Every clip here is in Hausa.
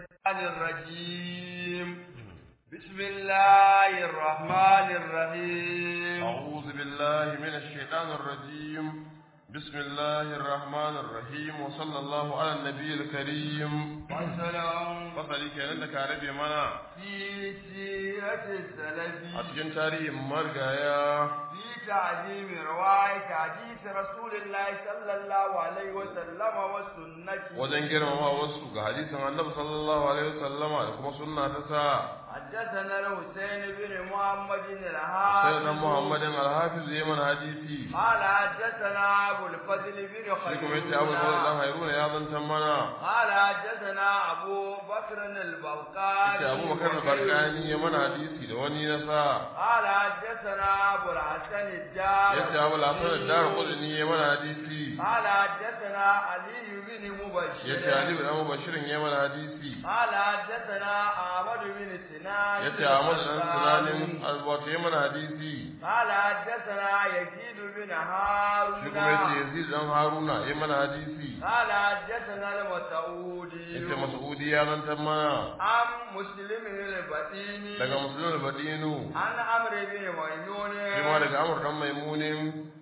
الرحمن الرجيم بسم الله الرحمن الرحيم أعوذ بالله من الشيطان الرجيم بسم الله الرحمن الرحيم وصلى الله على النبي الكريم وسلام fasali kenan da ka rabe mana في سيرة a السلف cikin tarihin margaya في تعليم رواية حديث رسول الله صلى الله عليه وسلم والسنة wajen girmama wasu ga hadisin annabi sallallahu alaihi wasallama da kuma sunna ta sa حدثنا الحسين بن محمد sai الحافظ nan muhammadin alhafiz ya mana hadisi قال حدثنا أبو الفضل بن shi kuma yace abu خليل dan hairuna ya zantan mana قال حدثنا أبو بكر البوقاني yace abu bakar barkani ya mana hadisi da wani na sa قال حدثنا أبو الحسن الدار yace abu lasan dar qudni ya mana hadisi قال حدثنا علي بن مبشر yace ali bin abu bashirin ya mana hadisi قال حدثنا أحمد بن سنان yace Ahmad dan Sinanin alwato ya mana hadisi قال حدثنا يزيد بن هارون shi kuma yace Yazid dan Haruna ya mana hadisi قال حدثنا المسعودي yace Mas'udi ya zantar mana عن مسلم البديني daga Muslim al-Badinu عن عمرو بن ميمون shi ma daga Amr dan Maimunin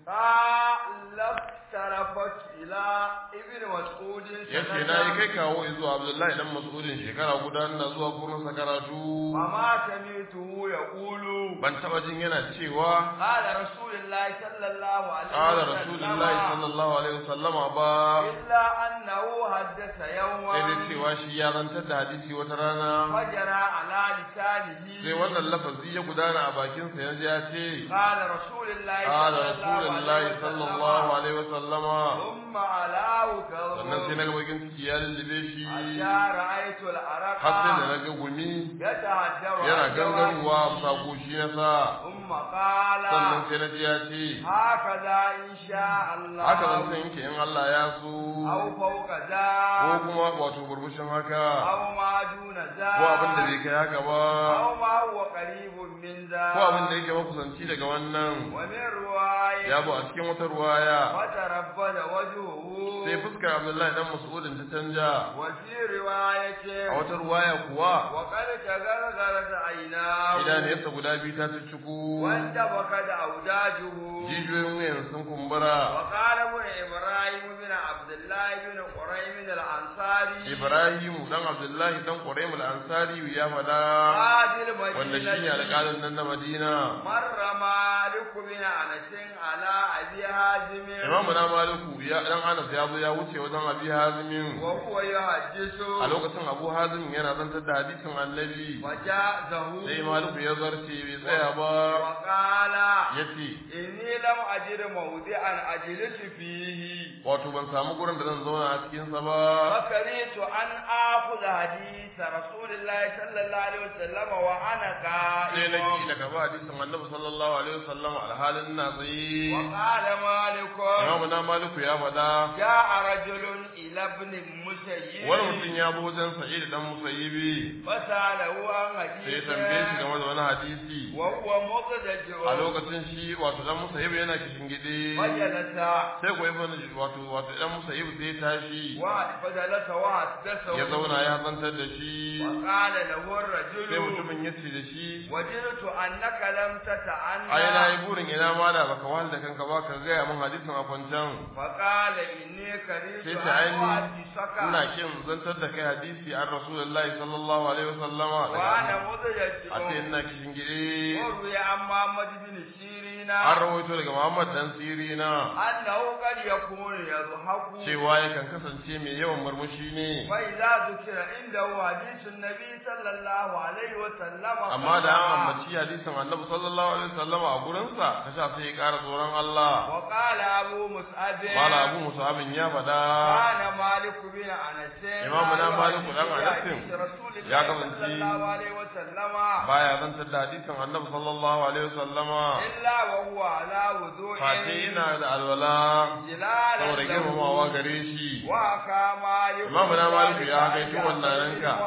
قال اقتربت إلى ابن مسعود yace na yi kai kawo zuwa Abdullahi dan Mas'udin shekara guda ina zuwa gurin sa karatu وما سمعته يقول ban taba jin yana cewa قال رسول الله صلى الله عليه qala وسلم rasulullahi sallallahu alaihi wasallama ba إلا أنه حدث يوما sai dai cewa shi ya zantar da hadisi wata rana فجرى على لسانه sai wannan lafazi ya gudana a bakinsa yanzu ya ce قال رسول الله قال رسول الله صلى الله عليه وسلم ثم علاه sannan sai كظم na ga bakin ciki ya lullube shi حتى رأيت العرق har sai da na ga gumi يتهجر yana عن gangarowa a جوانبه. bisa goshi na sa ثم قال sannan sai na ji ya ce هكذا إن شاء الله haka zan san yanke in Allah ya so أو فوق ko ذا kuma wato burbushin haka أو ما دون ذا ko abin da bai kai haka ba أو ما هو قريب من ذا ko abin da yake makusanci daga wannan ومن رواية ya bu a cikin wata ruwaya فتربد وجهه sai fuskar Abdullahi dan Mas'udin ta canja وفي رواية a wata ruwaya kuwa وقد تغرغرت عيناه idaniyarsa guda biyu ta ciku وانتبكت أوداجه jijiyoyin wuyan sun kumbura وقال ابن إبراهيم بن عبد الله بن قريم الأنصاري Ibrahim dan Abdullahi dan Quraym al-Ansari ya fada قاضي wanda shine المدينة alƙalin nan na Madina مر مالك بن أنس على أبي حازم Imam na Maliku ya dan Anas ya zo ya wuce wajen Abi Hazim وهو يحدث a lokacin Abu Hazim yana zantar da hadisin Annabi وجازه sai Maliku ya zarce bai tsaya ba وقال yace إني لم أجد موضعا أجلس فيه wato ban samu gurin da zan zauna a cikin sa ba فكرهت أن آخذ حديث رسول الله صلى الله عليه وسلم وأنا sai na ki قائم daga ba hadisin Annabi sallallahu alaihi wasallam alhalin na tsaye وقال مالك Imam na Maliku ya fada جاء رجل إلى ابن المسيب wani mutum ya zo wajen Sa'id dan Musayyibi فسأله عن sai ya حديث tambaye shi game da wani hadisi وهو مضجع a lokacin shi wato dan Musayyib yana kishin gide فجلس sai ko ibn wato wato dan Musayyib sai ya tashi فجلس وحدثه ya zauna ya zantar da shi وقال له sai الرجل mutumin ya ce da shi وجدت أنك لم تتعنى ai na yi burin ina ma da baka wahal da kanka ba ka gaya min hadisin a kwancan فقال إني كرهت sai أن ta aini أحدثك ina kin zantar da kai hadisi an rasulullahi sallallahu alaihi wasallama وأنا daga a ce مضجع ina kishin gide وروي عن محمد بن سيرين an rawaito daga Muhammad dan Sirina أنه قد يكون يضحك cewa yakan kasance mai yawan murmushi ne وإذا ذكر عنده حديث النبي صلى الله عليه وسلم amma da an قال ambaci hadisin annabi sallallahu alaihi wasallam a gurinsa ka sha sai ya ƙara tsoron Allah وقال أبو مسعد mala abu musabin ya faɗa كان مالك بن أنس إمامنا مالك بن أنس حديث رسول يا الله كمان صلى الله عليه وسلم baya zantar da hadisin annabi sallallahu alaihi wasallama إلا وهو على وضوء face ina da alwala جلالا saboda له girmamawa gare shi وحكى مالك إمامنا مالك يا ذلك kai عن shi wannan جعفر بن ranka محمد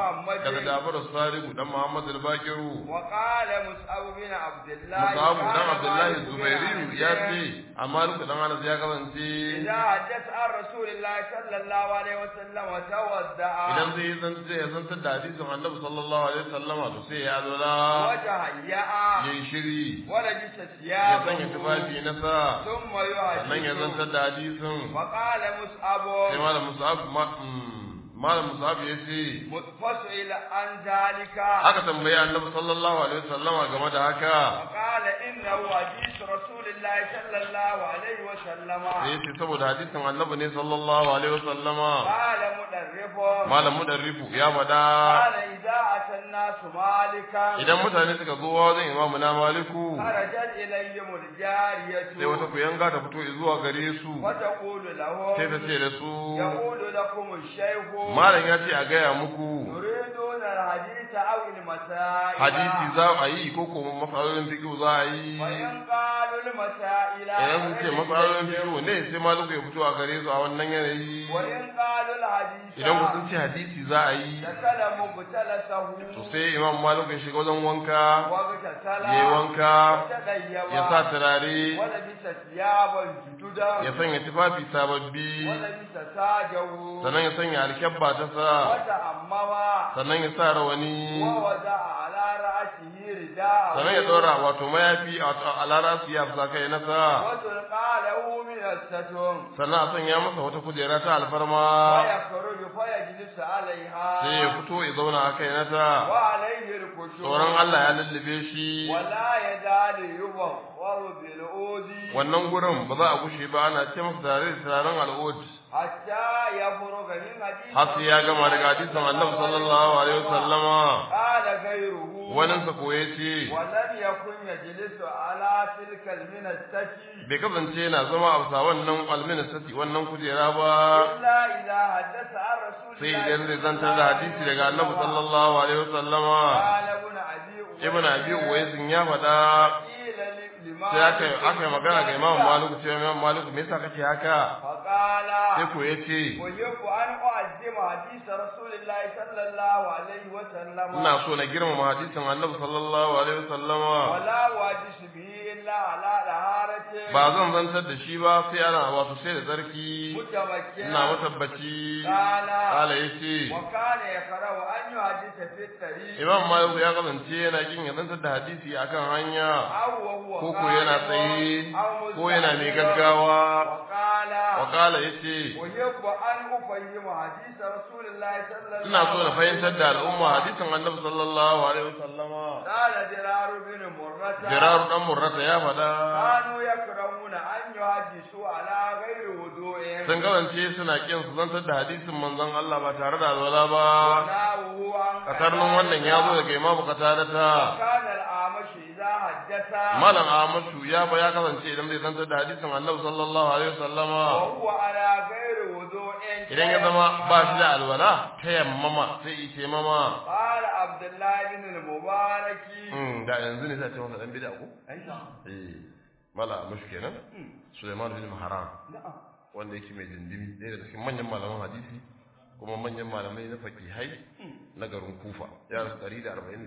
daga Jafar Sadiq dan Muhammad al-Bakiru وقال مصعب بن عبد الله Mus'ab dan كان Abdullahi مالك بن Zubairi أنس ya ce amma Malik dan Anas ya kasance إذا حدث عن رسول الله صلى الله عليه وسلم وتوضأ idan zai yi zance ya zantar da hadisin Annabi sallallahu alaihi wasallama to sai ya zola وتهيأ yayi shiri ولبس ya sanya ثيابه tufafi na sa ثم sannan ya zantar يحدث da hadisin وقال مصعب sai malam Mus'ab ma- mm, malam Mus'ab ya ce فسئل عن ذلك aka tambayi Annabi sallallahu alaihi wasallama game da haka وقال إنه حديث رسول الله صلى الله عليه وسلم sai ya ce saboda hadisin Annabi ne sallallahu alaihi wasallama قال مدرب malam mudarrifu ya faɗa قال إذا أتى الناس مالكا idan mutane suka zo wajen imamu na maliku خرجت إليهم الجارية sai wata kuyanga ta fito zuwa gare su وتقول لهم sai ta ce da su يقول لكم الشيخ malam ya ce a gaya muku تريدون الحديث أو المسائل hadisi za a yi ko kuma matsalolin fiƙo za a yi وإن قالوا المسائل idan sun ce matsalolin fiƙo ne sai maliku ya fito a gare su a wannan yanayi وإن قالوا الحديث idan ku sun ce hadisi za a yi دخل مبتلسه to sai imam maliku ya shiga wajen wanka واغتسل ya yi wanka وتديب ya sa turare ولبس ثيابا جددا ya sanya tufafi sababbi ولبس تاجه sannan ya sanya alkyabba ta sa وتأمم sannan ya sa rawani ووضع على رأسه رداءه sannan ya ɗora wato mayafi a lara su ya fusa kai nasa وتلقى له من الستم sannan a sanya masa wata kujera ta alfarma ويخرج فيجلس عليها sai ya fito ya zauna a kai nata وعليه الخشوع tsoron Allah ya lullube shi ولا يزال يبخر بالعود wannan gurin ba za a gushe ba ana ce masa tare da turaren al'ud حتى يفرغ من حديث har sai ya gama daga hadisin annabi sallallahu alaihi wasallama قال غيره waninsa ko ya ce ولم يكن يجلس على تلك المنستة bai kasance yana zama a bisa wannan alministati wannan kujera ba إلا إذا حدث عن رسول sai الله idan zai zantar da hadisi daga annabi sallallahu alaihi wasallama قال ابن أبي ibn abi uwaisin ya faɗa قيل لما sai aka aka yi magana ga imam maliku cewa imam maliku me yasa kake haka فقال sai ko ya ce ويحب أن أعظم حديث رسول الله صلى الله عليه وسلم ina so na girmama hadisin annabi sallallahu alaihi wasallama ولا أحدث به إلا على طهارة ba zan zantar da shi ba sai ana wato sai da tsarki متمكنة ina matabbaci قال kala yace وكان يقرأ أن يحدث في الطريق imam maliku ya kasance yana kin ya zantar da hadisi akan hanya أو وهو ko ko yana قائم tsaye أو ko yana mai مستقيم. gaggawa وقال wa kala yace ويحب أن أفهم حديث رسول الله صلى الله ina so na fahimtar da عليه al'umma وسلم. hadisin annabi sallallahu alaihi wasallama قال درار بن مرة jiraru dan murrata ya faɗa كانوا يكرهون أن يحدثوا على غير وضوء sun kasance suna kin su zantar da hadisin manzon Allah ba tare da alwala ba وناوه عن katarnin wannan ya zo daga imamu katarata كان الأعمش إذا حدث malam Ahmadu ya ba ya kasance idan zai zantar da hadisin annabi sallallahu alaihi wasallama وهو على غير وضوء idan ya zama ba shi da alwala ta yammama sai yi ce mama قال عبد الله بن المبارك Mm, da yanzu ne sai ce masa dan bid'a ko أيوة eh mala mushi kenan Sulaiman bin Maharan نعم wanda yake mai dindimi ɗaya daga cikin manyan malaman hadisi kuma manyan malamai na fakihai na garin Kufa ya rasu 148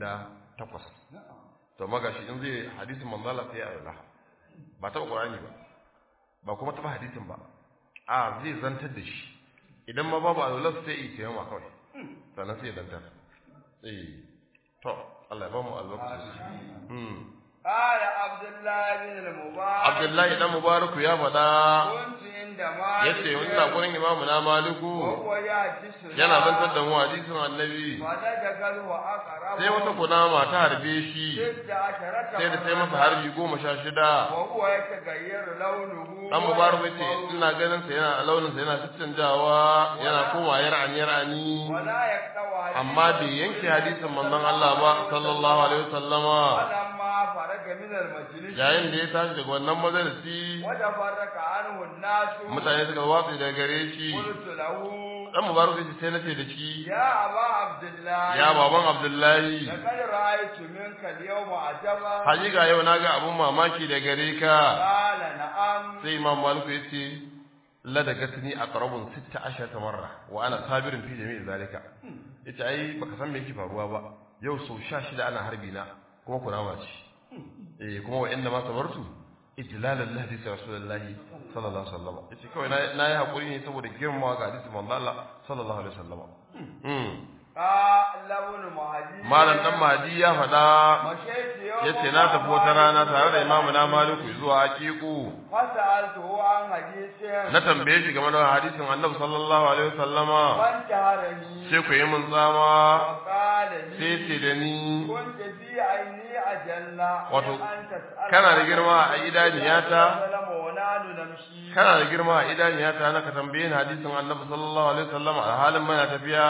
نعم to magashi in zai hadisin manzo Allah sai ya ayyana ba taba Qur'ani ba ba kuma taba hadisin ba a zai zantar da shi idan ma babu alwala sai yi tayyama kawai sannan sai ya zantar eh to Allah ya ba mu albarka hmm قال عبد الله بن المبارك Abdullahi dan Mubaraku ya faɗa كنت عند مالك yace ina gurin imamu na Maliku وهو يحدث yana zantar da mu hadisin Annabi فنجد وأقرب sai wata kunama ta harbe shi ست عشرة sai da sai masa مرة. harbi goma sha shida وهو يتغير لونه dan mubarak yace ina ganin sa yana launin sa yana canjawa yana koma yar'ani yar'ani ولا يقطع حديث amma bai yanke hadisin manzon Allah ba sallallahu alaihi wasallama فلما فرج من المجلس yayin da ya tashi daga wannan majalisi وتفرق عنه الناس mutane suka watsi daga gare shi قلت له dan mubarak yace sai nace da shi يا أبا عبد الله ya baban Abdullahi لقد رأيت منك اليوم عجبا hakika yau naga abun mamaki da gare ka قال نعم sai imam maliku yace ladagatni aqrabun 16 marra wa ana sabirun fi jami'i zalika yace ai baka san me yake faruwa ba yau so 16 ana harbi na kuma kunama ce eh kuma wa inna ma sabartu ijlalan li hadisi rasulullahi sallallahu alaihi wasallam yace kawai na yi hakuri ne saboda girmamawa ga hadisi manzo Allah sallallahu alaihi wasallam mm malam dan mahdi ya faɗa yace na tafi wata rana tare da imamu na maliku zuwa aqiqu na tambaye shi game da hadisin annabi sallallahu alaihi wasallama sai ku yi mun tsama sai ce da ni wato kana da girma a idaniyata kana da girma a idaniyata na ka tambaye ni hadisin annabi sallallahu alaihi wasallama a halin mana tafiya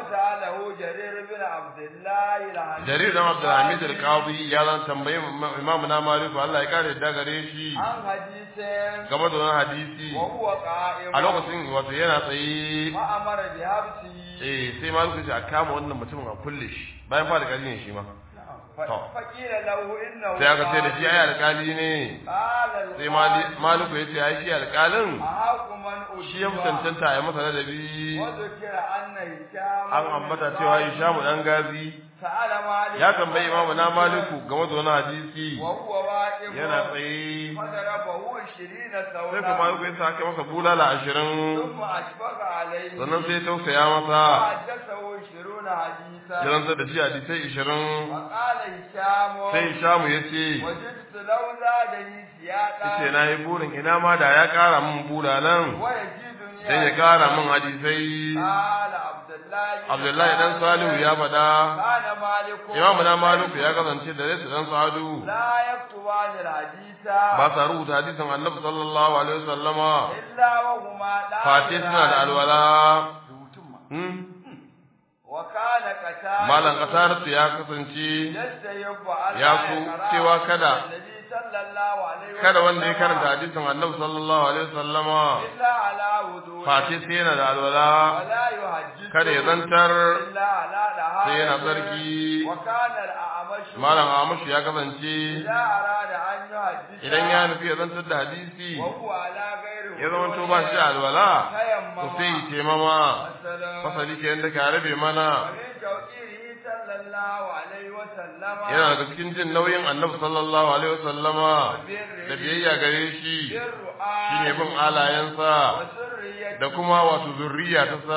jarir dan abdulhamid al-qadi ya zan tambaye imam na maliku Allah ya kare da gare shi game da wannan hadisi a lokacin wato yana tsaye eh sai maliku ya kama wannan mutumin a kulle shi bayan fara kari ne shi ma sai aka ce da shi ai alkali ne sai maliku ya ce ai shi alkalin shi ya mutantanta ya masa ladabi an ambata cewa Hishamu dan gazi ya tambayi imamu na maliku game da wani hadisi yana tsaye sai kuma maliku ya sa aka masa bulala ashirin sannan sai tausaya masa ya rantsar da shi hadisai ashirin sai Hishamu ya ce ce na yi burin ina ma da ya kara min bulalan sai ya kara min hadisai Abdullahi dan Salihu ya faɗa Imam na Maliku ya kasance da Laysa dan Sa'adu ba sa rubuta hadisin Annabi sallallahu alaihi wasallama Fati suna da alwala Malam kasar ya kasance ya so cewa kada kada wanda ya karanta hadisin annabi sallallahu alaihi wasallama face sai yana da alwala kada ya zantar sai yana tsarki malam amashi ya kasance idan ya nufi ya zantar da hadisi ya zama to ba shi alwala to sai yi taimama fasali ke yadda ka rabe mana yana daga cikin jin nauyin annabi sallallahu alaihi wasallama da biyayya gare shi shine bin alayensa da kuma wato zurriya ta sa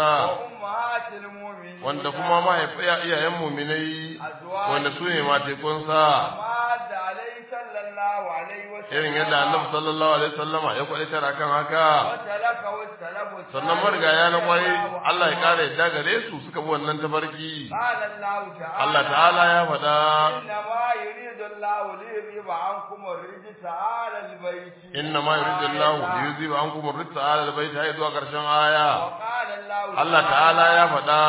wanda kuma mahaifiya iyayen muminai wanda su ne matekunsa irin yadda annabi sallallahu alaihi wasallama ya kwalitar akan haka sannan marigaya na kwarai Allah ya kare yadda gare su suka bi wannan tafarki Allah ta'ala ya faɗa inna ma yuridu Allah li yuziba ankum ar-rijsa 'ala al-bayt hay zuwa karshen aya Allah ta'ala ya faɗa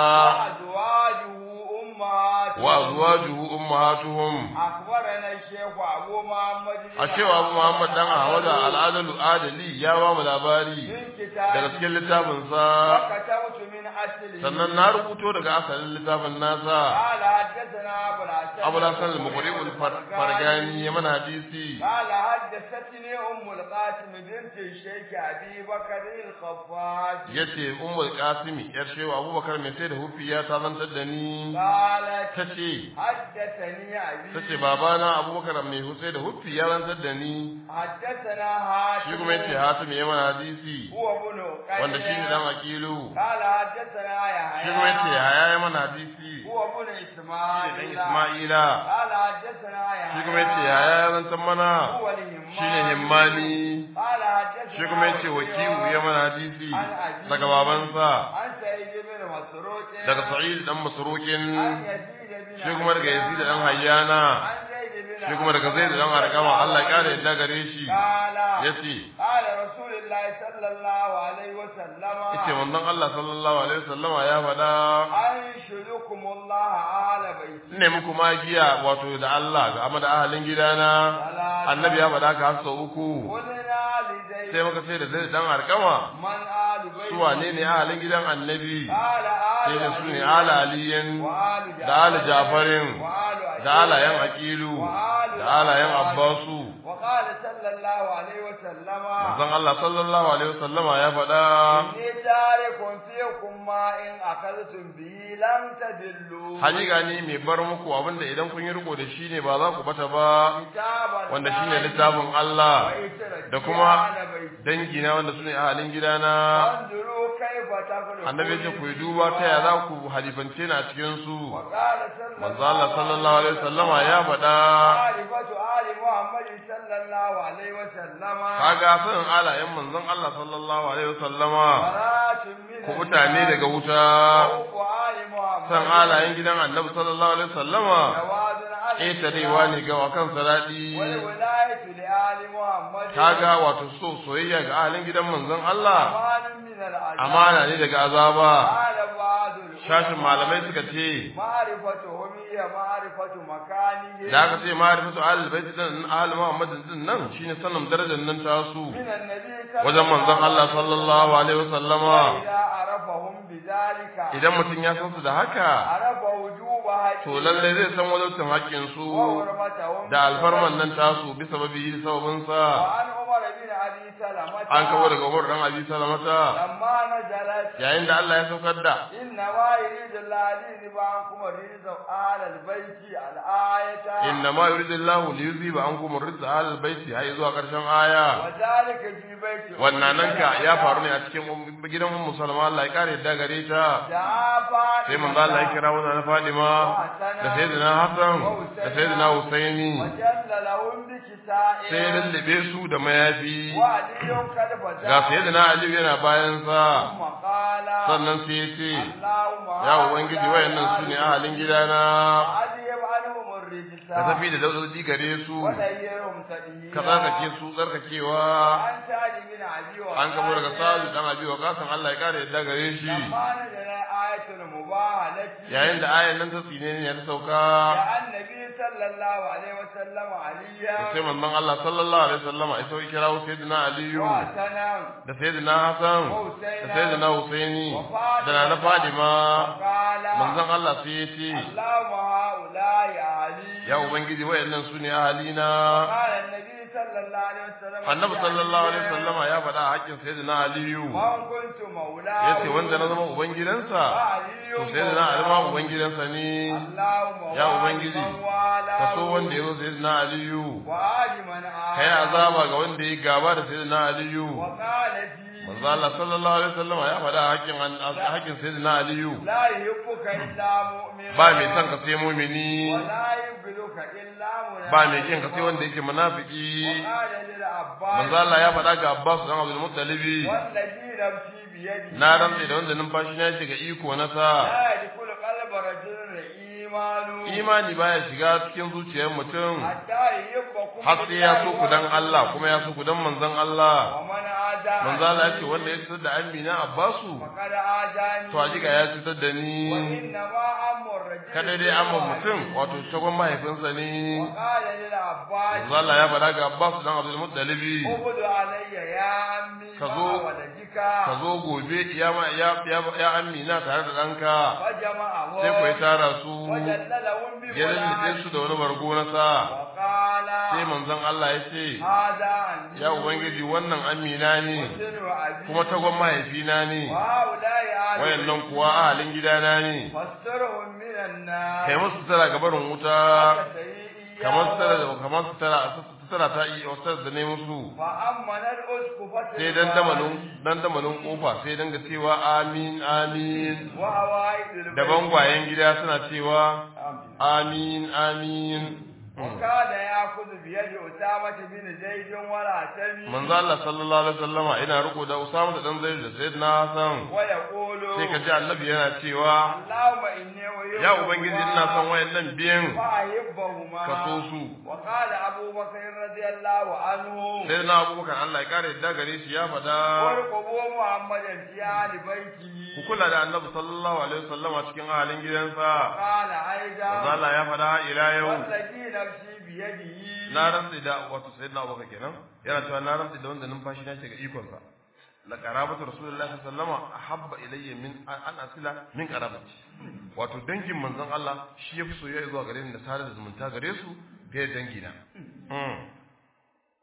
wa azwajuhu ummahatuhum akhbarana shaykh abu muhammad ashewa abu muhammad dan ahmad al-adalu adali ya ba mu labari daga cikin littafin sa sannan na rubuto daga asalin littafin nasa abu hasan al-muqri al-fargani ya mana hadisi قال حدثتني ام القاسم بنت الشيخ ابي بكر الخفاج yace ummul qasimi yar shewa abubakar mai sai da hufi ya tazantar da ni قالت tace حدثني ابي tace babana abubakar mai husai da hufi ya rantar da ni حدثنا هاشم shi kuma yace hatim ya mana hadisi هو ابن قيس wanda shi ne dan akilu قال حدثنا يحيى shi kuma yace haya ya mana hadisi هو ابن shi ne dan اسماعيل isma'ila قال حدثنا يحيى shi kuma yace haya ya rantar mana هو الهمام shi ne himmani قال حدثنا shi kuma yace wakiu ya mana hadisi عن أبيه daga babansa عن سعيد بن مسروق daga sa'id dan masrukin عن يزيد بن shi kuma daga yazid dan hayyana عن زيد بن shi kuma daga zaid dan arqama Allah ya kare yadda gare shi قال yace قال رسول الله صلى الله عليه وسلم yace manzon Allah sallallahu alaihi wasallama ya faɗa أنشدكم الله آل بيتي ne muku magiya wato da Allah ga amma da ahalin gidana annabi ya faɗa ka har sau uku قلنا لزيد sai muka ce da zai dan arkama من آل بيتي su wane ne ahalin gidan annabi قال آل sai da su ne علي ala aliyin وآل da ala jafarin وآل da alayen aqilu da alayen abbasu وقال صلى الله عليه وسلم manzon Allah sallallahu alaihi wasallama ya faɗa إني تارك فيكم ما إن أخذتم به لم تدلوا hakika ni mai bar muku abinda idan kun yi riko da shi ne ba za ku bata ba كتابا wanda shine littafin Allah da kuma dangina wanda sune ahalin gidana انظروا كيف تخلقون annabi ya ce ku yi duba ta ya za ku halifance ni a cikin su وقال صلى manzo Allah sallallahu alaihi wasallama ya faɗa معرفة آل محمد صلى الله عليه وسلم kaga sanin alayen manzon Allah sallallahu alaihi wasallama براءة من ku mutane daga wuta خوف آل محمد san alayen gidan annabi sallallahu alaihi wasallama جواز على ƙetarewa ne ga wakan saradi والولاية لآل محمد kaga wato so soyayya ga ahalin gidan manzon Allah أمان من العذاب amana ne daga azaba قال بعض العلماء shashin malamai suka ce معرفتهم هي معرفة مكانه da aka ce ma'rifatu ahlul bait din ahlul muhammad din nan shine sanin darajar nan ta su من النبي صلى wajen manzon Allah sallallahu alaihi wasallama إذا عرفهم بذلك idan mutum ya san su da haka عرف وجوب to حقهم lalle zai san wajibcin haƙƙin su وحرمتهم da alfarman nan tasu bisa babi sababin sa وعن عمر بن أبي سلمة an kawo daga Umar dan Abi Salamata لما نزلت yayin da Allah ya saukar da إنما يريد الله ليذهب عنكم الرجس أهل البيت الآية inna ma yuridullahu li yuziba ankum ar-rizqa ahlal baiti hay zuwa karshen aya وذلك في بيت أم wannan nan ka ya سلمة. faru ne a cikin gidan Ummu Salama Allah ya kare da gare ta دعا فاطمة sai manzo Allah ya kira wannan Fadima da sayyidina Hassan da sayyidina Husaini وجل لهم بكساء sai ya lullube su da mayafi وعلي قد فزع ga sayyidina Ali yana bayan sa ثم قال sannan sai ya ce اللهم ya ubangiji wayannan su ne ahalin gidana أذهب عنهم الرجس ka tafi da daudodi gare su وديرهم تدهيرا ka tsarkake su tsarkakewa عن سعد بن أبي وقاص an kabo daga sa'adu dan abi wa kasan Allah ya kare yadda gare shi لما نزل آية المباهلة yayin da ayan nan ta tsine ne ta sauka دعا النبي صلى الله عليه وسلم عليا sai manzon Allah sallallahu alaihi wasallama ya sauki kira sayyidina Aliyu وحسنا da sayyidina Hassan da sayyidina Husaini da nana Fadima وقال manzon Allah sai ya ce اللهم هؤلاء علي ya ubangiji wayannan su ne ahalina قال النبي صلى الله عليه وسلم annabi sallallahu alaihi wasallama ya faɗa a haƙƙin sayyidina Aliyu من كنت مولاه yace wanda na zama ubangidansa فعلي to sayyidina Ali ma ubangidansa ne اللهم Ya وآل Ubangiji, من والاه ka so wanda ya zo sayyidina Aliyu وآل من آل kai azaba ga wanda ya gaba da sayyidina Aliyu وقال في manzo Allah sallallahu alaihi wasallam ya faɗa hakkin hakkin sayyidina Aliyu لا يحبك إلا مؤمن ba mai son ka sai mumini ولا يبغضك إلا منافق ba mai kin ka sai wanda yake munafiki وقال للعباس manzo Allah ya faɗa ga Abbas dan Abdul Muttalib والذي نفسي بيده na rantsa da wanda numfashi na shiga iko na sa لا يدخل قلب رجل إيمان imani baya shiga cikin zuciyar mutum حتى يحبكم har sai ya so ku dan Allah kuma ya so ku dan manzon Allah ومن عادى manzo Allah ya ce wanda ya cutar da Amina Abbasu فقد عاداني to hakika ya cutar da ni وإنما أمر الرجل kada dai amma mutum wato shagon mahaifinsa ne وقال للعباس manzo Allah ya faɗa ga Abbas dan Abdul Muttalib اعبد علي يا عمي Ka مع zo- ولدك ka zo gobe ya ma ya ya, ya Amina tare da ɗanka فجمعهم sai ku yi tara su وجللهم ya lullube su da wani bargo na sa وقال sai manzon Allah ya ce هذا عندي ya ubangiji wannan Amina ne وسر أبي kuma tagon mahaifina ne وهؤلاء آل wayannan kuwa ahalin gidana ne فاسترهم من النار kai musu tara ga barin wuta كسيئي kamar su tara kamar su tara su tara ta yi wasu da ne musu فأمن الأسقف sai dan damalin dan damalin kofa sai danga cewa amin amin وهوائد البيت da bangwayen gida suna cewa آمين. amin amin وكان يأخذ بيد أسامة بن زيد ولا تمي manzo Allah sallallahu alaihi wasallama ina riko da Usama da dan Zaid da Sayyidina Hassan ويقول sai ka ji Annabi yana cewa اللهم إني ويوم ya ubangiji ina son wayannan biyan فأحبهما ka so su وقال أبو بكر رضي الله عنه Sayyidina Abubakar Allah ya kare yadda gare shi ya fada وارقبوا محمدا في آل بيته ku kula da Annabi sallallahu alaihi wasallama cikin ahalin gidansa قال manzo أيضا Allah ya fada ila yau والذي نفسي بيده na rantsi da wato sayyidina Abubakar kenan yana cewa na rantsi da wanda numfashi na shiga ikon sa la qarabatu rasulullahi sallallahu alaihi wasallam ahabba ilayya min an asila min qarabati wato dangin manzon Allah shi yafi soyayya zuwa gare ni da sadar da zumunta gare su fiye da dangina mm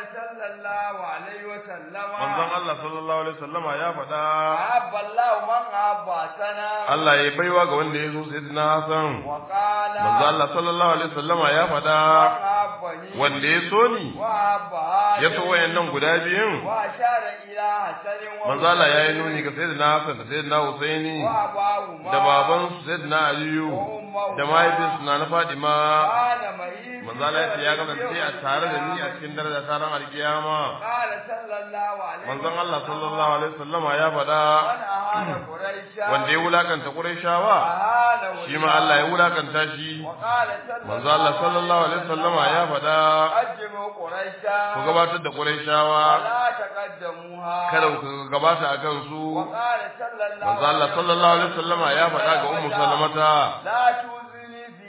صلى الله عليه وسلم manzon Allah sallallahu alaihi wasallama ya faɗa أحب الله من أحبتنا Allah ya baiwa ga wanda ya zo sayyidina Hassan وقال manzon Allah sallallahu alaihi wasallama ya faɗa من أحبني wanda ya so ni وأحب ya so هذا wayannan guda biyun وأشار إلى حسن manzo Allah ya yi nuni ga sayyidina Hassan da sayyidina Husaini وأباهما da baban su sayyidina Aliyu da mahaifinsu na na Fadima قال مهيب manzo Allah ya ce ya kasance a tare da ni a cikin daraja ta ran alkiyama قال صلى الله عليه manzon Allah sallallahu alaihi wasallama ya faɗa من أهان قريشا wanda ya wulakanta Qurayshawa أهانه shi ma Allah ya wulakanta shi وقال صلى manzo Allah sallallahu alaihi wasallama ya faɗa قدموا قريشا ku gabatar da Qurayshawa ولا تقدموها kada ku gabata akan su وقال صلى الله manzo Allah sallallahu alaihi wasallama ya faɗa ga ummu salamata لا توزني في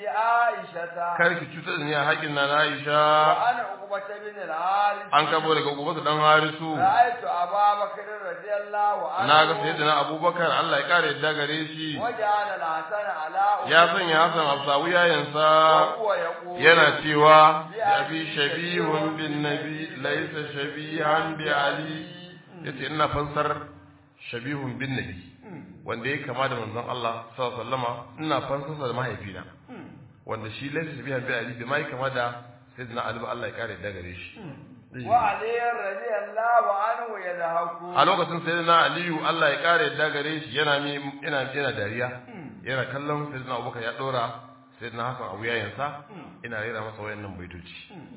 عائشة kar ki cutar da ni a haƙin na Aisha وأنا عقبة بن الحارث an kabo daga gobe dan Harisu رأيت أبا بكر رضي الله عنه na ga sayyidina Abubakar Allah ya kare yadda gare shi وجعل الحسن على ya sanya Hassan Absawi yayansa وهو يقول yana cewa ya fi shabihun bin nabi laisa shabihan bi ali yace ina fansar shabihun bin nabi wanda ya kama da manzon Allah sallallahu alaihi wasallama ina fansarsa da mahaifina wanda shi laisa shabihan bi ali bai mai kama da sayyidina Ali ba Allah ya kare da gare shi وعلي رضي الله عنه يضحك a lokacin sayyidina Aliyu Allah ya kare da gare shi yana mi yana yana dariya yana kallon sayyidina Abubakar ya dora sayyidina Hassan abu yayansa ina rera masa wayannan baitoci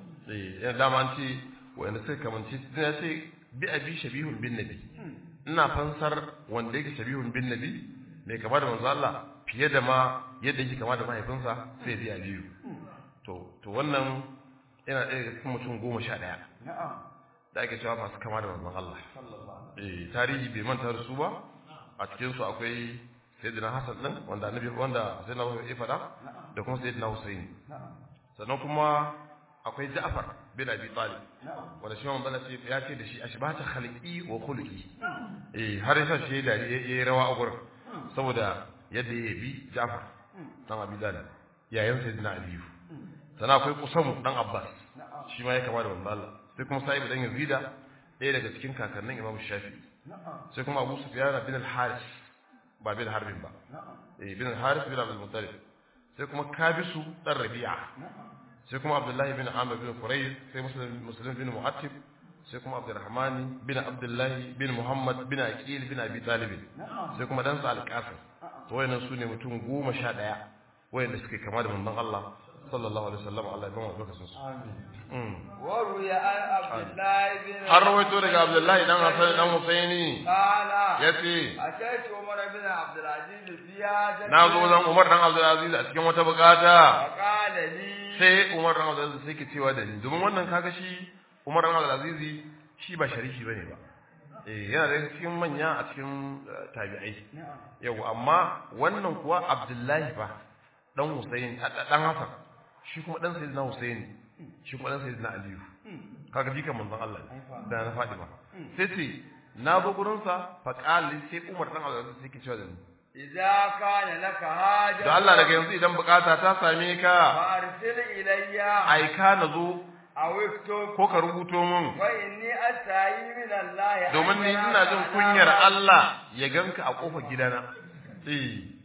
eh yana dama an ce wanda suka kamanci ya ce bi abi shabihun bin nabi ina fansar wanda yake shabihun bin nabi mai kama da manzo Allah fiye da ma yadda yake kama da mahaifinsa sai bi Aliyu to to wannan yana ɗaya daga cikin mutum goma sha ɗaya نعم da ake cewa masu kama da manzon Allah صلى الله عليه eh tarihi bai manta da su ba a cikin su akwai sayyidina Hassan din wanda annabi wanda sayyidina Abu ya fada da kuma sayyidina Husaini نعم sannan kuma akwai Ja'far bin Abi Talib نعم wanda shi manzon Allah ya ce da shi ashbata khalqi wa khuluqi eh har yasa shi da yayi rawa a gurin saboda yadda ya bi Ja'far dan Abi Talib yayin sayyidina Ali sannan akwai Qusam dan Abbas نعم shi ma ya kama da manzon Allah sai kuma Sa'ib dan Yazida ɗaya daga cikin kakannin Imam Shafi'i نعم sai kuma Abu Sufyan bin al-Haris ba bin Harbin ba نعم eh bin al-Haris bin Abdul Muttalib sai kuma Kabisu dan Rabi'a نعم sai kuma Abdullahi bin Amr bin Qurayz sai Muslim Muslim bin Mu'attib sai kuma Abdurrahman bin Abdullahi bin Muhammad bin Aqil bin Abi Talib نعم sai kuma dan sa al-Qasim to wayannan sune mutum 11 wayanda suke kama da manzon Allah sallallahu alaihi wasallam Allah ya ba mu lokacin su آمين وروي عن عبد الله بن har rawaito daga Abdullahi dan Hassan dan Husaini قال yace أتيت عمر بن عبد العزيز في حاجة na zo zan Umar dan Abdulaziz a cikin wata bukata فقال لي sai Umar dan Abdulaziz sai ke cewa da ni domin wannan kaga shi Umar dan Abdulaziz shi ba sharifi bane ba eh yana da cikin manya a cikin eh, tabi'ai نعم yau amma wannan kuwa Abdullahi ba dan Husayn dan Hassan shi kuma dan Sayyidina Husayn shi kuma dan Sayyidina Aliyu kaga jikan manzon Allah ne, da na Fatima sai ce na zo gurin sa fa qali sai Umar dan Abdulaziz sai ke cewa da ni إذا كان لك حاجة da Allah daga yanzu idan bukata ta same ka فأرسل إلي aika na zo أو اكتب ko ka rubuto min وإني أستعي من الله أن domin ni يراك ina jin على kunyar ما- Allah ya ganka a kofar gidana eh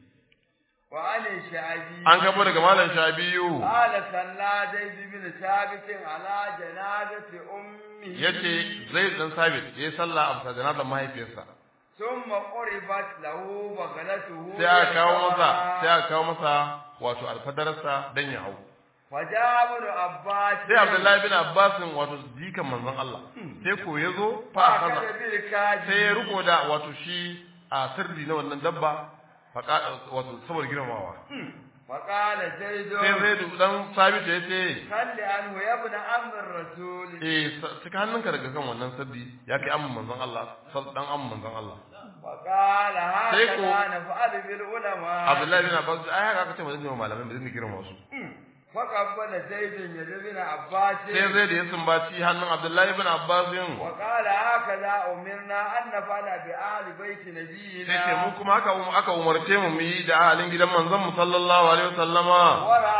وعن الشعبي an gabo daga malam Shabiyu قال صلى زيد بن ثابت على جنازة أمه yace zai dan sabit yayi sallah a bisa janazar mahaifiyarsa ثم قربت له بغلته sai aka kawo masa يرفعها. sai aka kawo masa wato alfadarsa dan ya hau فجاء ابن عباس sai Abdullahi bin Abbas wato jikan manzon Allah sai ko yazo fa فأخذ kaza بالكاج sai ya riko da wato shi a sirri na wannan dabba faƙa wato saboda girmamawa فقال زيد sai zai dan sabit ya ce خل عنه يا ابن عم الرسول eh saka hannunka daga kan wannan sabbi ya kai amman manzon Allah sal dan amman manzon Allah وقال Sai ko- هكذا نفعل بالعلماء Abdullahi bin Abbas ai haka aka ce mazan jama'a malamai ba zai girma wasu فقبل زيد يد ابن عباس sai zai da ya sumbaci hannun Abdullahi bin Abbas yin وقال هكذا أمرنا أن نفعل بآل بيت sai ce نبينا mu kuma aka aka umarce mu mu yi da ahalin gidan manzon mu sallallahu alaihi wasallama ورأى ابن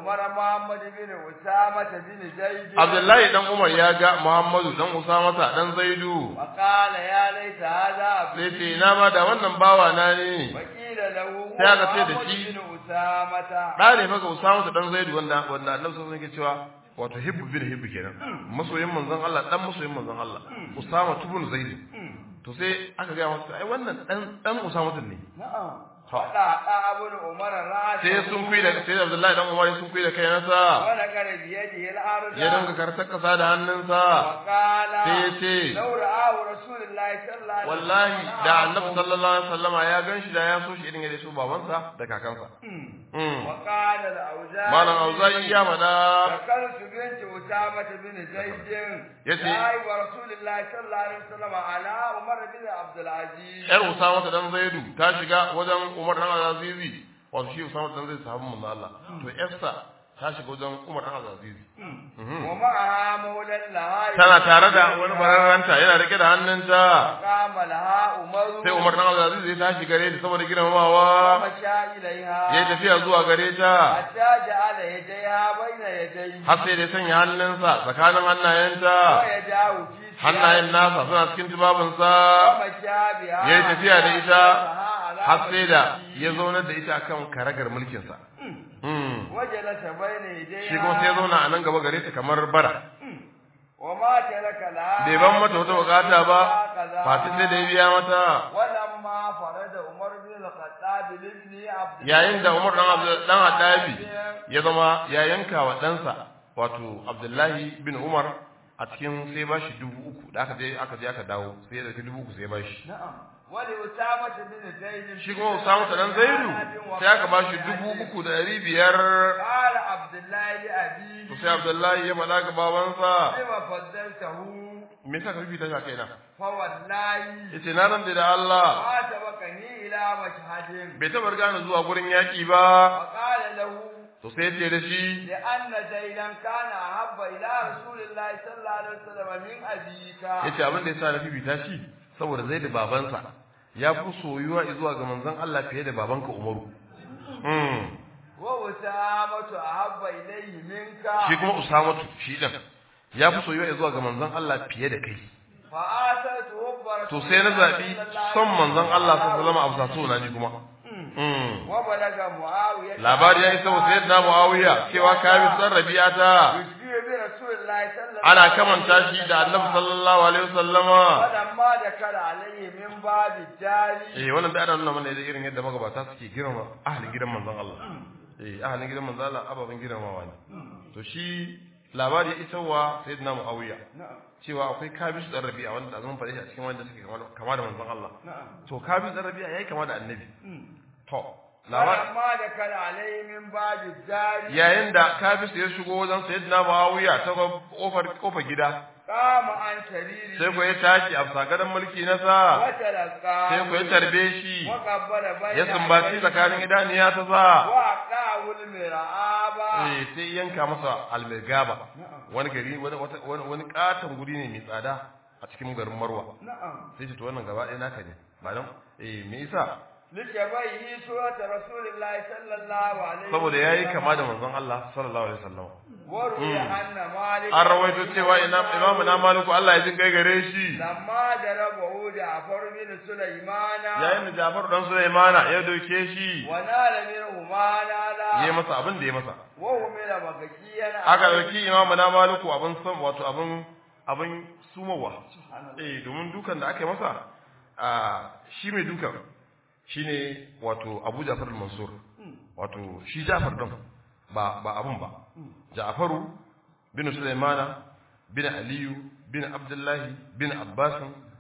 عمر محمد بن أسامة بن زيد Abdullahi dan Umar ya ga Muhammadu dan Usama dan Zaidu وقال يا ليت هذا sai عبدي ce ina ma da wannan bawa na ne وقيل له هو sai aka ce da محمد shi- بن أسامة da ne fa ga Usama dan Zaidu wanda wanda Annabi sallallahu alaihi wasallam yake cewa wato hibbu bin hibbu kenan masoyin manzon Allah dan masoyin manzon Allah Usama ibn Zaid to sai aka ga masa ai wannan dan dan Usama ne نعم Ha. فدا ابن عمر راسه sai sun kuyi da sai Abdullahi dan Umar sun kuyi da kai nasa ونقر بيده الأرض ya dinga kartar kasa da hannunsa وقال sai ya ce لو رآه رسول الله صلى الله عليه wallahi وسلم da annabi sallallahu alaihi wasallama ya ganshi da ya so shi irin yadda su babansa da kakansa mm. وقال الأوزاعي malam auza'i ya faɗa ذكرت بنت أسامة بن زيد يتي. صاحب رسول الله صلى الله عليه وسلم على عمر بن عبد العزيز yar usama ta dan zaidu ta shiga wajen umar dan azizi wato shi usama dan zaidu sahabban manzo Allah to yarsa ta shiga wajen umar dan azizi ومعها مولى لها tana tare da wani bararranta yana rike da hannunta فقام لها عمر sai umar dan azizi ya tashi gare ta saboda girmamawa ومشى إليها ya yi tafiya zuwa gare ta حتى جعل يديها بين يديه har sai da ya sanya hannunsa tsakanin hannayenta ويداه في hannayen nasa suna cikin tubabinsa ومشى بها ya yi tafiya da ita على har sai da وجهه. ya zaunar da ita akan karagar mulkinsa Mm. وجلس بين يديها shi kuma sai ya zauna a nan gaba gare ta kamar bara وما ترك لها bai ban mata wata bukata ba هكذا. fati sai da ya biya mata ولما فرد عمر بن الخطاب لابن عبد yayin da Umar dan Abdul dan Hadabi ya zama ya yanka wa ɗansa wato Abdullahi bin Umar a cikin sai ba shi dubu uku da aka je aka je aka dawo sai ya dauki dubu uku sai ba shi نعم ولأسامة بن زيد shi kuma Usama dan Zaidu sai aka ba shi dubu uku da ɗari biyar قال عبد الله لأبيه to sai Abdullahi ya faɗa ga babansa لما فضلته me yasa ka fifita shi a kaina فوالله yace na rantsa da Allah ما سبقني إلى مشهد bai taɓa riga ni zuwa gurin yaƙi ba وقال له to sai yace da shi لأن زيدا كان أحب إلى رسول الله صلى الله عليه وسلم من أبيك yace abin da yasa na fifita shi saboda zai da babansa ya fi soyuwa zuwa ga manzon Allah fiye da babanka Umaru mm. وأسامة أحب إليه منك shi kuma Usamatu shi din ya fi soyuwa zuwa ga manzon Allah fiye da kai فآثرت حب رسول to sai na الله zabi صلى الله son عليه manzon Allah وسلم. sallallahu alaihi wasallam a bisa so na ni kuma mm. وبلغ معاوية labari ya isa wa sayyidina Muawiya cewa kabi san Rabi'ata يشبه برسول الله صلى الله ana عليه kamanta وسلم. shi da Annabi sallallahu alaihi wasallama فلما دخل عليه من باب الجاري eh wannan da ana nuna mana da irin yadda magabata suke girma ahalin gidan manzon Allah eh ahalin gidan manzon Allah ababen girmamawa ne to shi labari ya isa wa sayyidina Muawiya نعم cewa akwai Kabis dan Rabi'a wanda zaman fare shi a cikin wanda suke kama da- kama da manzon Allah نعم to Kabis dan Rabi'a yayi kama da annabi to labari فلما دخل عليه من باب الجاري yayin da Kabis ya shigo wajen sayyidina Muawiya ta kofar kofar gida قام عن سريره sai ko ya tashi a sagaran mulki na sa وتلقى sai ko ya tarbe shi وقبل بين ya sumbaci tsakanin idaniya ta sa وأقاه المرعاب eh sai yanka masa almirgaba wani gari wani wata- wani wani katon guri ne mai tsada a cikin garin Marwa نعم sai ce to wannan gaba ɗaya naka ne ba dan eh me yasa لشبهه سورة رسول الله صلى الله عليه saboda yayi kama da manzon Allah sallallahu alaihi wasallam وروي أن مالك an rawaito cewa ina imamu na maliku Allah ya jin kai gare shi لما ضربه جعفر بن سليمان yayin da Jafar dan Sulaimana ya doke shi ونال منه ما yayi نال masa abin da ya masa وهمل مكيا aka dauki imamu na maliku abin san wato abin abin sumawa eh domin dukan da aka yi masa a shi mai dukan shine wato Abu Ja'far al-Mansur wato shi Ja'far din ba ba abun ba Ja'faru bin Sulaimana bin Aliyu bin Abdullahi bin Abbas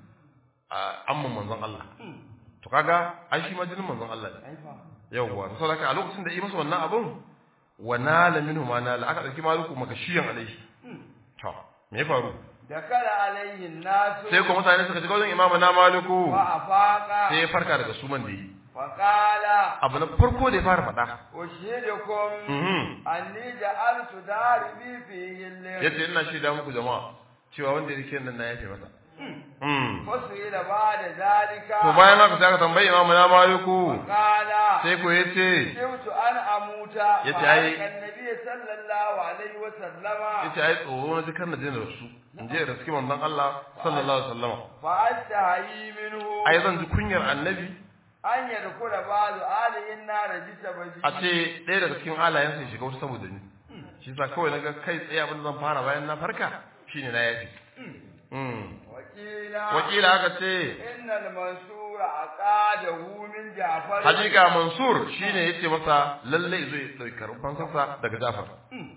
amman manzon Allah to kaga ai shi majinin manzon Allah ne yawwa to saboda a lokacin da yi masa wannan abun wa nala minhu ma nala aka dauki maluku makashiyan alaihi to me ya faru دخل عليه الناس sai kuma mutane suka shiga wajen imamu na maluku وأفاق sai ya farka daga suman da yi فقال abu na farko da ya fara faɗa أشهدكم mhm أني جعلت داربي فيه الليل yace ina shaida muku jama'a cewa wanda yake nan na yafe masa mm فسئل بعد ذلك to bayan haka sai aka tambayi imamu na maliku قال sai ko yace كنت أن أموت Yace فعلق ai- النبي صلى الله عليه وسلم yace ai tsoro na jikan na jin rasu in je raski manzon Allah sallallahu alaihi wasallam فأستحيي منه ai zan ji kunyar annabi أن يدخل بعض آله النار بسببه a ce ɗaya daga cikin halayensa ya shiga wata saboda ni shi sa kawai na ga kai tsaye abin da zan fara bayan na farka shine na yafi Mm. وقيل wakila aka ce إن المنصور عقاده من جعفر hakika mansur shine yace masa lalle zo ya dauki karfan kansa daga Jafar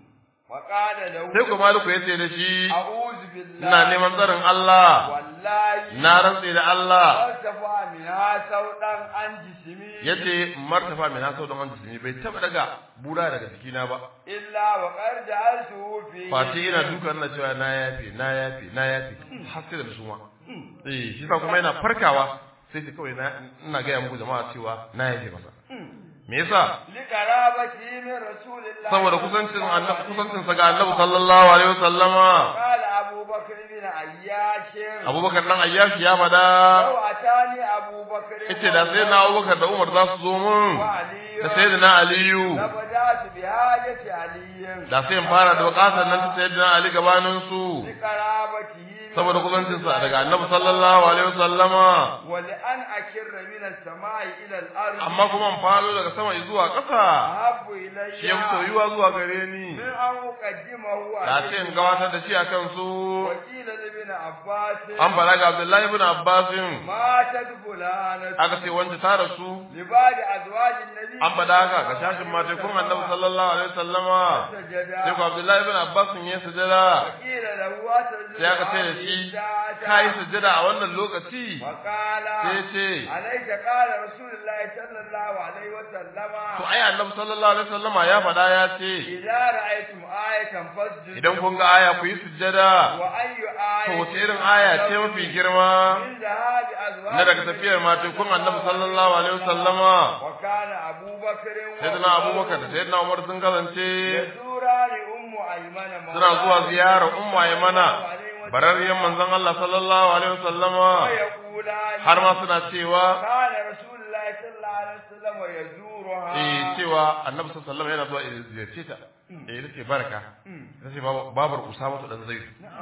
وقال له sai ko maliku yace da shi أعوذ بالله ina neman tsarin Allah والله na rantse da Allah فارتفع منها سوطا عن جسمي yace martafa mai na sau da man jisimi bai taba daga bura daga jikina ba إلا وقد جعلته في face ina duka ina cewa na yafe na yafe na yafe har sai da suma eh shi sa kuma yana farkawa sai sai kawai na ina ga muku jama'a cewa na yafe masa me yasa لقرابته من رسول الله saboda kusancin annabi kusancin sa ga annabi sallallahu alaihi wasallama قال أبو بكر بن عياش abubakar dan ayyashi ya fada لو أتاني أبو بكر yace da sai na abubakar da umar za su zo mun وعلي da sayyidina aliyu لبدأت بحاجة علي da sai in fara da bukatar nan ta sayyidina ali gabanin su لقرابته من saboda رسول kusancin sa الله daga annabi sallallahu alaihi wasallama ولأن أكر من السماء إلى الأرض amma kuma in falo daga sama zuwa ƙasa أحب إلي shi ya fi soyuwa zuwa gare ni من أن أقدمه da عليه ce in gabatar da shi a kan su وقيل لابن عباس an fara ga abdullahi ibn abbasin ماتت فلانة aka ce wanda ta rasu لبعض أزواج النبي an faɗa haka ga shashin matekun annabi sallallahu alaihi wasallama سجدا sai ko abdullahi ibn abbasin ya sujada وقيل له أسجد sai aka ce da shi ka yi sujada a wannan lokaci وقال sai ce عليك قال رسول الله صلى الله عليه وسلم to ai annabi sallallahu alaihi wasallama ya faɗa ya ce إذا رأيتم آية فاسجدوا idan kun ga aya ku yi sujada وأي to آية wace irin aya ce mafi girma من ذهاب أزواج na daga tafiyar matekun annabi sallallahu alaihi wasallama وكان أبو بكر sayyidina abubakar da sayyidina umar sun kasance يزوران أم أيمن suna zuwa ziyarar ummu aymana bararriyan manzon Allah sallallahu alaihi wasallama ويقولان har ma suna cewa كان رسول الله صلى الله عليه وسلم يزورها eh cewa annabi sallallahu alaihi wasallam yana zuwa ya ziyarce ta eh ita ce baraka ita ce babar usama dan zaid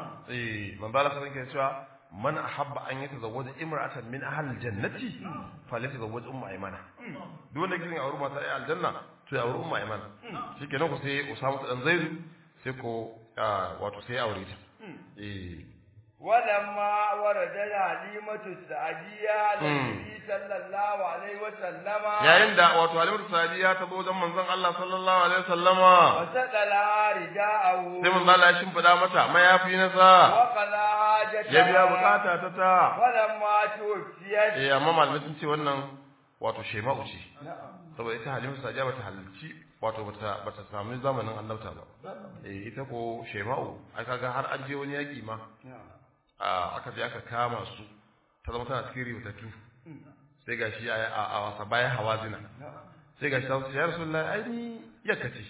eh manzo Allah sallallahu alaihi cewa man ahabba an yatazawwaja imra'atan min ahli aljannati falyatazawwaj ummu aymana duk wanda yake aure mata ai aljanna to ya aure ummu aymana shikenan ko sai usama dan zaid sai ko wato sai aure ta eh ولما ورد الحليمة السعدية للنبي صلى الله عليه وسلم yayin da wato halimatu sadiya ta zo wajen manzon Allah sallallahu alaihi wasallama وسقلها رداءه sai manzon Allah ya shimfida mata mayafi na sa وقضى حاجتها ya biya bukata ta ta ولما توفيت eh amma malamai sun ce wannan wato shema'u ce saboda ita halimatu sadiya bata halarci wato bata bata samu zamanin annabta ba eh ita ko shema'u ai kaga har an je wani yaki ma a aka je aka kama su ta zama tana cikin riwatattu sai gashi a a wasa bayan hawazina sai gashi ta ce ya rasulullahi ai ni yakka ce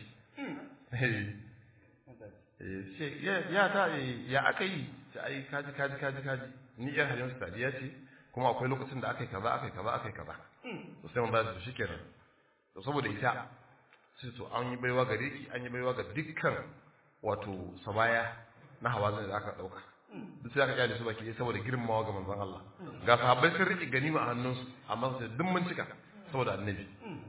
eh ce ya ta ya aka yi ta ai kaji kaji kaji kaji ni yar halin sadiya ce kuma akwai lokacin da aka yi kaza aka yi kaza aka yi kaza to sai mun ba su shikenan to saboda ita sai to an yi baiwa gare ki an yi baiwa ga dukkan wato sabaya na hawazin da aka dauka duk sai aka kyale su baki ɗaya saboda girmamawa ga manzon Allah ga sahabbai sun rike ganima a hannunsu amma sai duk mun cika saboda annabi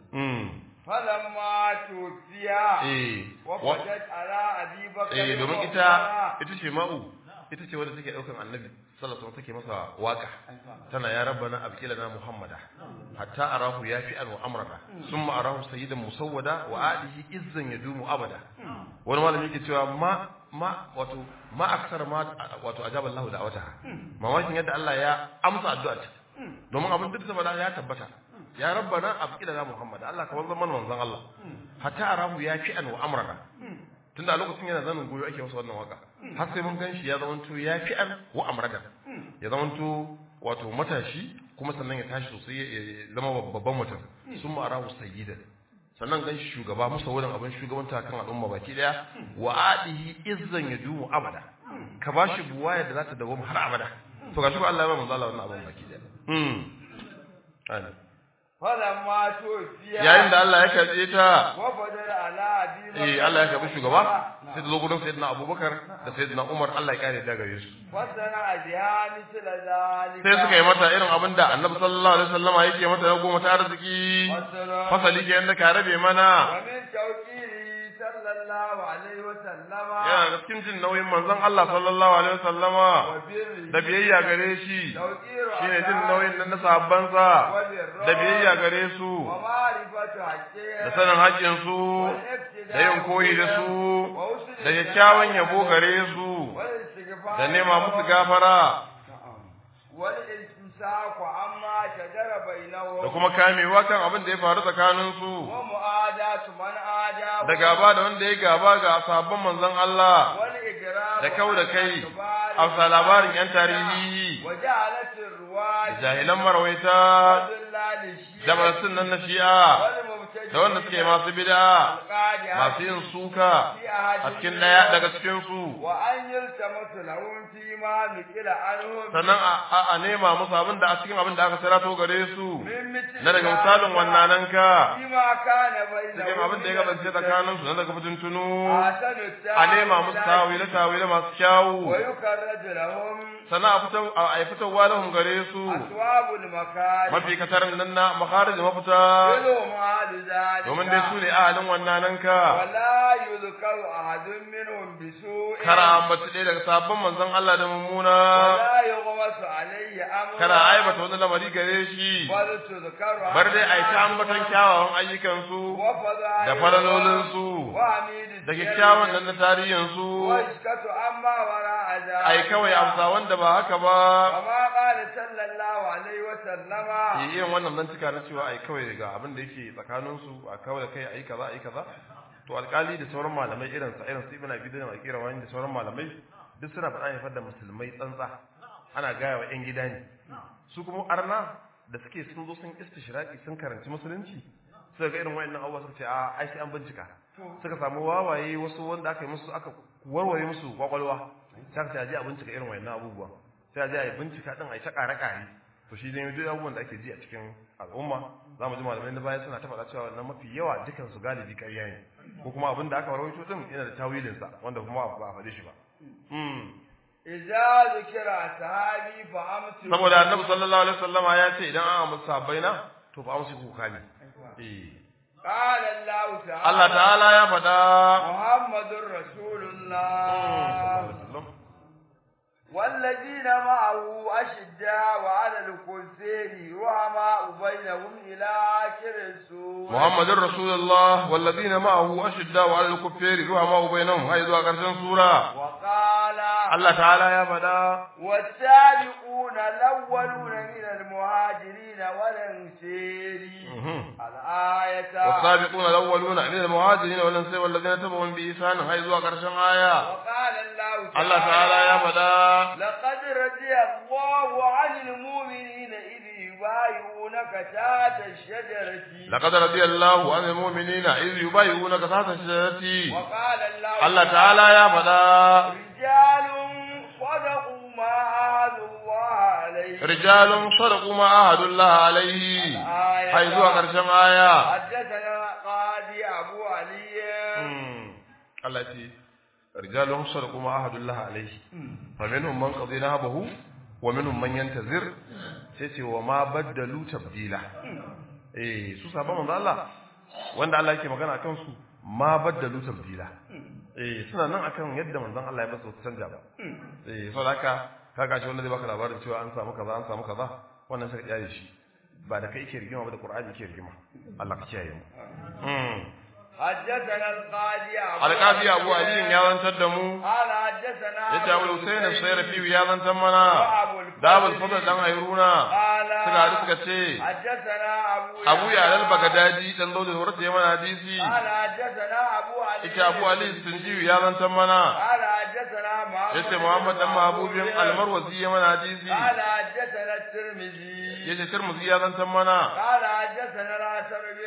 فلما توفي eh وفدت على أبي بكر eh domin وعمر. ita ita ce ma'u ita ce wadda take daukan annabi sallallahu alaihi wasallam take masa waka tana ya rabbana abqilana muhammada hatta arahu yafi'an wa amrana summa arahu sayyidan musawwada wa alihi izzan yadumu abada wani malami yake cewa ma ma wato ma aksar ma wato ajaba Allah da'awataha mamakin yadda Allah ya amsa addu'arta domin abin duk da ya tabbata ya rabbana abqilana muhammada Allah ka wanzan mana manzon Allah hatta arahu yafi'an wa amrana tunda a lokacin yana zanin goyo ake masa wannan waka har sai mun ganshi ya zamanto ya fi an wa amradan ya zamanto wato matashi kuma sannan ya tashi sosai ya zama babban mutum sun ma'arahu sayyidan sannan ganshi shugaba musa wurin abin shugabanta kan al'umma baki daya wa adihi izzan yadumu abada ka bashi buwaya da za ta dawo har abada to gashi ko Allah ya ba manzo Allah wannan abun baki da hmm ana falamma tufiya yayin da Allah ya karbe ta wa badara ala abi eh Allah ya karbi shugaba sai ta zo gurin sayyidina Abubakar da sayyidina Umar Allah ya kare da gare su fasana ajiha misla zalika sai suka yi mata irin abin da Annabi sallallahu alaihi wasallama yake mata na goma ta arziki fasali ke yanda ka rabe mana wa min tawqiri sallallahu alaihi wa sallama yana da cikin jin nauyin manzon Allah sallallahu alaihi wasallama wa birri da biyayya gare shi tawqiru shine jin nauyin nan na sahabbansa da biyayya gare su wa ma'rifatu haqqi da sanin haƙƙin su da yin koyi da su da kyakkyawan yabo gare su wal istighfar da nema musu gafara wal imsaku amma shajara bainahum da kuma kamewa kan abin da ya faru tsakanin su wa mu'adatu man ada da gaba da wanda ya gaba ga sahabban manzon Allah wal igram da kau da kai a labarin yan tarihi wa ja'alat ar-ruwaj jahilan marwaita da masu nan na shi'a da wanda suke masu bid'a masu yin suka a cikin daya daga cikin su wa an yaltamasu lahum fi ma nukila anhum sannan a a- a nema musu abin da a cikin abin da aka sarato gare su min mithli na daga misalin wannan ka bima kana bainahum cikin abin da ya kasance tsakanin su na daga fitintunu ahsanu a nema musu tawile tawile masu kyawu wa yukarraju lahum sannan a fitar a yi fitarwa lahum gare su aswabul makari mafi katarin nan na makharij mafita ilhum ahlu zalika domin dai su ne ahalin wannan ka wala yuzkaru ahadun minhum bisu'in kara ambaci ɗaya daga sabon manzon Allah da mummuna wala yughmasu alayhi amrun kana aibata wani lamari gare shi bal tuzkaru bar dai a yi ta ambaton kyawawan ayyukansu wa fadailu da falalolinsu wa hamidu da kyakkyawan nan na tarihinsu wa iskatu amma wara azab ai kawai amsa wanda ba haka ba kama qala sallallahu alaihi wa sallama yi irin wannan nan cika na cewa ai kawai ga abin da yake tsakaninsu a kawai kai ai kaza ai kaza to alkali da sauran malamai irin sa irin su ibn abi da akira wani da sauran malamai duk suna faɗa ne da musulmai tsantsa ana gaya wa yan gida ne su kuma arna da suke sun zo sun istishraqi sun karanci musulunci suka ga irin wayannan abubuwa suka ce a ai sai an bincika suka samu wawaye wasu wanda aka yi musu aka warware musu kwakwalwa sai aka ce a je a bincika irin wayannan abubuwa sai a je a yi bincika din a yi ta ƙare-ƙare to shi ne duk abubuwan da ake ji a cikin al'umma za mu ji malamai na baya suna ta faɗa cewa wannan mafi yawa dukan su galibi ƙarya ne ko kuma abin da aka rawaito din yana da tawilinsa wanda kuma ba a faɗe shi ba idza zikira sahabi fa amsi saboda annabi sallallahu alaihi wasallama ya ce idan an amsa sahabbai na to fa amsi kuka ne eh qala allah ta'ala Allah ta'ala ya faɗa muhammadur rasulullah والذين معه أشداء وعلى الكفار رحماء بينهم إلى آخر السورة محمد رسول الله والذين معه أشداء على الكفار رحماء بينهم هاي ذو قرشن سورة وقال الله تعالى يا فدا والسابقون الأولون من المهاجرين والأنصار الآية والسابقون الأولون من المهاجرين والأنصار والذين تبعهم بإحسان هاي ذو قرشن آية وقال الله تعالى الله تعالى يا فدا لقد رضي الله عن المؤمنين إذ يبايعونك تحت الشجرة لقد رضي الله عن المؤمنين إذ يبايعونك تحت الشجرة وقال الله الله تعالى يا فدا رجال صدقوا ما عاهدوا الله عليه رجال صدقوا ما عاهدوا الله عليه هاي ذو قرشن آية حدثنا قاضي أبو علي Allah ce rijalun sadaqu ma ahadullah alaihi fa minhum man qadi nahabahu wa minhum man yantazir sai ce wa ma baddalu tabdila eh su sabon manzo Allah wanda Allah yake magana akan su ma baddalu tabdila eh suna nan akan yadda manzon Allah ya basu canja ba eh saboda haka kaga shi wanda zai baka labarin cewa an samu kaza an samu kaza wannan sai ka shi ba da kai yake rigima ba da Qur'ani yake rigima Allah ka kiyaye mu حدثنا القاضي أبو alƙafi abu aliyin ya zantar da mu قال حدثنا ya ce abu husain al-sayrafi ya zantar mana وأبو الفضل da abul fadl dan ayruna قال suka haɗu suka ce حدثنا أبو abu ya al bagadadi dan zo da horta ya mana hadisi قال حدثنا أبو علي yace abu ali sunjiyu ya zantar mana قال حدثنا محمد yace muhammad dan mahbubin al-marwazi ya mana hadisi قال حدثنا الترمذي yace tirmidhi ya zantar mana قال حدثنا الحسن بن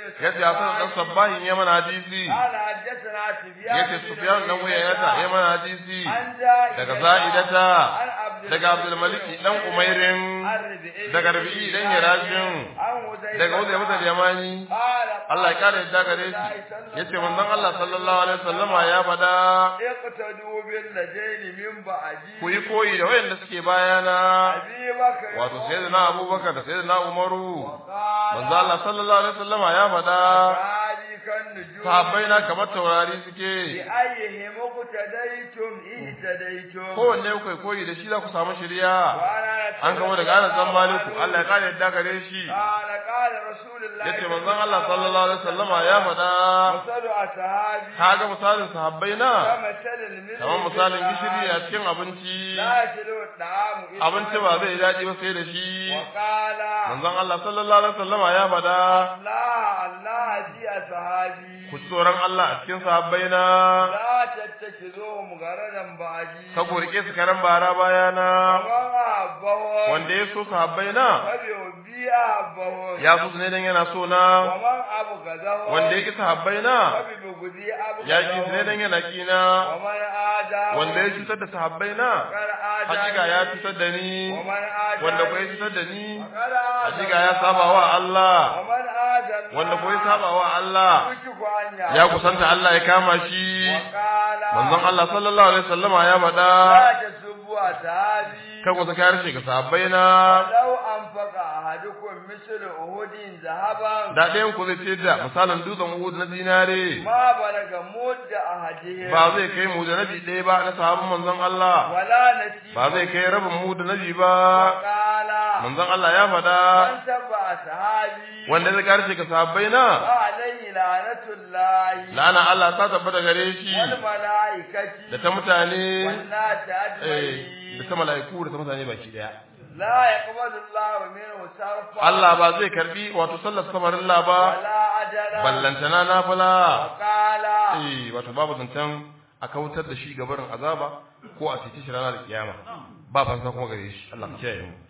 yace Hassan dan Sabbahin ya mana hadisi قال حدثنا سفيان yace بن Sufyan dan Uyaynata ya mana hadisi عن زائدة daga Za'idata عن عبد daga Abdul Malik dan Umairin عن ربيعي daga Rabi'i dan Yarajin عن حذيفة daga Uzayy mutal Yamani قال Allah ya kare yadda gare shi yace manzon Allah sallallahu alaihi wasallama ya fada اقتدوا بالذين من بعدي ku yi koyi da wayanda suke bayana أبي بكر wato sayyidina Abubakar da sayyidina Umaru وقال manzo Allah sallallahu alaihi wasallama ya fada هذه كالنجوم sahabbai na kamar taurari suke بأيهم اقتديتم اهتديتم kowanne ku koyi da shi za ku samu shiriya وأنا an gamo daga Anas dan Maliku Allah ya kare yadda gare shi قال قال رسول الله yace manzon Allah sallallahu alaihi wasallama ya fada مثل أصحابي kaga misalin sahabbai na كمثل الملح kamar misalin في gishiri a النهار. cikin abinci لا يسلو الطعام إلا abinci ba zai daɗi ba sai da shi وقال manzon Allah sallallahu alaihi wasallama ya fada الله الله في أصحابي ku ji tsoron Allah a cikin sahabbai na لا تتخذوهم غرضا بعدي ka ku rike su karan bara bayana ومن أحبهم wanda ya so sahabbai na فبحبي أحبهم ya so su ne dan yana so na ومن أبغضهم wanda ya ki sahabbai na فببغضي ya ki su ne أبغضهم dan yana kina ومن آداهم wanda ya cutar da sahabbai na فقد آداني hakika ya cutar da ni ومن آداني wanda ko ya cutar da ni فقد hakika ya saba wa Allah ومن آدى wanda ko ya saba wa Allah يوشك أن ya يعود. kusanta Allah ya kama shi وقال manzon Allah sallallahu alaihi wasallama ya faɗa لا تسبوا أصحابي kan ku saka harshe ga sahabbai na لو أنفق أحدكم مثل أهود ذهبا da ɗayan ku zai ce da misalin dutsen Uhud na dinare ما بلغ مد أحدهم ba zai kai mu da nabi ɗaya ba na sahabban manzon Allah ولا نسيب ba zai kai rabin mu da nabi ba وقال manzon Allah ya faɗa من سب أصحابي wanda zai harshe ga sahabbai na فعليه لعنة الله la'ana Allah ta tabbata gare shi والملائكة da ta mutane والناس eh, da أجمعين ta mala'iku da ta mutane baki daya لا يقبل الله منه صرفا Allah ba zai karbi wato sallar samarin la ba ولا أجلا ballantana nafila وقال eh wato babu zancen a kautar da shi gabarin azaba ko a cikin shi ranar kiyama ba fansa kuma gare shi Allah ya kiyaye mu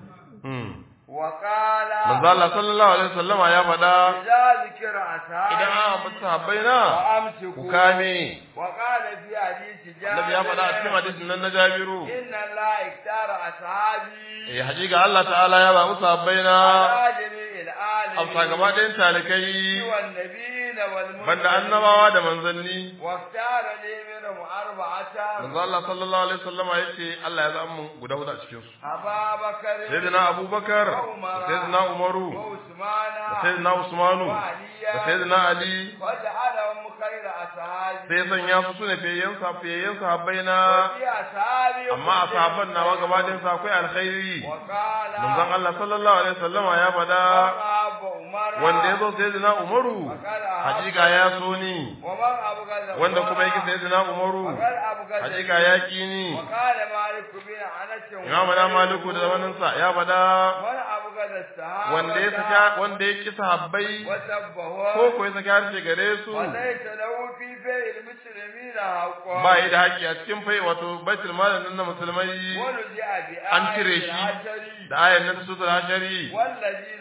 hmm وقال manzo Allah sallallahu alaihi wasallama ya faɗa إذا ذكر أصحابي idan an ambata sahabbai na ku فأمسكوا kame وقال في حديث Annabi ya faɗa a cikin جابر hadisin nan na Jabiru إن الله اختار أصحابي eh hakika Allah ta'ala ya zaɓi sahabbai na على جميع amsa gaba العالمين ɗayan talikai والنبيين والمرسلين banda annabawa da manzanni واختار لي منهم أربعة manzo Allah sallallahu alaihi wasallama yace Allah ya zaɓa mu guda hudu a cikin su أبا بكر sayyidina Abubakar da sayyidina Umaru وعثمان da sayyidina Usmanu da وعليا sayyidina Ali وجعلهم خير أصحابي sai ya sanya su sune fiyayyen sa fiyayyen sahabbai na وفي أصحابي amma a sahabban nawa gaba ɗayan sa akwai alkhairi وقال manzon Allah sallallahu alaihi wasallama ya faɗa أبو عمر wanda ya zo sayyidina Umaru وقال hakika ya so ni ومن أبغض wanda kuma yake sayyidina Umaru وقال أبغض hakika ya ki ni وقال مالك بن أنس Imam na Maliku da zamanin sa ya faɗa من أبغض الصحابة wanda ya saka wanda ya ki sahabbai وسبه ko ko ya saka harshe gare su وليس له في بيع المسلمين حق ba yi da haƙƙi a cikin fai wato baitul malin nan na musulmai ونزع بآية an cire shi العشر da ayan nan su da hashari والذين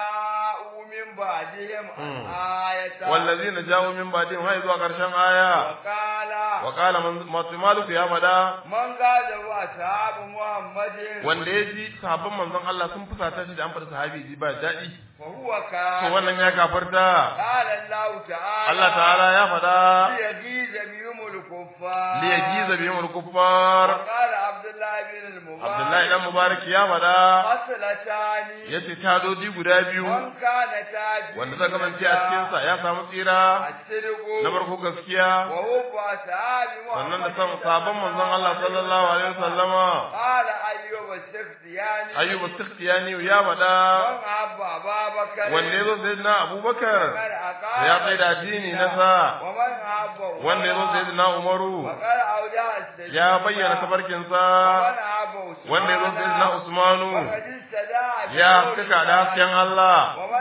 جاءوا من بعدهم مم. آية wallazina jawo min ba'dihim hay zuwa karshen aya وقال wa qala man maliku ya faɗa من قال أصحاب محمد wanda ya ji sahabban manzon Allah sun fusata shi da an faɗi sahabi ji ba daɗi فهو to كافر wannan ya kafarta قال الله تعالى Allah ta'ala ya faɗa ليغيظ بهم الكفار li yajiza bihim al-kuffar وقال عبد الله بن المبارك Abdullahi dan Mubarak ya faɗa خصلتان yace tadoji guda biyu من كانتا في wanda zai kasance a cikin sa ya samu tsira الصدق na farko gaskiya وهو أصحاب sannan da محمد san sabon manzon Allah sallallahu alaihi wasallama قال أيوب السختياني ayyubu sikhtiyani ya faɗa من أبى أبا بكر wanda ya zo sayyidina Abubakar وقال أقام ya tsaye da addini na sa ومن أبى wanda ya zo sayyidina Umaru وقال أودع السجن ya bayyana tafarkin sa ومن أبى عثمان wanda ya zo sayyidina Usmanu وقد استدعى ya بقول cika da الله. hasken Allah ومن أبى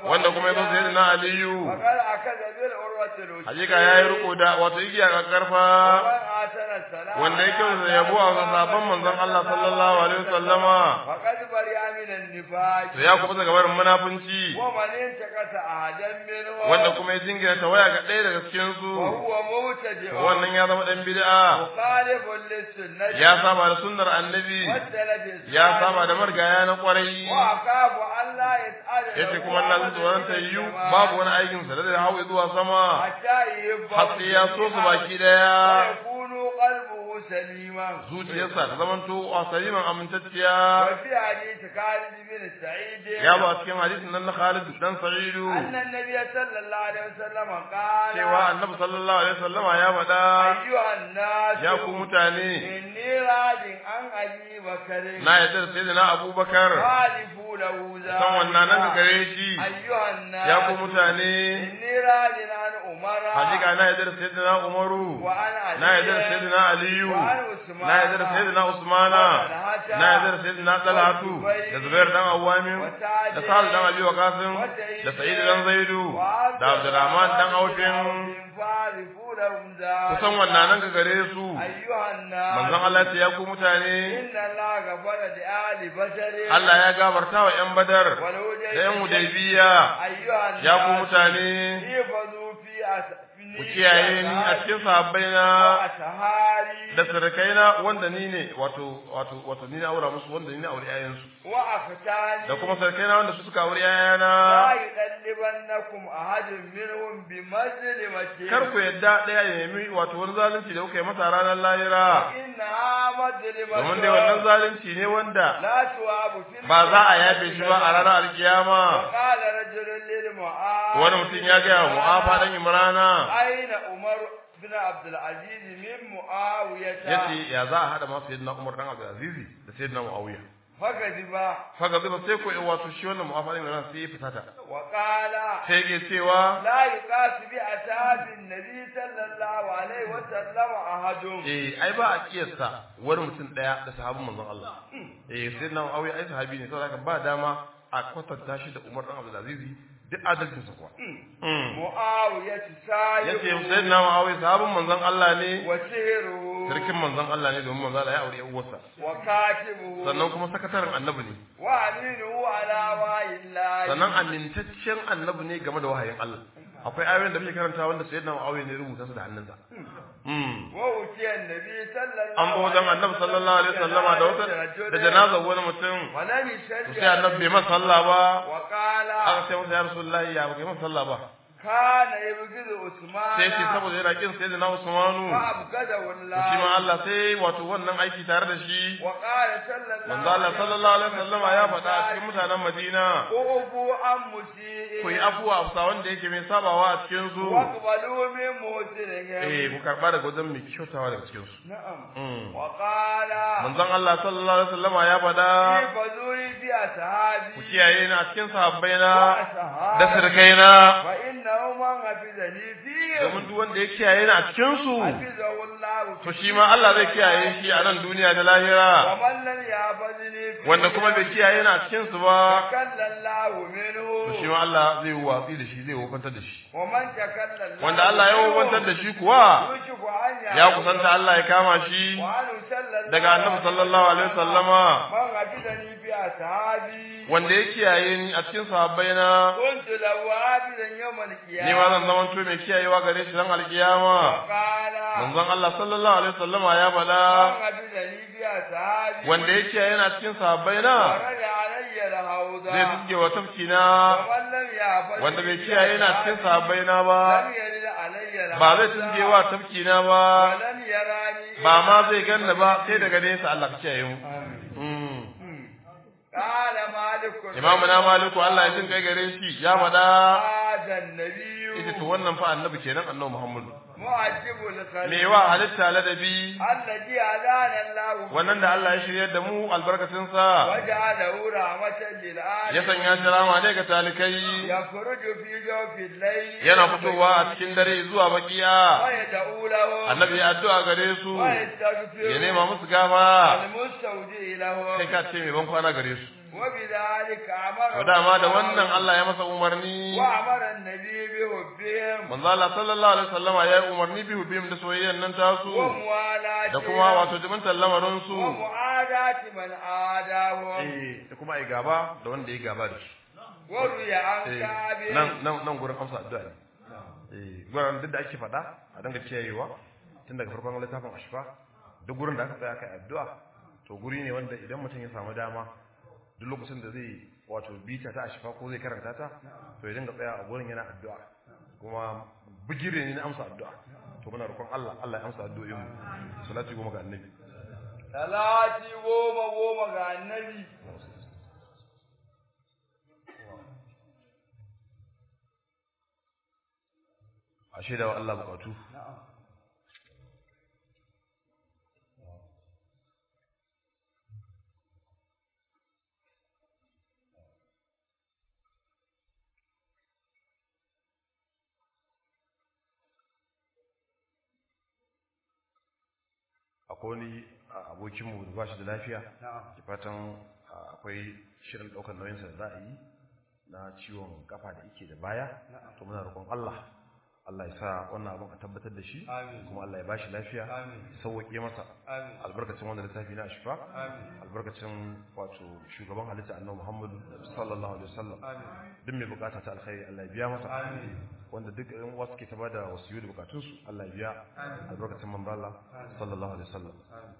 wanda kuma ya zo sai na aliyu فقد أخذ بالعروة الوثقى hakika yayi riko da wato igiya ga karfa ومن آتنا السلام wanda ya kyauta yabo a sabon manzon Allah sallallahu alaihi wasallama فقد برئ من النفاق to ya kuma daga barin munafunci ومن انتقص أحدا منهم wanda kuma ya jingina tawaya ga ɗaya daga cikin su وهو مبتدع wannan ya zama dan bid'a مخالف للسنة ya saba da sunnar annabi والسلف الصالح ya saba da margaya na kwarai وأخاف أن لا يسأل yace kuma Allah zai tsoron ta yiwu babu wani aikin sa da zai hawo zuwa sama حتى يبقى har sai ya so su baki daya ويكون قلبه سليما zuciyarsa ta zamanto a saliman amintacciya وفي حديث خالد بن سعيد ya ba a cikin hadisin nan na Khalid dan Sa'idu أن النبي صلى الله عليه وسلم قال cewa Annabi sallallahu alaihi wasallama ya faɗa أيها الناس ya ku mutane إني راج عن أبي بكر na yadda da sayyidina Abubakar خالفوا له ذلك san wannan nan ka gare shi أيها الناس ya ku mutane إني راج عن عمر hakika na yadda da sayyidina Umaru وعن علي na yadda da sayyidina Aliyu وعن عثمان na yadda da sayyidina Usmana na yadda da sayyidina Talhatu da Zubair dan Awwamin da Sa'ad dan Abi Waqas da Sa'id dan Zaidu da Abdurrahman dan Aufin فاعرفوا لهم ذلك kusan wannan nan ka gare su أيها الناس manzon Allah ya ku mutane إن الله غفر لآل بشر Allah ya gabarta wa ƴan Badar da ƴan Hudaybiya أيها الناس ya ku mutane احفظوا في أس- في ku kiyaye ni a cikin sahabbaina وأسهاري da surukaina wanda ni ne wato wato wato ni na aura musu wanda ni na aure ƴaƴansu وأختاني da kuma surukaina wanda su suka aure لا ƴaƴana يغلبنكم أحد منهم بمظلمة kar ku yadda ɗaya ya nemi wato wani zalunci da kuka yi masa ranar lahira إنها مظلمة domin dai wannan zalunci ne wanda لا تواب في ba za a yafe shi ba a ranar alkiyama وقال رجل للمعاذ wani mutum ya gaya wa mu'afa dan imrana أين عمر بن عبد العزيز من معاوية yace ya za a hada ma sayyidina Umar dan Abdul Aziz da sayyidina Muawiya فكذب faga zuba sai ko wato shi wannan mu'afa dan imrana sai ya fitata وقال sai yake cewa لا يقاس بأصحاب النبي صلى الله عليه وسلم أحد eh ai ba a kiyasta wani mutum daya da sahabin manzon Allah eh sayyidina Muawiya ai sahabi ne saboda haka ba dama a kwatanta shi da Umar dan Abdul Aziz duk adalcin sa kuwa معاوية سايق yace sayyidina Muawiya sahabin manzon Allah ne وسهره sarkin manzon Allah ne domin manzon Allah ya aure uwarsa وكاتبه sannan kuma sakataren annabi ne وأمينه على وعي الله sannan amintaccen annabi ne game da wahayin Allah akwai ayoyin da muke karanta wanda sayyidina Muawiya ne rubuta su da hannunsa mm وأتي النبي صلى الله an zo wajen annabi sallallahu alaihi wasallama da wata da janazar wani mutum ولم to يشد sai annabi bai masa sallah ba وقال aka ce masa ya rasulullahi ya baka masa sallah ba كان يبغض عثمان sai ce saboda yana kin sayyidina Usmanu فأبغضه to shi ma الله Allah sai wato wannan aiki tare da shi وقال صلى الله manzo Allah sallallahu alaihi wasallama ya faɗa a cikin mutanen Madina أوفوا عن مسيء ku yi afuwa a bisa wanda yake mai sabawa a cikin su واقبلوا من محسنهم eh ku karba daga wajen mai kyautawa daga cikin su نعم Mm. وقال manzon Allah sallallahu alaihi wasallama ya faɗa احفظوني في أصحابي ku kiyaye ni a cikin sahabbaina وأصحابي da sirkaina فإنه من حفظني فيهم domin duk wanda ya kiyaye ni a cikin su حفظه الله to shi ma Allah zai kiyaye shi a nan duniya da lahira ومن لم يحفظني فيهم wanda kuma bai kiyaye ni a cikin su ba تكلى الله منه to shi ma Allah zai watsi da shi zai wofantar da shi ومن تكلى الله wanda Allah ya wofantar da shi kuwa يوشك أن ya kusanta Allah ya kama shi وأن صلى الله daga annabi sallallahu alaihi wasallama من حفظني في أصحابي wanda ya kiyaye ni a cikin sahabbaina كنت له حافظا يوم القيامة ni ma zan zama to mai kiyayewa gare shi ran alkiyama وقال manzon Allah sallallahu alaihi wasallama ya من faɗa حفظني في أصحابي wanda ya kiyaye ni a cikin sahabbaina ورد علي الهوضة zai tuske wa tafkina ومن لم يحفظني wanda bai في kiyaye ni a cikin أصحابي sahabbaina ba لم يرد علي الهوضة ba zai tuske wa tafkina ba ولم يراني ba ma zai ganna ba sai daga nesa Allah ka kiyaye mu Mm. قال مالك imamu na maliku Allah ya jin kai gare shi ya faɗa هذا النبي ita to wannan fa annabi kenan annabi Muhammadu معجب الخلق me wa halitta ladabi الذي هدانا الله wannan da Allah ya shiryar da mu albarkacin sa وجعله رحمة للعالمين ya sanya shi rama ne ga talikai يخرج في جوف الليل yana fitowa a cikin dare zuwa bakiya ويدعو له annabi ya addu'a gare su ويستغفر ya nema musu gafara المستودع له kai ka ce mai ban kwana gare su wa bidhalika amara to dama da wannan Allah ya masa umarni wa amara annabi bi hubbihim manzo Allah sallallahu alaihi wasallama ya yi umarni bi hubim da soyayyan nan tasu wa muwalati da kuma wato jibintar lamarin su wa muadati man adahu eh da kuma ai gaba da wanda ya gaba da shi wa ruya an Eh, kabi nan nan nan gurin amsa addu'a ne eh gurin duk da ake faɗa a danga kiyayewa tun daga farkon littafin ashfa duk gurin da aka tsaya kai addu'a to guri ne wanda idan mutum ya samu dama duk lokacin da zai wato bita ta ashfa ko zai karanta ta to ya dinga tsaya a gurin yana addu'a kuma bigire ne na amsa addu'a to muna roƙon Allah Allah ya amsa addu'o'in mu salati goma ga annabi salati goma goma ga annabi a shaida wa Allah bukatu akwai wani a, abokinmu da ba shi da lafiya na'am da fatan a, akwai shirin ɗaukar nauyinsa da za a yi na ciwon kafa da yake da baya to muna roƙon Allah Allah ya sa wannan abin a tabbatar da shi Amin. kuma Allah ya bashi lafiya Amin. ya sauwaƙe masa amin albarkacin wanda littafi na shifa amin albarkacin wato shugaban halitta annabi Muhammadu sallallahu alaihi wasallam amin duk mai bukata ta alkhairi Allah ya biya masa amin wanda duk ɗan uwa suke ta bada wasiyu da bukatunsu Allah ya biya Amin. albarkacin manzo Allah sallallahu alaihi wasallam amin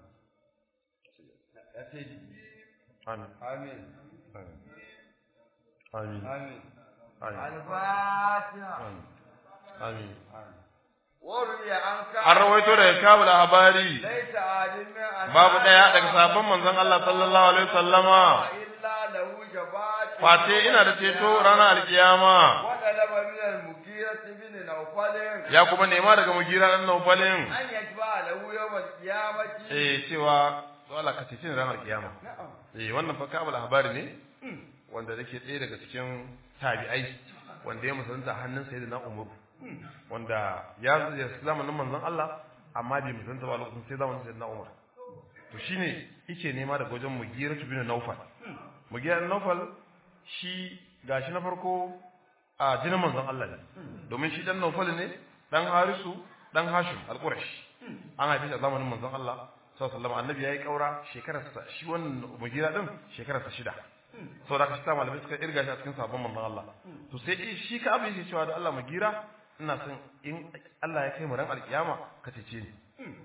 ya ce amin amin amin amin amin amin al-fatiha amin amin wa ruya an kabi an rawaito daga kabul habari laita alimin an babu daya daga sabon manzon Allah sallallahu alaihi wasallama illa lahu shafa'atu face ina da ceto ranar alkiyama wa talaba min al-mughira ibn nawfal ya kuma nema daga mugira dan naufalin an yajba lahu yawm al-qiyamati eh cewa to Allah ka cece ni ranar alkiyama na'am eh wannan fa kabul habari ne wanda yake ɗaya daga cikin tabi'ai wanda ya musulunta a hannun sayyidina Umar wanda ya ya zamanin manzon Allah amma bai musulunta ba lokacin sai zamanin sayyidina Umar to shine yake nema daga wajen Mugira bin Nawfal Mugira bin Nawfal shi gashi na farko a jinin manzon Allah ne domin shi dan Nawfal ne dan Harisu dan Hashim al-Qurashi an haife shi a zamanin manzon Allah sallallahu alaihi wasallam annabi yayi kaura shekararsa shi wannan Mugira din shekararsa shida sau da aka shi malamai suka irga shi a cikin sabon manzon Allah to sai shi ka abin shi cewa da Allah magira ina son in Allah ya kai mu ran alkiyama ka cece ni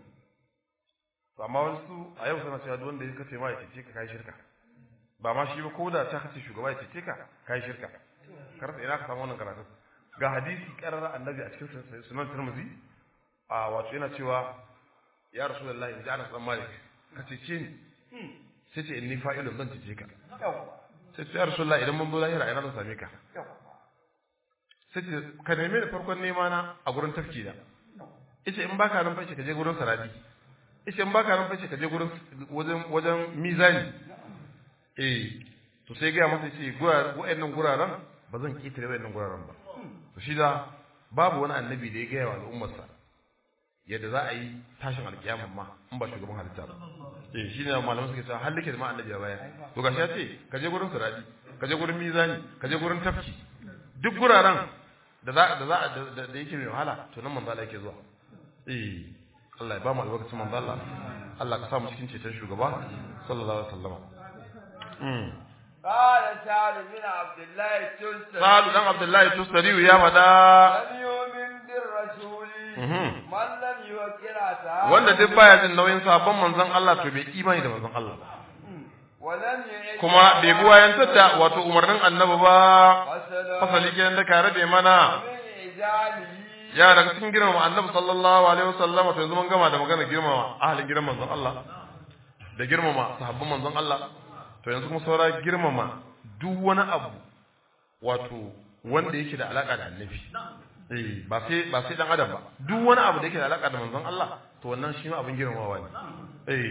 to amma wasu a yau suna cewa duk wanda ya kace ma ya cece ka kai shirka ba ma shi ba ko da ta kace shugaba ya cece ka kai shirka kar sai ina ka samu wannan karatu ga hadisi karara annabi a cikin sunan Tirmidhi a wato yana cewa ya rasulullahi in ji ana san malik ka cece ni sai ce inni fa'ilun zan cece ka yawa sai ce ya rasulullah idan mun zo lahira ina zan same ka yawa sai ce ka neme da farkon nema na a gurin tafki da ita in baka nan fashe ka je gurin saradi ita in baka nan fashe ka je gurin wajen wajen mizani eh to sai ga masa ce wa'annan guraren ba zan kitare wa'annan guraren ba to shi da babu wani annabi da ya gaya wa al'ummarsa yadda za a yi tashin alkiyama ma in ba shugaban halitta ba eh shi ne malaman suke cewa halike da ma annabi ya baya to gashi ya ce ka je gurin siradi ka je gurin mizani ka je gurin tafki duk guraren da za da za da yake mai wahala to nan manzo Allah yake zuwa eh Allah ya ba mu albarkacin manzo Allah Allah ka sa mu cikin ceton shugaba sallallahu alaihi wasallam mm قال سعد بن عبد الله التستري Sa'ad dan Abdullahi Tustari ya fada لم يؤمن بالرسول Mhm. من لم يوكل أصحابه wanda duk baya jin nauyin sabon manzon Allah to bai imani da manzon Allah ba ولم يعد kuma bai bi wayantar da wato umarnin annabi ba فسلم fasali kenan da kare da mana من إجاله ya daga cikin girmama annabi sallallahu alaihi wasallam to yanzu mun gama da magana girmama ahalin gidan manzon Allah da girmama sahabban manzon Allah to yanzu kuma saura girmama duk wani abu wato wanda yake da alaka da annabi eh ba sai ba sai dan adam ba duk wani abu da yake da alaka da manzon Allah to wannan shi ma abin girmamawa ne eh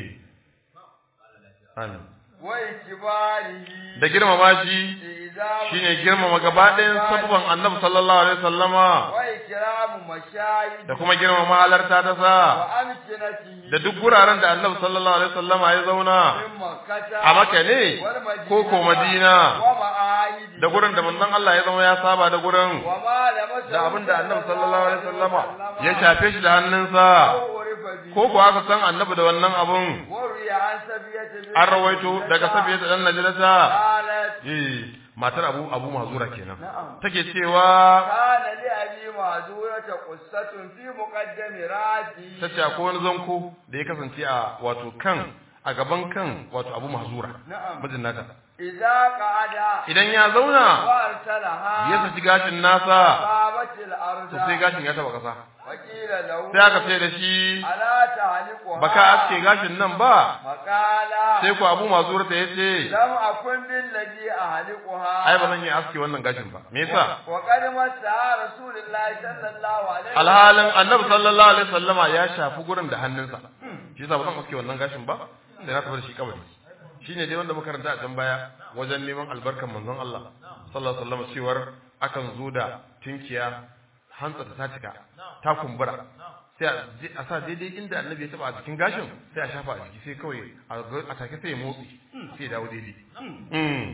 amin وإكباره da girmama shi إذا shine girmama gaba ɗayan sabban annabi sallallahu alaihi wasallama ikramu mashayid da kuma girmama halarta ta sa wa amkinatihi da duk guraren da Annabi sallallahu alaihi wasallama ya zauna min makkata a Makka ne wal madina ko ko Madina wa ma'ahidi da gurin da manzon Allah ya zama ya saba da gurin wa ma lamasa da abin da Annabi sallallahu alaihi wasallama ya shafe shi da hannunsa ko ko aka san Annabi da wannan abun wariya an sabiyata an rawaito daga sabiyata dan najlata qalat eh matar Abu Abu Mazura kenan na'am take cewa kana li abi ma'zurata qissatun fi muqaddami rati tace akwai wani zanko da ya kasance a wato kan a gaban kan wato Abu Mazura na'am mijin nata idza qada idan ya zauna wa arsalaha ya saki gashin nasa sabatil arda to sai gashin ya taba kasa wakila lahu sai aka ce da shi ala ta'liquha baka aske gashin nan ba faqala sai ku Abu Mazura ta yace lam akun bil ladhi ahliquha ai ba zan yi aske wannan gashin ba me yasa wa qad masa rasulullahi sallallahu alaihi alhalin annabi sallallahu alaihi wasallama ya shafi gurin da hannunsa shi yasa ba zan aske wannan gashin ba sai na tafi da shi kabari shine dai wanda muka karanta a can baya wajen neman albarkan manzon Allah sallallahu alaihi wasallama cewar akan zo da tinkiya hantsa ta cika ta kumbura sai a je- a sa daidai inda annabi ya taba a jikin gashin sai a shafa a jiki sai kawai a ga- a take sai ya motsi sai ya dawo daidai Mm.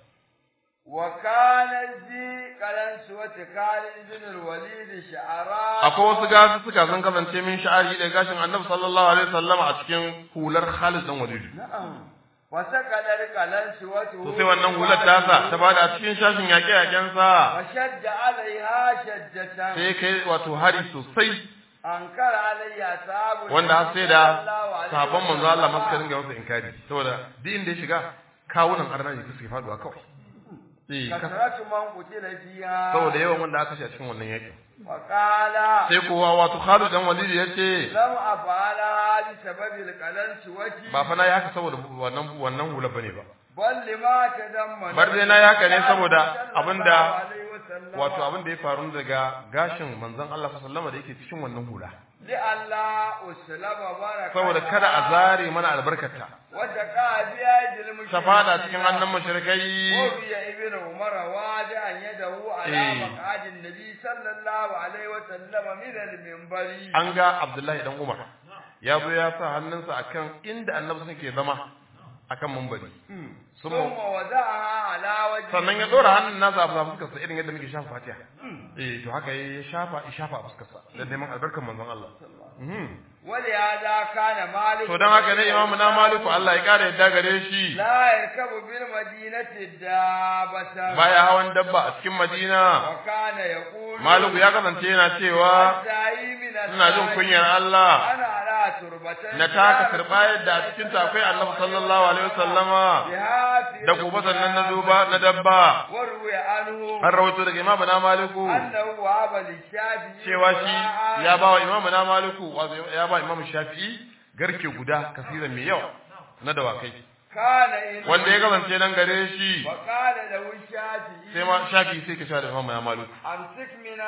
wa kana zi qalan suwati khalid ibn al-walid sha'ara akwai wasu gasu suka sun kasance min sha'ari da gashin annabi sallallahu alaihi wasallama a cikin hular Khalid dan Walid na'am wa sakadar qalan suwati to sai wannan hular tasa ta bada a cikin shashin yaƙe-yaƙen sa wa shadda alaiha shaddatan sai kai wato hari sosai ankara alayya sabu wanda har sai da sabon manzo Allah masu karin ga masa inkari saboda duk inda ya shiga kawunan arnaji suke faduwa kawai eh ka- kasratu man qutila fiha saboda yawan wanda aka kashe a cikin wannan yaƙin wa qala sai kowa wato Khalid dan Walid ya ce lam afala bi sababi al-qalan suwati ba fa na yi haka saboda wannan wannan hula bane ba bal lima tadammana Bar dai na yi haka ne saboda abinda Sallallahu alaihi wasallam. wato abin da ya faru daga gashin manzon Allah sallallahu alaihi wasallam da yake cikin wannan hula li Allah uslama baraka saboda kada a zare mana albarkata wata ka biya jilmu ta fada cikin hannun mushrikai وفي ابن عمر واجعا يده على إيه. مقعد النبي صلى الله عليه وسلم من المنبر an ga Abdullahi dan Umar ya zo ya sa hannunsa akan inda annabi suke zama akan mumbari ثم وضعها على وجهه sannan ya dora hannun nasa a fuskarsa irin yadda muke shafa fatiha eh to haka ya shafa ya shafa a fuskarsa da neman albarkar manzon Allah Mhm. ولهذا كان مالك to dan haka ne imamu na maliku Allah ya kare yadda gare shi لا يركب بالمدينة دابة baya hawan dabba a cikin Madina وكان يقول Maliku ya kasance yana cewa الداعي من ina jin kunyar Allah أنا على تربة na taka karba yadda a cikin ta akwai Annabi sallallahu alaihi wasallama بها في da gobe sannan na duba na dabba وروي عنه an rawaito daga imamu na Maliku أنه وهب للشافعي cewa shi ya ba wa imamu na Maliku wato ya ba imamu Shafi'i garke guda kasiran mai yawa na dawakai كان إن wanda ya kasance nan gare shi وقال له الشافعي sai ma Shafi'i sai ka sha da imamu na Maliku أمسك من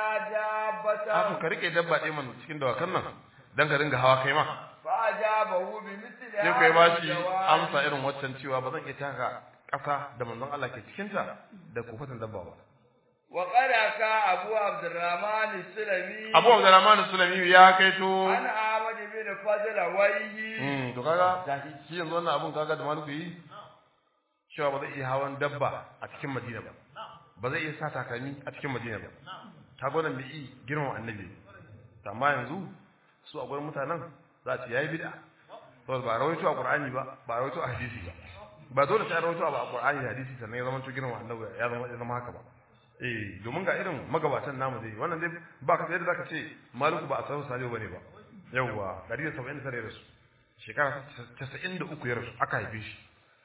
Haka دابة ka rike dabba ɗaya man cikin dawakan nan dan ka dinga hawa kai ma فأجابه بمثل sai هذا kai ba shi الجواب. amsa irin waccan cewa ba zan iya taka ƙasa da manzon Allah ke cikinta da kofatan dabba ba وقد أكا أبو عبد الرحمن السلمي Abu Abdurrahman Sulami ya kaito عن أحمد بن فضل ويه mm to kaga shi yanzu wannan abun kaga da maluku yi cewa ba zai iya hawan dabba a cikin Madina ba ba zai iya sa takalmi a cikin Madina ba ta gwanan bai yi girman annabi To amma yanzu su a gurin mutanen za a ce yayi bid'a saboda ba rawaito a Qur'ani ba ba rawaito a hadisi ba ba dole sai a rawaito a Qur'ani da hadisi sannan ya zama to girman annabi ya zama ya zama haka ba eh domin ga irin magabatan namu dai wannan dai ba ka yadda zaka ce maliku ba a san salihu bane ba yawwa 179 ya rasu shekara 93 ya rasu aka haife shi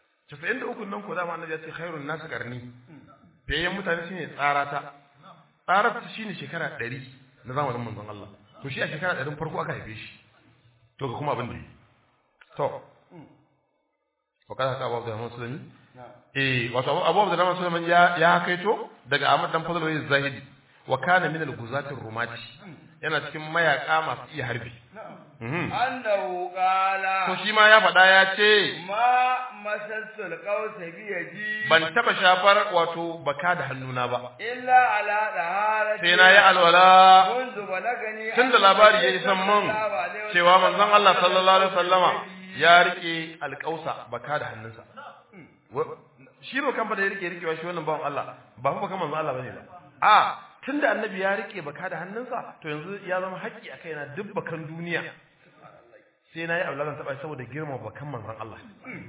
93 nan ko dama annabi ya ce khairun nas qarni fiyayyen mutane shine tsarata tsarata shine shekara 100 na zamanin manzon Allah to shi a shekara 100 farko aka haife shi to ga kuma abin da yi to wa kada ka Abu Abdurrahman Sulami eh wato Abu Abu Abdurrahman Sulami ya ya kaito daga Ahmad dan Fadl wai Zahidi wa kana min al-guzati rumati yana cikin mayaka masu iya harbi mhm annahu qala to shi ma ya faɗa ya ce ma masassul qawsa bi yaji ban taba shafar wato baka da hannuna ba illa ala daharati sai na yi alwala mundu balagani tun da labari ya isan mun cewa manzon Allah sallallahu alaihi wasallama ya rike alƙausa baka da hannunsa Wa- shi ba kan fa da ya rike rikewa shi wannan bawan Allah ba fa kan manzon Allah bane ba a tunda annabi ya rike baka da hannunsa to yanzu ya zama haƙƙi a kaina duk bakan duniya sai na yi auladan taɓa saboda girma bakan manzon Allah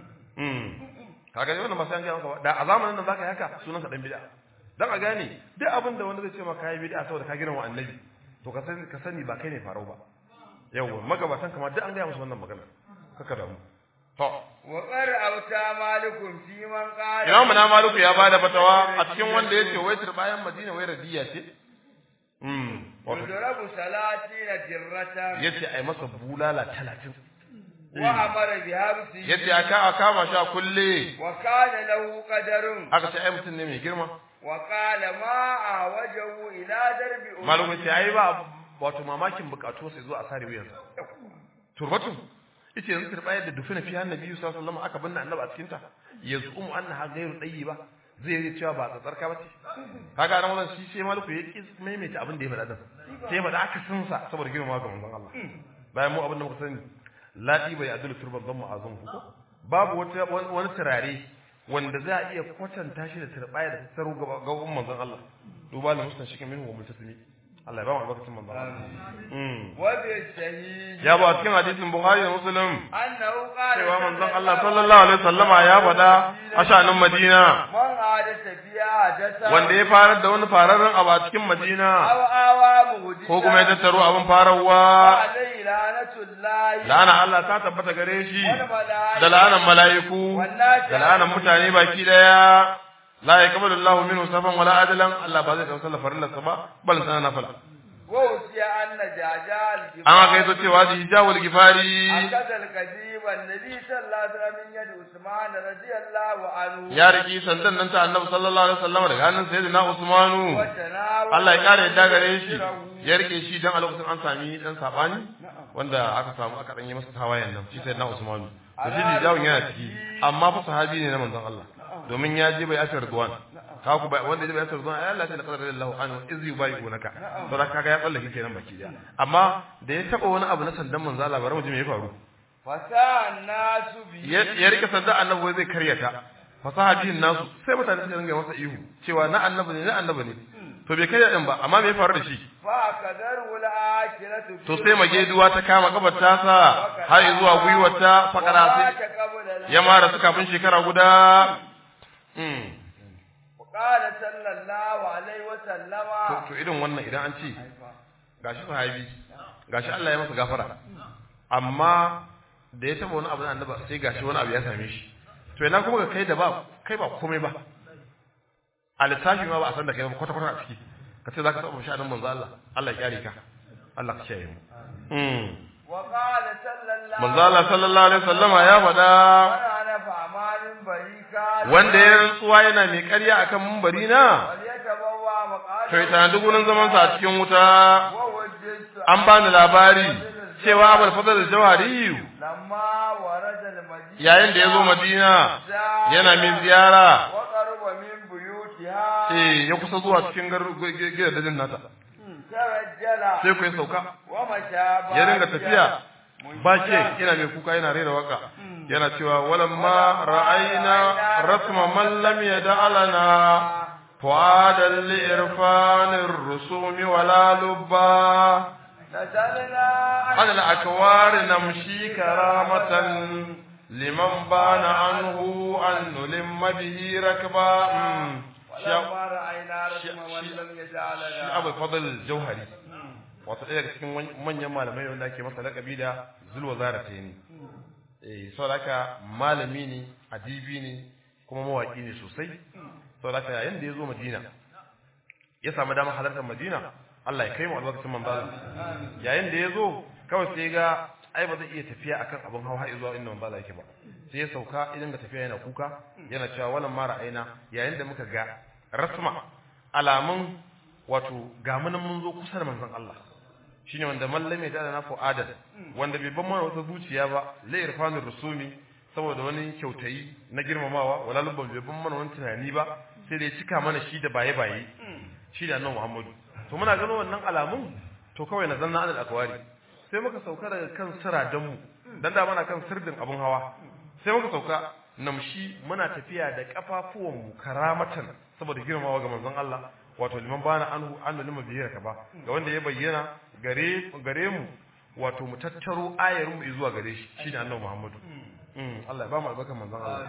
mm kaga ne wannan ba sai an ga maka ba da a zamanin nan zaka yi haka sunan ka dan bid'a dan a gane duk abin da wanda zai ce maka yi bid'a saboda ka girma annabi to ka sani ka sani ba kai ne farau ba yawa magabatan kamar duk an gaya musu wannan magana kaka da mu to wa qar auta malikum fi man qala Imam na Maliku ya bada fatawa a cikin wanda yace wai bayan Madina wai radiya ce mm wato yudrabu salatina dirratan yace ai masa bulala 30 wa amara bi habsi yace aka a kama shi a kulle wa kana lahu qadarun aka ce ai mutum ne mai girma wa qala ma awajahu ila darbi ummi Maliku ce ai ba wato mamakin bukatu sai zo a sare wuyansa turbatu yace yanzu turbayar da dufina fi annabi sallallahu alaihi wasallam aka binne annabi a cikin ta yazumu annaha ghairu ba zai yi cewa ba tsatsarka ba ce kaga nan wannan shi sai maliku ya ki maimaita abin da ya faɗa din sai ya faɗa aka sun sa saboda girmama ga manzon Allah bayan mu abin da muka sani ladi bai adulu turban zan mu'azum ko babu wata wani turare wanda za a iya kwatanta shi da turbaya da tsaro ga ga manzon Allah duba da mustan shi minhu wa mutasimi Allah ya ba mu albarkacin manzon Allah mm wa bi sahih ya ba cikin hadisin Bukhari da Muslim annahu qala cewa manzon Allah sallallahu alaihi wasallama ya faɗa a shanin Madina man hadasa biya hadasa wanda ya farar da wani fararren abu a cikin Madina aw awa muhdisa ko kuma ya tattaro abin fararwa alayhi lanatullahi la'ana Allah ta tabbata gare shi wal malaika da la'anan mala'iku da la'anan mutane baki daya la yaqbalu Allahu minhu safan wala adalan Allah ba zai kawo sallar farillarsa ba bal sana nafila wa usiya anna jajal an aka yi cewa da hijabul gifari akadal kadiba annabi sallallahu alaihi wasallam min yadi usman radiyallahu anhu ya riki sandan nan ta annabi sallallahu alaihi wasallam daga hannun sayyidina Usmanu wa tanawala Allah ya kare yadda gare shi ya rike shi dan a lokacin an sami dan sabani wanda aka samu aka dan yi masa tawayen nan shi sayyidina Usmanu to shi hijabun yana ciki amma fa sahabi ne na manzon Allah domin ya je bai asar duwan ka ku bai wanda ya je bai asar duwan ai Allah sai qadara Allah anhu iz yubayunaka to da kaga ya tsallake kenan baki daya amma da ya taba wani abu na sandan manzon Allah bari mu ji me ya faru fasa nasu bi ya ya rike sandan annabi wai zai karyata fasaha biyin nasu sai mutane suka ringa masa ihu cewa na annabi ne na annabi ne to bai karya din ba amma me ya faru da shi fa kadar wal akhiratu to sai mageduwa ta kama kabar tasa har zuwa gwiwarta fakara sai ya mara su kafin shekara guda mm. qala sallallahu alaihi wa to, sallama to irin wannan idan an ce gashi sahabi gashi Allah ya masa gafara amma da ya taba wani abu na annaba sai gashi wani abu ya same shi to ina kuma ga kai da ba kai ba komai ba a lissafi ma ba a san da kai ba kwata kwata a ciki ka ce zaka taba sha'anin manzo Allah Allah ya kyare ka Allah ka kiyaye mu mm wa qala sallallahu manzo Allah sallallahu alaihi wasallama ya faɗa ana fa amalin barika wanda ya rantsuwa yana mai ƙarya akan mumbari na wal yatabawwa maqala to ya tanadi gurin zaman sa a cikin wuta wa wajjatu an bani labari cewa abul fadl al-jawhari lamma warada al madina yayin da ya zo madina yana min ziyara wa qaruba min buyutiha eh ya kusa zuwa cikin gidajen nata tarajjala sai ku ya sauka wa mashaba ya dinga tafiya ba ke yana mai kuka yana rera waka yana cewa walamma ra'ayna rasma man lam yad'alana fuadan li irfanir rusumi wala lubba nazalna على الأكوار نمشي كرامة لمن بان عنه أن نلم به ركبا مم. شا- ولما رأينا رسم shi- من لم shi يجعلنا abu fadl jauhari wato ɗaya daga cikin wan- manyan malamai wanda ake masa laƙabi da zulwa zara ta ne eh saboda haka malami ne adibi ne kuma mawaƙi ne sosai saboda haka yayin da ya zo madina ya samu damar halartar madina Allah ya kai mu albarkacin manzo Allah yayin da ya zo kawai sai ga ai ba zai iya tafiya akan abin hawa har zuwa inda manzo Allah yake ba sai ya sauka idan ga tafiya yana kuka yana cewa walan mara aina yayin da muka ga rasma alamun wato ga mun mun zo kusa da manzon Allah shine wanda mallame da na fu'adan wanda bai ban mana wata zuciya ba la irfanur rusumi saboda wani kyautayi na girmamawa wala lubban bai ban mana wani tunani ba sai da ya cika mana shi da baye baye shi da annabi Muhammadu to muna ganin wannan alamun to kawai na zanna adal akwari sai muka sauka daga kan siradan mu dan da muna kan sirdin abun hawa sai muka sauka namshi muna tafiya da kafafuwan mu karamatan saboda girmamawa ga manzon Allah wato liman bana anhu annu lima biyar ka ba ga wanda ya bayyana gare gare mu wato mu tattaro ayar mu zuwa gare shi shine annabi Muhammadu mm Allah ya ba mu albarkan manzon Allah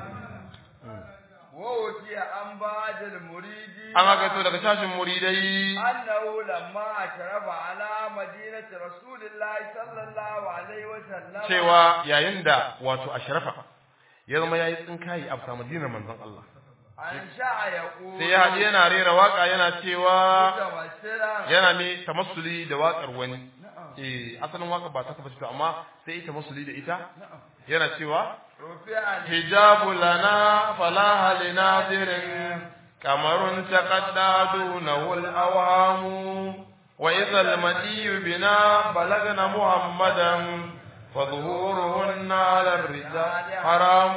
ووكي عن بعض المريدين an haka to daga shashin muridai أنه لما أشرف على مدينة رسول الله صلى الله عليه وسلم cewa yayin da wato ashrafa ya zama yayi tsinkayi a bisa madinar manzon Allah أنشأ يقول sai ya haɗe yana rera waka yana cewa متمثلا yana mai tamassuli da waƙar wani eh asalin waka ba ta kafa to amma sai ita tamassuli da ita yana cewa رفع hijabu lana falaha linadirin kamarun taqadda dunahu al-awhamu wa idha al-madiyu bina balagna muhammadan فظهورهن على الرجال حرام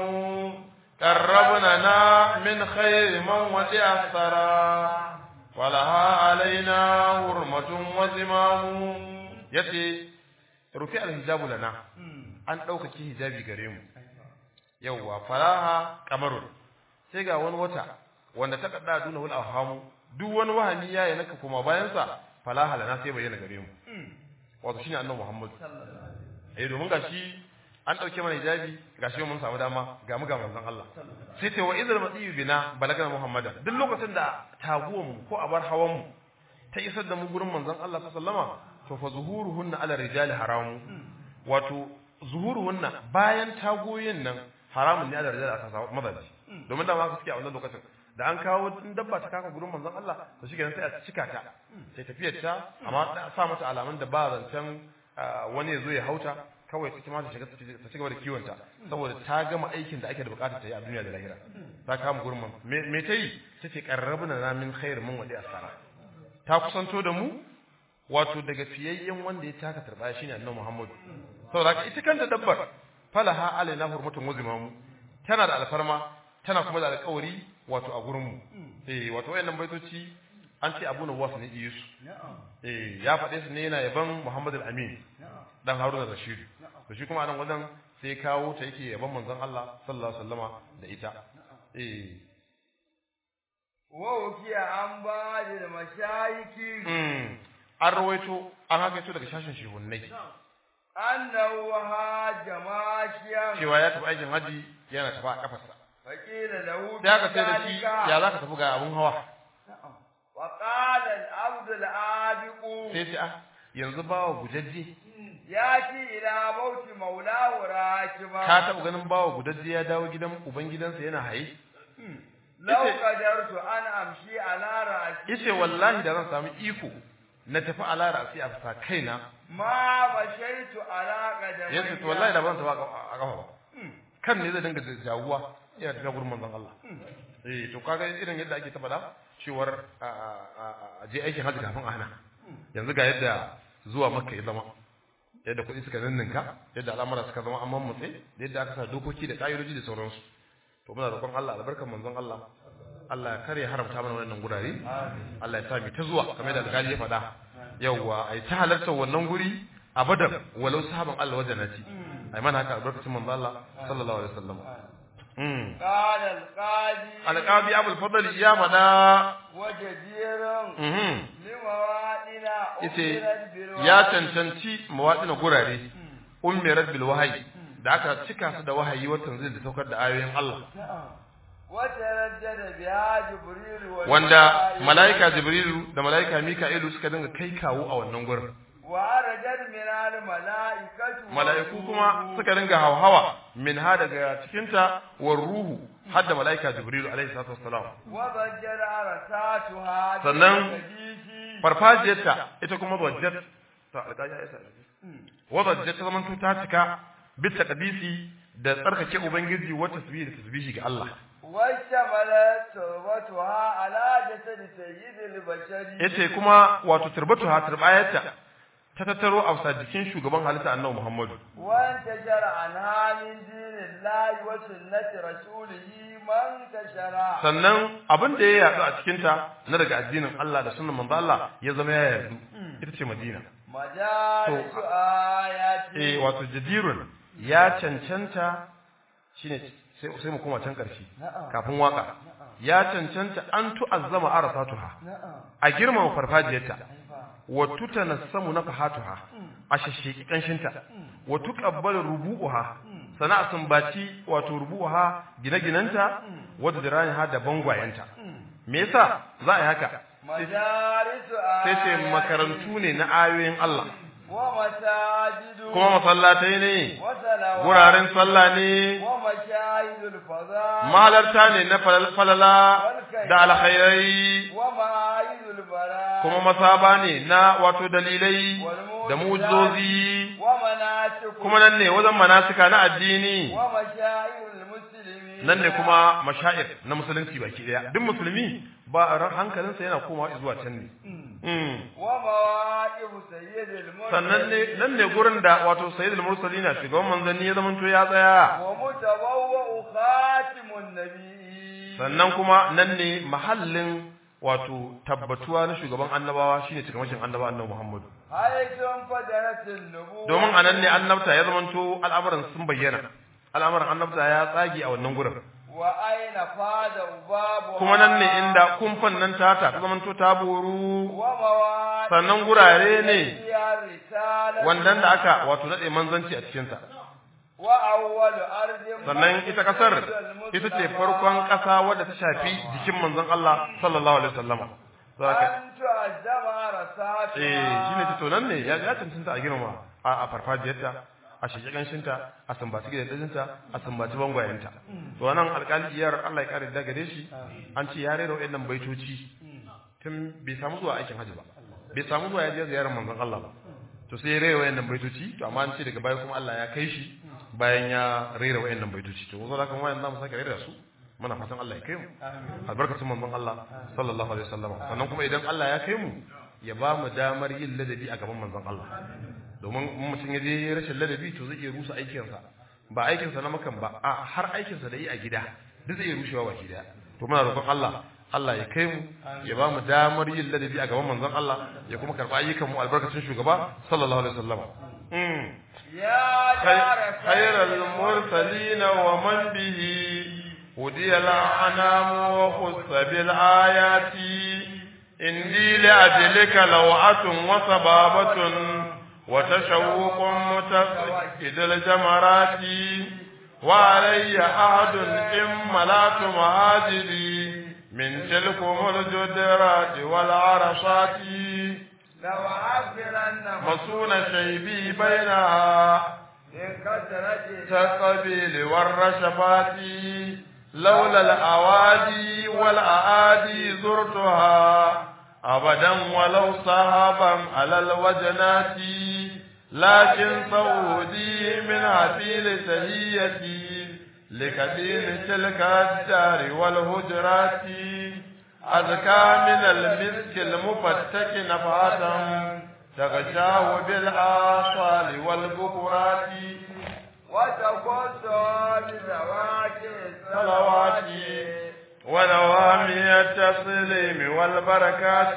قربنا من خير من وسع الثرى ولها علينا حرمة وزمام يتي رفع الحجاب لنا an ɗaukaki hijabi gare mu yauwa faraha kamarun sai ga wani wata wanda ta kadda duna wal awhamu duk wani wahani ya yi naka kuma bayan sa falaha lana sai bayyana gare mu wato shine annabi Muhammad eh domin gashi an dauke mana hijabi gashi mun samu dama ga mu ga manzon Allah sai ce wa idhal madiyu bina balagana muhammadan duk lokacin da taguwan mu ko abar hawan mu ta isar da mu gurin manzon Allah sallama to fa zuhuruhunna ala rijali haramu wato zuhuruhunna bayan tagoyin nan haramun ne ala rijali aka mazaji domin da ma ka suke a wannan lokacin da an kawo in dabba ta kaka gurin manzon Allah to shi sai a cika ta sai tafiyar ta amma da sa mata alamun da ba zancen wani ya zo ya hauta kawai ta kuma ta shiga ta ci gaba da kiwon ta saboda ta gama aikin da ake da bukata ta yi a duniya da lahira ta kama gurin man me ta yi ta ce qarrabna na min khair min wadi asara ta kusanto da mu wato daga fiyayyen wanda ya taka turbaya shine annabi Muhammad saboda haka ita kanta dabbar falaha alaina hurmatun wazimamu tana da alfarma tana kuma da alƙawari wato a gurin mu eh wato wayannan baitoci an ce Abu Nawas ne yi su eh ya faɗe su ne yana yaban Muhammad al-Amin dan Haruna Rashid to shi kuma anan wajen sai kawo ta yake yaban manzon Allah sallallahu alaihi wasallama da ita eh wa ukiya an ba da mashayiki mm an rawaito an haka daga shashin shehunnai annahu haja mashiyan cewa ya tafi aikin haji yana tafi a kafarsa faqila lahu sai aka sai da shi ya zaka tafi ga abun hawa wa qala al-abd al-abiqu sai ce ah yanzu bawa gujajje yati ila mauti maulahu rakiba ka taɓa ganin bawa gudajje ya dawo gidan ubangidansa yana haye law qadartu an amshi ala ra'si yace wallahi da zan samu iko na tafi ala ra'si a fasa kaina ma bashaitu ala qadamai yace to wallahi da ban tafi a kafa ba kan ne zai dinga jawuwa yana tafiya gurin manzon Allah eh to kaga irin yadda ake tabbata cewar a je aikin hajji kafin a hana yanzu ga yadda zuwa makka ya zama yadda kuɗi suka ninninka yadda al'amura suka zama amman mutse da yadda aka sa dokoki da ƙa'idoji da sauransu to muna roƙon Allah albarkar manzon Allah Allah ya kare haramta mana wannan gurare Allah ya sa mu ta zuwa kamar da alƙali ya faɗa yawwa ai ta halartar wannan guri abadan walau sahaban Allah wajen nati ai mana haka albarkacin manzon Allah sallallahu alaihi wasallam mm qala al-qadi alqabi abul fadl ya faɗa wajadiran mhm limawadina yace umirat bil ya cancanci mawaɗina gurare ummirat bil wahayi da aka cika su da wahayi watan zai da saukar da ayoyin Allah وتردد بها جبريل wanda malaika jibrilu da malaika mika'ilu suka dinga kai kawo a wannan gurin ورجت من الملائكة mala'iku kuma suka dinga hawhawa min ha daga cikinta war ruhu har da malaika jibrilu alaihi salatu wassalam وضجر رساتها sannan بالحديث farfajiyarta ita kuma wajjat ta alƙaja ya sa wajjat ta zaman ta cika bit taqdisi da tsarkake ubangiji wa tasbihi da tasbihi ga Allah واشتملت تربتها على جسد سيد البشر yace kuma wato turbatu ha turbayarta ta tattaro a jikin shugaban halitta annabi Muhammadu وانتشر عنها من دين الله وسنة رسوله من انتشر sannan abin da ya yadu a cikin ta na daga addinin Allah da sunnan manzo Allah ya zama ya yadu ita ce Madina مجالس آياته eh wato jadirun ya cancanta shine sai sai mu koma can karshe kafin waka ya cancanta an tu'azzama arasatuha a girmama farfajiyarta wa tutanassamu nafahatuha a shashsheki kanshinta wa tuqabbalu rubu'uha sana sumbaci wato rubu'uha gine-ginanta wadda diraniha da bangwayenta me yasa za a yi haka مجالس sai ce آياته makarantu ne na ayoyin Allah ومساجد kuma masallatai ne وصلوات wuraren sallah ne ومشاهد الفضاء mahalarta ne na falal- falala da alkhairai ومعايد البلاء kuma masaba ne na wato dalilai da mu'jizozi ومناسك kuma nan ne wajen manasika na addini ومشاعر المسلمين nan ne kuma mashair na musulunci baki daya duk musulmi ba ran hankalinsa yana komawa zuwa can ne Mm. ومواقف سيد المرسلين sannan ne nan ne gurin da wato sayyidul mursalina shugaban manzanni ya zamanto ya tsaya ومتبوأ خاتم النبي sannan kuma nan ne mahallin wato tabbatuwa na shugaban annabawa shine cikakken annaba annabi Muhammad حيث انفجرت النبوة domin anan ne annabta ya zamanto al'amuran sun bayyana al'amuran annabta ya tsage a wannan gurin وأين فاد بابها kuma nan ne inda kumfan nan tata ta zamanto ta boru ومواقف sannan gurare ne فيها الرسالة wannan da aka wato nade manzanci a cikin sa وأول أرض sannan ita kasar ita ce farkon kasa wadda ta shafi jikin manzon Allah sallallahu alaihi wasallam saboda أن تعزم رساتها eh shine ta to nan ne ya ya tantanta a girma a a farfajiyarta a shige ganshinta a sambaci gidajenta a sambaci bangwayenta to wannan alƙaliyar Allah ya kare da gare shi an ce ya rera wayannan baitoci tun bai samu zuwa aikin hajji ba bai samu zuwa ya je ziyarar manzon Allah ba to sai ya rera wayannan baitoci to amma an ce daga baya kuma Allah ya kai shi bayan ya rera wayannan baitoci to wazo da kan wayan zamu sake rera su muna fatan Allah ya kai mu albarkatun manzon Allah sallallahu alaihi wasallam sannan kuma idan Allah ya kai mu ya ba mu damar yin ladabi a gaban manzon Allah domin in mutum ya je rashin ladabi to zai iya rusa aikinsa ba aikinsa na makan ba a har aikinsa da yi a gida duk zai iya rushewa baki daya to muna roƙon Allah Allah ya kai mu ya ba mu damar yin ladabi a gaban manzon Allah ya kuma karɓa ayyukan mu albarkacin shugaba sallallahu alaihi wasallam mm يا دار خير المرسلين ومن به هدي الأنام وخص بالآيات إني لأجلك لوعة وصبابة وتشوق متفقد الجمرات وعلي أحد إن ملات مهاجري من تلكم الجدرات والعرشات لو عبرن مصون شيبي بينها من كثرة كالقبيل والرشفات لولا الأوادي والأعادي زرتها أبدا ولو صهبا على الوجنات لكن صودي من عتيل سهيتي لكدين تلك الدار والهجرات أذكى من المسك المفتك نفعة تغشاه بالآصال والبكرات وتقص بزواج صلوات ونوامي التسليم والبركات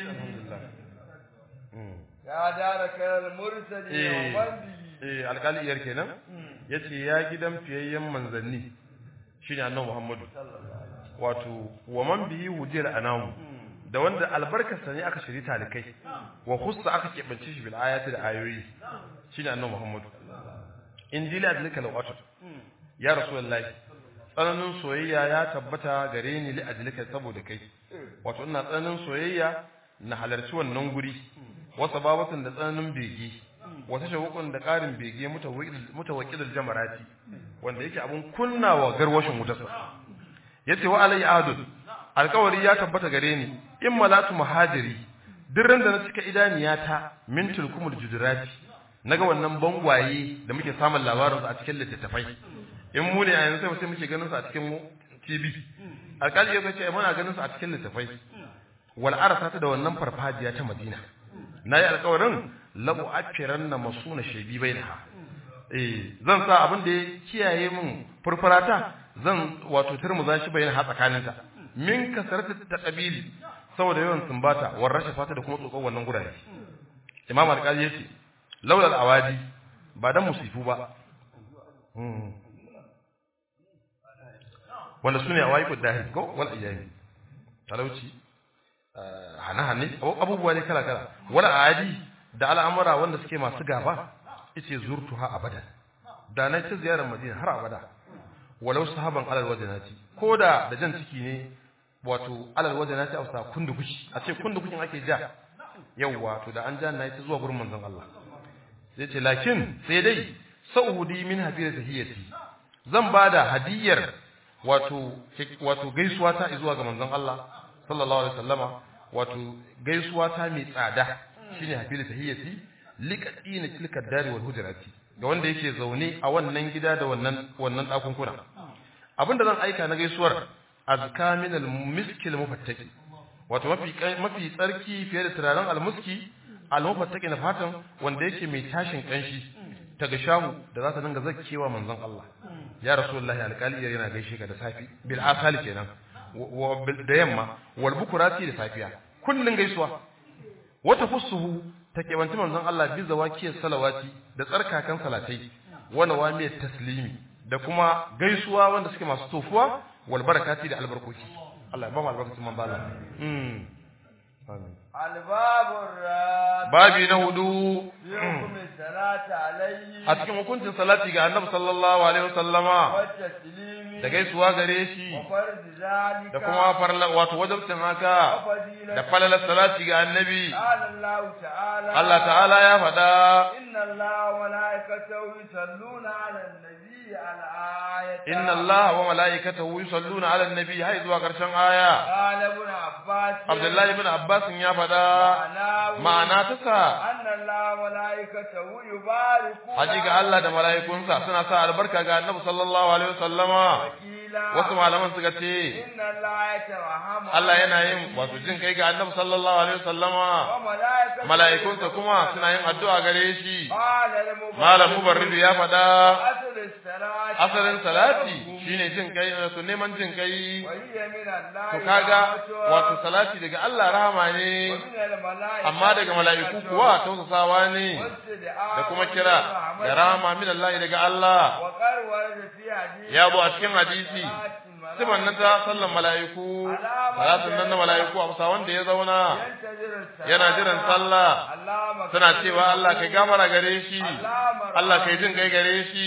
يا دار خير المرسلين ومن به eh alƙaliyar kenan yace ya gidan fiyayyen manzanni shine annabi Muhammadu wato wa man bihi wujil anamu da wanda albarkarsa ne aka shiri talikai wa khussa aka keɓance shi bil ayati da ayoyi shine annabi Muhammadu injila adlika lawatu ya rasulullahi tsananin soyayya ya tabbata gare ni li ajlika saboda kai wato ina tsananin soyayya na halarci wannan guri wasa babatun da tsananin bege wata shawukun da ƙarin bege mutawakkilul jamarati wanda yake abun kunnawa garwashin wutarsa yace wa alayya ahadun alƙawari ya tabbata gare ni in malatu muhajiri duk ran da na cika idaniyata min tulkumul judurati naga wannan bangwaye da muke samun labarin su a cikin littattafai in mu ne a yanzu sai muke ganin su a cikin TV alƙali ya ce muna ganin su a cikin littattafai wal arsa ta da wannan farfajiya ta Madina nayi alƙawarin labu akiranna masuna shaybi bainaha eh zan sa abin da ya kiyaye min furfurata zan wato turmuza shi bayan ha tsakaninta min kasarata ta kabili saboda yawan sumbata warrashe fata da kuma tsokon wannan gurare imam al-qadi yace laula al-awadi ba dan musifu ba wanda sune awaiqud dahi ko wal ayami talauci hana hanne abubuwa ne kala kala wala adi da al'amura wanda suke masu gaba yace zurtuha abada da na ta ziyarar madina har abada walau sahaban alal wajanati koda da jan ciki ne wato alal wajanati a sa kundukushi a ce kundukushin ake ja yawwa to da an ja na ta zuwa gurin manzon Allah sai ce lakin sai dai sa'udi min hafira tahiyati zan bada hadiyar wato wato gaisuwa ta zuwa ga manzon Allah sallallahu alaihi wasallama wato gaisuwa ta mai tsada shine hafira tahiyati liqadina tilka dari wal hujrati ga wanda yake zaune a wannan gida da wannan wannan dakunkuna abinda zan aika na gaisuwar azka min al miskil mufattaki wato mafi mafi tsarki fiye da turaren almuski almufattaki na fatan wanda yake mai tashin kanshi ta ga shahu da za ta dinga zakkewa manzon Allah ya rasulullahi alƙali yana gaishe ka da safi bil asali kenan da yamma wal bukurati da safiya kullun gaisuwa wata fusuhu ta kebanci manzon Allah bi zawakiyar salawati da tsarkakan salatai wa nawamiyat taslimi da kuma gaisuwa wanda suke masu tofuwa wal barakati da albarkoki Allah ya ba mu albarkacin manzon Allah mm amin albabur rad babi na hudu yukum salati alayhi a cikin hukuncin salati ga annabi sallallahu alaihi wasallama wa taslimi da gaisuwa gare shi wa farz zalika da kuma farla wato wajibcin haka da falalar salati ga annabi qala Allah ta'ala Allah ta'ala ya faɗa inna Allah wa malaikatahu yusalluna 'ala an-nabi ala ayati inna Allah wa mala'ikatahu yusalluna 'alan nabi hay zuwa karshen aya qala ibn Abbas Abdullahi ibn Abbas ya faɗa ma'anahu ma'ana ta sa anna Allah wa malaikatahu yubariku haji ga Allah da mala'ikunsa suna sa albarka ga annabi sallallahu alaihi wasallama wasu malaman suka ce inna Allah yatarahamu Allah yana yin wato jin kai ga annabi sallallahu alaihi wasallama wa malaikatahu mala'ikunsa kuma suna yin addu'a gare shi qala al-mubarak malam mubarridu ya faɗa asl as-salati asalin salati shine jin kai wato neman jin kai wa hiya min Allah to kaga wato salati daga Allah rahama ne amma daga mala'iku kuwa tausasawa ne da kuma kira da rahama min Allah daga Allah wa qarwa fi hadith ya bu a cikin hadisi siman nan ta sallan mala'iku salatun nan na mala'iku a bisa wanda ya zauna yana jiran sallah suna cewa Allah kai gafara gare shi Allah kai jin kai gare shi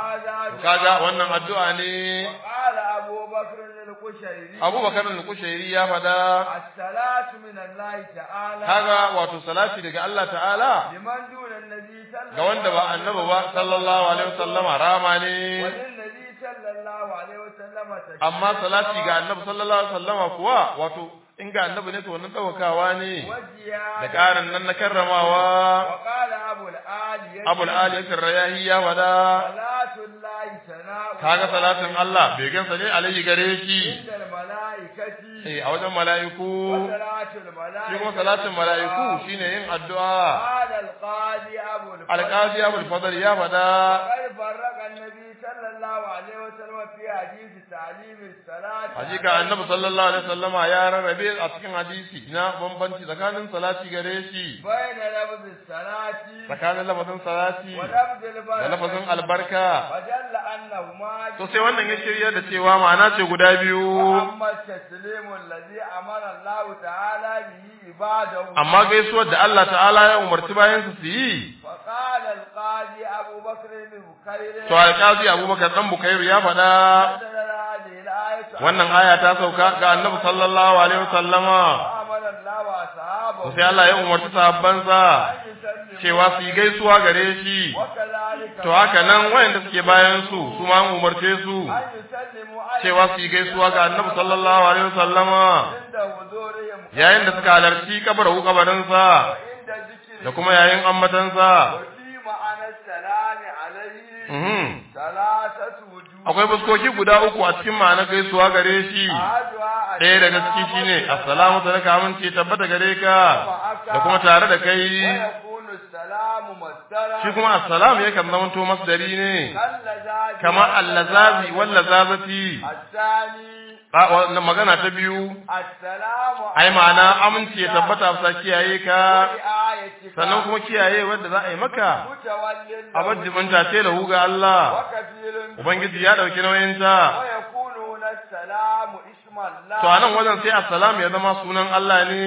kaga wannan addu'a ne قال أبو بكر القشيري Abu Bakar al-Kushairi ya faɗa الصلاة من الله تعالى kaga wato salati daga Allah ta'ala لمن دون النبي صلى ga wanda ba annabi ba sallallahu alaihi wasallama rama ne وللنبي صلى الله عليه وسلم تشريع amma salati ga annabi sallallahu alaihi wasallama kuwa wato in ga annabi ne to wannan daukakawa ne وزيادة da karin nan na karramawa وقال أبو الآلي abul ali rayahi ya faɗa صلاة الله ثناء kaga salatin Allah bai gansa ne alaihi gare shi عند الملائكة eh a wajen mala'iku وصلاة الملائكة shi kuma salatin mala'iku shine yin addu'a قال القاضي أبو الفضل alqazi abul fadl ya faɗa وقد فرق النبي صلى الله عليه وسلم في حديث تعليم الصلاة hakika annabi sallallahu alaihi wasallama ya rarrabe a cikin hadisi na bambanci tsakanin salati gare shi بين لفظ الصلاة tsakanin lafazin salati ولفظ البركة da lafazin albarka وجل أنهما to sai wannan ya shirya da cewa ma'ana ce guda biyu وأما التسليم الذي أمر الله تعالى به عباده amma gaisuwar da Allah ta'ala ya umarci bayan su su yi فقال القاضي أبو بكر بن بكير to alƙazi Abubakar dan Bukairu ya faɗa نزل هذه الآية wannan aya ta sauka ga Annabi sallallahu alaihi wasallama وأمر الله وأصحابه to sai Allah ya umarci sahabbansa أن يسلموا cewa su yi gaisuwa gare shi وكذلك to haka nan wayanda suke bayan su su ma an umarce su أن يسلموا على cewa su yi gaisuwa ga Annabi sallallahu alaihi wasallama عند حضورهم yayin da suka halarci kabarin kabarinsa وعند ذكر da kuma yayin ambatansa وفي معنى السلام عليه mhm ثلاثة وجوه akwai fuskoki guda uku a cikin ma'anar gaisuwa gare shi أحدها ɗaya daga ciki shine assalamu alaikum amince tabbata gare ka da kuma tare da kai ويكون السلام السلام مصدرا shi kuma assalam yakan zamanto masdari ne كاللذاذ kamar allazazi wal lazazati الثاني a wannan magana ta biyu السلام ai ma'ana aminci ya tabbata sa kiyaye ka رعايتك sannan kuma kiyaye wanda za a yi maka متول a majibinta ce lahu ga Allah وكفيل ubangiji ya dauki nauyin ta ويكون هنا السلام اسم الله to anan wajen sai assalam ya zama sunan Allah ne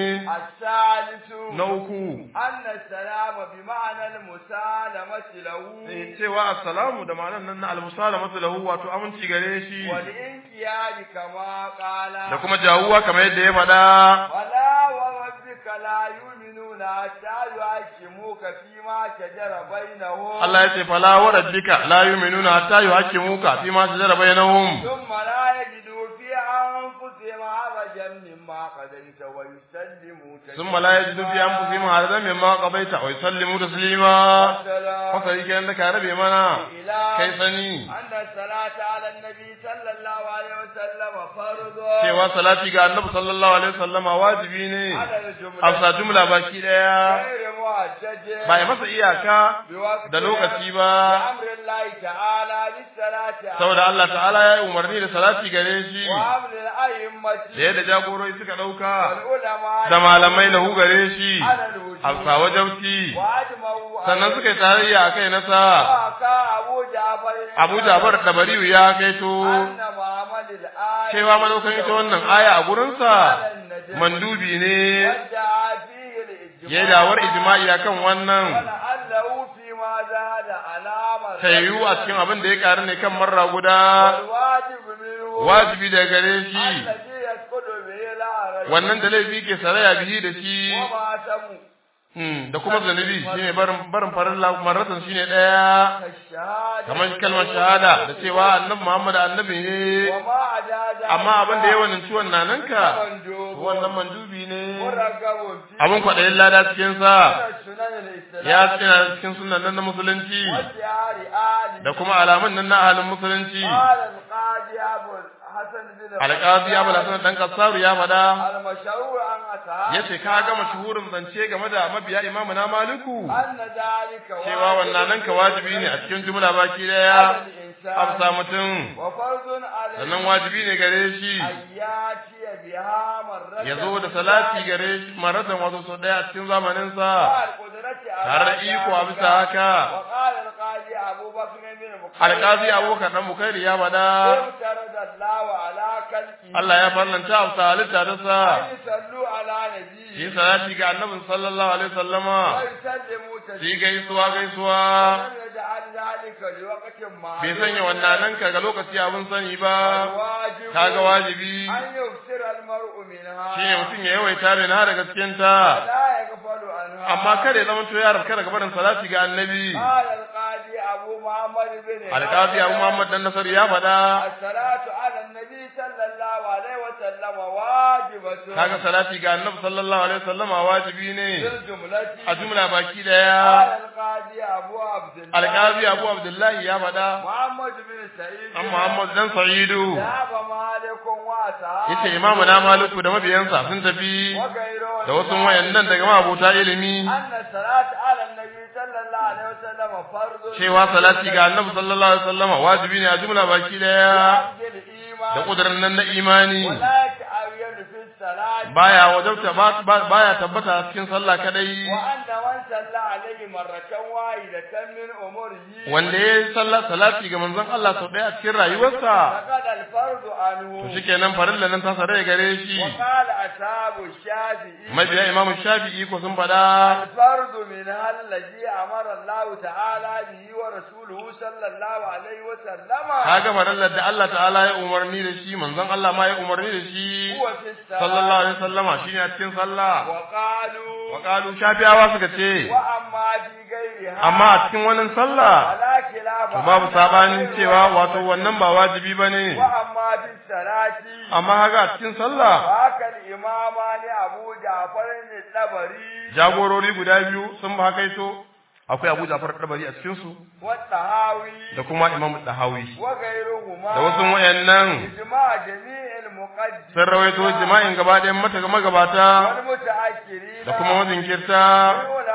الثالث na uku أن السلام بمعنى المسالمة له Eh, cewa assalamu da ma'anar nan na almusalamatu lahu wato aminci gare shi والانقياد كما قال da kuma jawuwa kamar yadda ya faɗa ولا وربك لا يؤمنون حتى يحكموك فيما شجر بينهم Allah ya ce fala wa rabbika la yu'minuna hatta yuhaqqimuka fi ma shajara bainahum ثم لا يجدوا في أنفسهم حرجا مما قضيت ويسلموا ثم لا يجدوا في انفسهم حرجا مما قضيت ويسلموا تسليما والسلام fasari kenan da ka rabe mana إلى kai sani أن الصلاة على النبي صلى الله عليه وسلم فرض cewa salati ga annabi sallallahu alaihi wasallama wajibi ne على a الجملة sa jumla baki daya غير محجج ba ya masa iyaka بوقت da lokaci ba بأمر الله تعالى للصلاة saboda Allah ta'ala ya yi umarni da salati gare shi وأمر الأئمة da yadda jagorori suka dauka والعلماء da malamai lahu gare shi على الوجوب a sa wajauci وأجمعوا sannan suka yi tarayya a kai nasa وحكى أبو جعفر Abu Jafar Tabariyu ya kaito أن محمد الآية cewa madaukan ita wannan aya a gurinsa على النجم mandubi ne ودعا فيه الإجماع ya dawar ijma'i akan wannan ولعله فيما زاد علامة tayu a cikin abin da ya karu ne kan marra guda والواجب منه wajibi da gare shi الذي يسقط به العرج wannan da laifi ke saraya bihi da shi وما سموا Hmm, da kuma zanubi shine barin barin farin marratan shine daya كالشهادة kamar kalmar shahada da cewa annabi Muhammad annabi ne وما عدا ذلك amma abin da yawan ciwon nananka مندوب wannan mandubi ne مرغب فيه abin kwaɗayin lada cikin sa من السنن الإسلام ya tsina cikin sunan nan na musulunci وشعار آل da kuma alamun nan na ahalin musulunci قال القاضي أبو الحسن بن alƙazi abu hasan dan kasaru ya faɗa المشهور عن أصحاب yace ka ga mashuhurin zance game da mabiya imamu na maliku أن ذلك cewa wannan nan ka wajibi ne a cikin jumla baki daya amsa mutum وفرض عليه sannan wajibi ne gare shi أن يأتي بها مرة ya zo da salati gare shi maratan wato sau daya a cikin zamaninsa القدرة tare da iko a bisa haka وقال القاضي أبو بكر بن بكير alƙazi abokan dan bukairi ya faɗa افترض الله على كلكه Allah ya farlanta a bisa halitta ta sa أن يصلوا على yi نبيه salati ga annabin sallallahu alaihi wasallama ويسلموا yi تسليما gaisuwa gaisuwa لم يجعل ذلك لوقت ما bai sanya wannan nan ka ga lokaci abin sani ba الواجب kaga wajibi أن يكثر المرء منها shine mutum ya yawaita min har daga cikin ta لا يغفل عنها amma kada ya zama to ya rabka daga barin salati ga annabi قال القاضي أبو محمد بن alƙazi abu muhammad dan nasar ya faɗa الصلاة على النبي صلى الله عليه وسلم واجبة kaga salati ga annabi sallallahu alaihi wasallama wajibi ne بالجملة a jumla baki قال daya القاضي أبو عبد الله alƙazi abu abdullahi ya faɗa محمد بن سعيد an muhammad dan sa'idu ذهب مالك وأصحابه yace imamu na maliku da mabiyansa sun tafi وغيره da wasu wayannan daga mabota ilimi أن الصلاة على النبي صلى الله عليه وسلم فرض cewa salati ga annabi sallallahu alaihi wasallama wajibi ne a jumla baki daya بعد الإيمان da kudurin nan na imani ولا يتعين في الصلاة baya wajabta ba- ba- baya tabbata a cikin sallah kadai وأن من صلى عليه مرة واحدة من أمره wanda ya yi sallah salati ga manzon Allah sau ɗaya a cikin rayuwarsa فقد الفرض عنه to shikenan farilla nan ta sare gare shi وقال أصحاب الشافعي mabiya imamu shafi'i ko sun faɗa الفرض منها الذي أمر الله تعالى به ورسوله صلى الله عليه وسلم kaga farillar da Allah ta'ala ya umarni da shi manzon Allah ma ya umarni da shi هو في الصلاة sallallahu alaihi wasallama shine a cikin sallah وقالوا wa qalu shafi'awa suka ce وأما في غيرها amma a cikin wannan sallah فلا خلاف to babu أنها sabanin غير cewa wato واجبة. wannan ba wajibi bane وأما في الصلاة amma haka a cikin sallah فهكا الإمامان أبو جعفر الطبري jagorori guda biyu sun ba kaito akwai Abu Ja'far Dabari a cikin su والطهاوي da kuma Imam Dahawi وغيرهما da wasu wayannan إجماع جميع المقدمين sun rawaito jima'in gaba ɗayan mata magabata والمتأخرين da kuma mazinkirta من علماء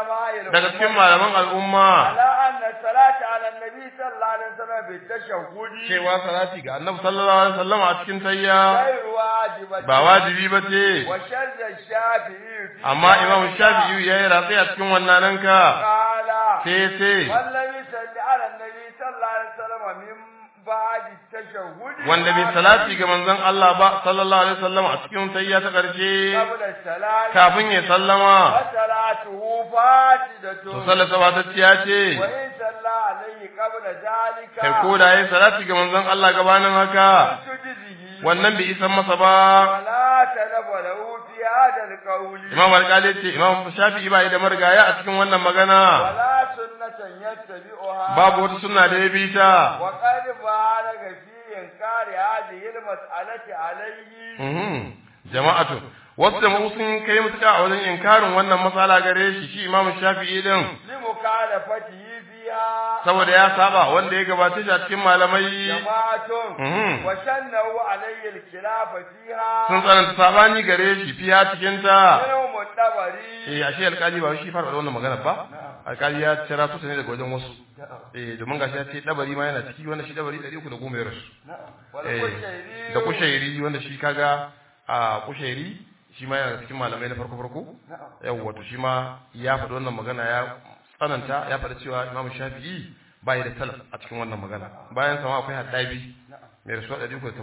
daga cikin malaman al'umma على أن الصلاة على النبي صلى الله عليه وسلم بالتشهد cewa salati ga annabi sallallahu alaihi wasallam a cikin tayya غير واجبة ba wajibi ba ce وشد الشافعي في amma imam shafi'i ya yi ratsi a cikin wannan ka قال sai sai من لم يصلي على النبي صلى الله عليه وسلم من بعد التشهد wanda bai salati ga manzon Allah ba sallallahu alaihi wasallam a cikin tayya ta karshe قبل السلام kafin ya sallama وصلاته فاسدة to sallata ba ta ciya ce وإن صلى عليه قبل ذلك kai ko da yayi salati ga manzon Allah gabanin haka تجزه wannan bai isan masa ba ولا تلف له في هذا القول imam alƙali ce imam shafi'i ba da marigaya a cikin wannan magana ولا سنة يتبعها babu wata sunna da ya bi ta وقد بالغ في إنكار هذه المسألة عليه Mhm. jama'atu wasu jama'u sun kai mutuka a wajen inkarin wannan matsala gare shi shi imam shafi'i din لمخالفته فيها saboda ya saba wanda ya gabace shi a cikin malamai جماعة Mhm. وشنوا عليه الخلاف فيها sun tsananta sabani gare shi fiya cikin ta منهم الطبري eh ashe alƙali ba shi fara da wannan magana ba alƙali ya cira su ne daga wajen wasu eh domin gashi ya ce dabari ma yana ciki wanda shi dabari 310 ya rasu eh da kushairi wanda shi kaga a kushairi shi ma yana cikin malamai na farko farko yawa to shi ma ya faɗi wannan magana ya tsananta ya faɗi cewa Imam Shafi'i bai da salaf a cikin wannan magana bayan sama akwai Haddabi mai rasuwa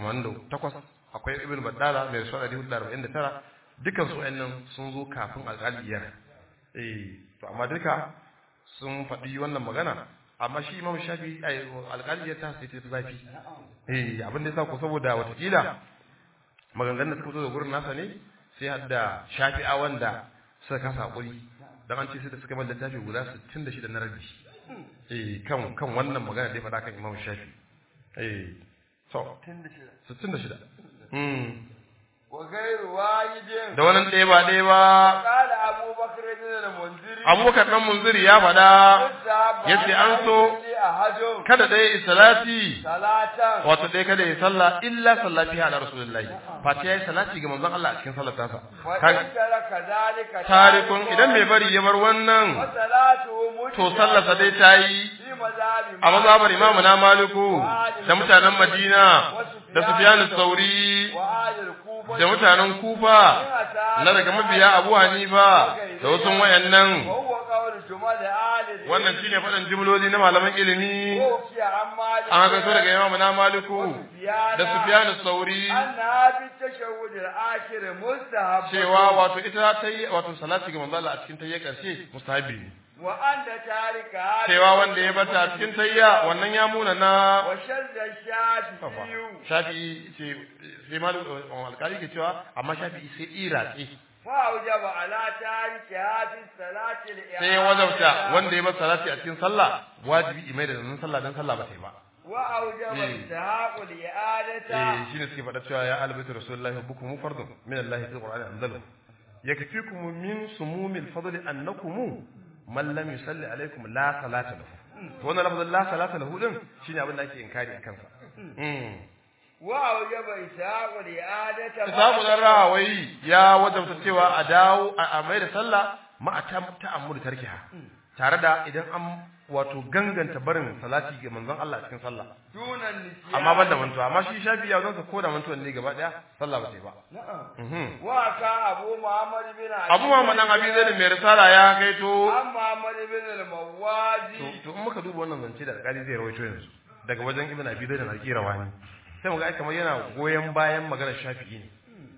188 akwai Ibn Baddala mai rasuwa 149 dukan su wayannan sun zo kafin alƙaliyar eh to amma duka sun faɗi wannan magana amma shi Imam Shafi'i ai alƙaliyar ta sai ta fi zafi eh abin da yasa ko saboda watakila maganganun da suka fito da gurin nasa ne sai har da shafi'a wanda suka kasa hakuri dan an ce sai da suka bar littafi guda 66 na rabi eh kan kan wannan magana da ya faɗa kan Imam Shafi eh so 66 mm وغير واحد da wannan ɗaya ba ɗaya ba قال أبو بكر بن المنذر Abubakar dan Munziri ya faɗa yace an so أحد kada ɗaya salati صلاة wato ɗaya kada ya sallah illa sallati ala rasulullahi fati yayi salati ga manzon Allah a cikin sallar tasa وإن ترك ذلك tarikun idan bai bari ya bar wannan وصلاته to sallarsa dai ta yi في مذهب a mazhabar imamu na maliku da mutanen madina da sufyanu sauri وآل الكوفة da mutanen kufa na daga mabiya abu hanifa da wasu wayannan وهو قول جمال آل wannan shine faɗin jimloli na malaman ilimi وفي عن مالك an haka so daga imamu na maliku da sufyanu sauri أنها في التشهد الآخر مستحب cewa wato ita ta yi wato salati ga manzo Allah a cikin tayyar karshe mustahabi ne وأن تارك هذا cewa wanda ya bata a cikin tayya wannan ya muna na وشد الشافعي shafi'i ce sai malu alkali ke cewa amma shafi'i sai iratsi فأوجب على تارك هذه الصلاة الإعادة sai ya wajabta wanda ya bar salati a cikin sallah wajibi imai da nan sallah dan sallah ba ta yi ba وأوجب إيه. استحاق الإعادة eh shine suke faɗa cewa ya albaitu rasulullahi hubbukum fardun min Allah fil qur'ani anzalu yakfikum min sumumil fadli annakum man lam yusalli alaikum la salata lahu to wannan lafazin la salata lahu din shine abin da ake inkari akan sa mm وأوجب إسحاق الإعادة Isamu dan rahawai ya wajabta cewa a dawo a a mai da sallah ma a ta'ammul tarkiha tare da idan an wato ganganta barin salati ga manzon Allah a cikin sallah دون النسيان amma ban da mantuwa amma shi shafi ya zonsa ko da mantuwan ne gaba daya sallah ba ta yi ba نعم Mhm. وكان أبو محمد بن علي abu Muhammad dan abi zai mai risala ya kaito عن محمد بن الموازي to to in muka duba wannan zance da alƙali zai rawaito yanzu daga wajen ibn abi zai da alƙirawani sai mu ga ai kamar yana goyen bayan maganar shafi'i ne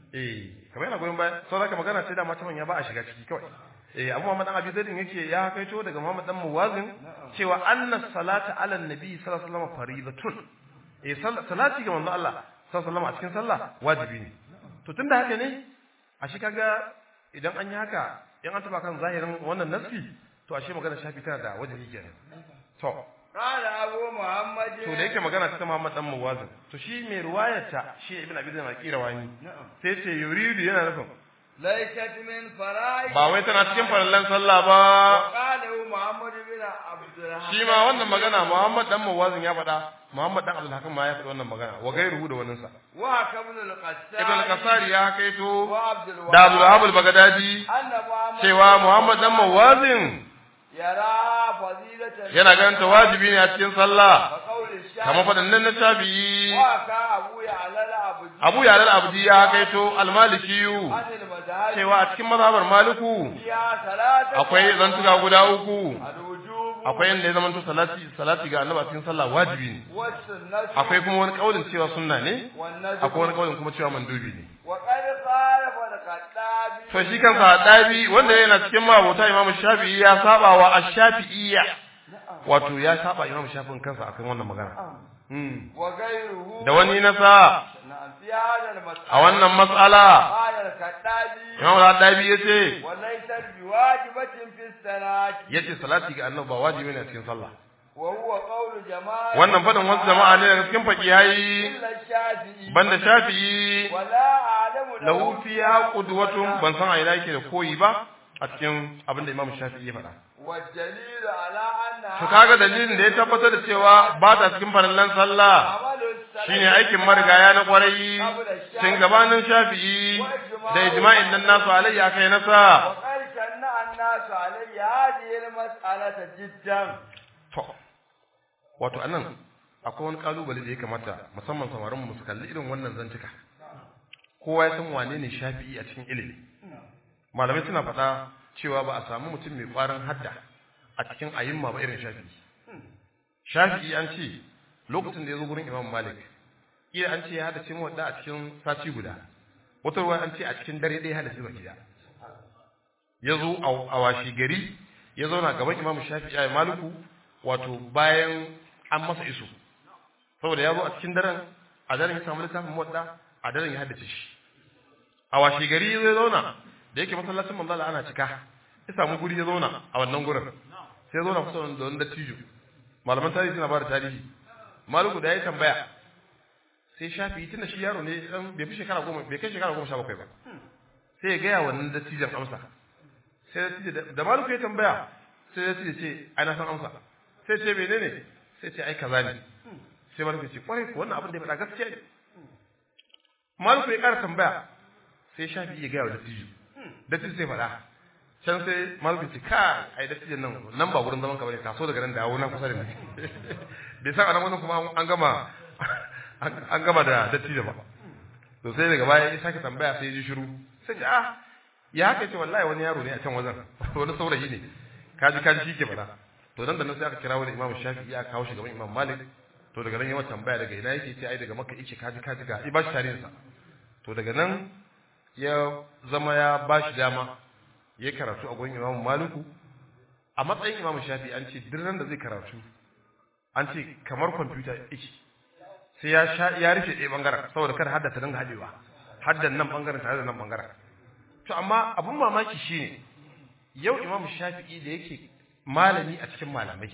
eh kamar yana goyon bayan sau da magana sai da mata manya ba a shiga ciki kawai eh abu Muhammad dan abi zai yake ya kaito daga Muhammad dan Muwazin cewa anna salata ala nabi sallallahu alaihi wasallam faridatun eh sal- salati ga manzo Allah sallallahu alaihi wasallam a cikin sallah wajibi ne to tunda haka ne a shi kaga idan an yi haka in an taba kan zahirin wannan nassi to ashe magana shafi tana da wajibi kenan to قال أبو محمد to da yake magana ta Muhammad dan Muwazin to shi mai ruwayarta shi Ibn Abi Zaid al-Qirawani sai ce yuridu yana nufin ليست من فرائض ba wai tana cikin farallan sallah ba وقاله محمد بن عبد الرحمن shi ma wannan magana Muhammad dan Muwazin ya faɗa Muhammad dan Abdul Hakim ma ya faɗi wannan magana wa gairuhu da wannan sa وحكى ابن القسام Ibn al-Qasari ya kaito وعبد da Abdul الوهاب Wahab al-Baghdadi أن محمد cewa Muhammad dan Muwazin yara fadilatan yana ganin ta wajibi ne a cikin sallah wa qawli shafi kamar faɗin nan na shafi'i wa ka abu ya alala abu abu ya lal abdi ya kaito almalikiyu anil madhhab cewa a cikin mazhabar maliku ya salata akwai zantuka guda uku al-wujub akwai yanda ya zamanto salati salati ga annabi a cikin sallah wajibi ne wa sunnah akwai kuma wani kaulin cewa sunna ne wan nadb akwai wani kaulin kuma cewa mandubi ne wa qad khalafa al-qaddabi to shi kansa dabi wanda yana cikin mabota imamu shafi'i ya saba wa ash-shafi'iyya wato ya saba imamu shafi'in kansa akan wannan magana Mm. wa ghayruhu da wani nasa na'am fi hadha al-mas'ala a wannan mas'ala qala al-qaddabi imamu dabi yace wa laysa biwajibatin fi salati yace salati ga annabi ba wajibi ne a cikin sallah wa huwa qawlu jama'a wannan fadin wasu jama'a ne daga cikin fakihai illa shafi'i banda shafi'i wala a'lamu lahu fiha qudwatun ban san a ina yake da koyi ba a cikin abin da imamu shafi'i ya faɗa wa dalilu ala anna to kaga dalilin da ya tabbatar da cewa ba ta cikin farallan sallah amalu salati shine aikin marigaya na kwarai tun gabanin shafi'i da ijma'in nan nasu alayya kai nasa وقد شنع الناس علي هذه المسألة جدا to wato anan akwai wani kalubale da ya kamata musamman samarin mu su kalli irin wannan zantuka kowa ya san wane ne shafi'i a cikin ilimi malamai suna faɗa cewa ba a samu mutum mai ƙwarin hadda a cikin ayyumma ba irin shafi'i shafi'i an ce lokacin da ya zo gurin imam malik iya an ce ya hada cin wadda a cikin sati guda wata ruwa an ce a cikin dare ɗaya hada baki gida ya zo a washi gari ya zauna gaban imam shafi'i a maliku wato bayan an masa iso saboda ya zo a cikin daren a daren ya samu littafin wadda a daren ya haddace shi a washi gari ya zo ya zauna da yake masallacin manzala ana cika ya samu guri ya zauna a wannan gurin sai ya zauna kusa da wani dattijo malaman tarihi suna ba da tarihi maluku da ya tambaya sai shafi tunda shi yaro ne dan bai fi shekara goma bai kai shekara goma sha bakwai ba sai ya gaya wannan dattijan amsa sai dattijo da maluku ya tambaya sai dattijo ce ai na san amsa sai ce menene sai ce ai kaza ne sai maluku ya ce kwarai ko wannan abin da ya faɗa gaskiya ne maluku ya ƙara tambaya sai shafi ya gaya wa dattijo dattijo sai faɗa can sai maluku ce ka ai dattijan nan nan ba wurin zaman ka bane taso daga nan dawo nan kusa da ni bai san anan wannan kuma an gama an gama da dattijo ba to sai daga baya ya sake tambaya sai ya ji shiru sai ji ah ya haka ce wallahi wani yaro ne a can wajen wani saurayi ne kaji kaji shi ke faɗa to nan da nan sai aka kira wani imam shafi'i ya kawo shi gaban imam malik to daga nan yawan tambaya daga ina yake ce ai daga makka yake kaji kaji ga ba shi tarihinsa to daga nan ya zama ya ba shi dama ya karatu a gurin imam maliku a matsayin imam shafi'i an ce duk ran da zai karatu an ce kamar kwamfuta yake sai ya sha ya rufe ɗaya bangaren saboda kada hadda ta dinga haɗewa haddan nan bangaren tare da nan bangaren to amma abun mamaki shine yau imam shafi'i da yake malami a cikin malamai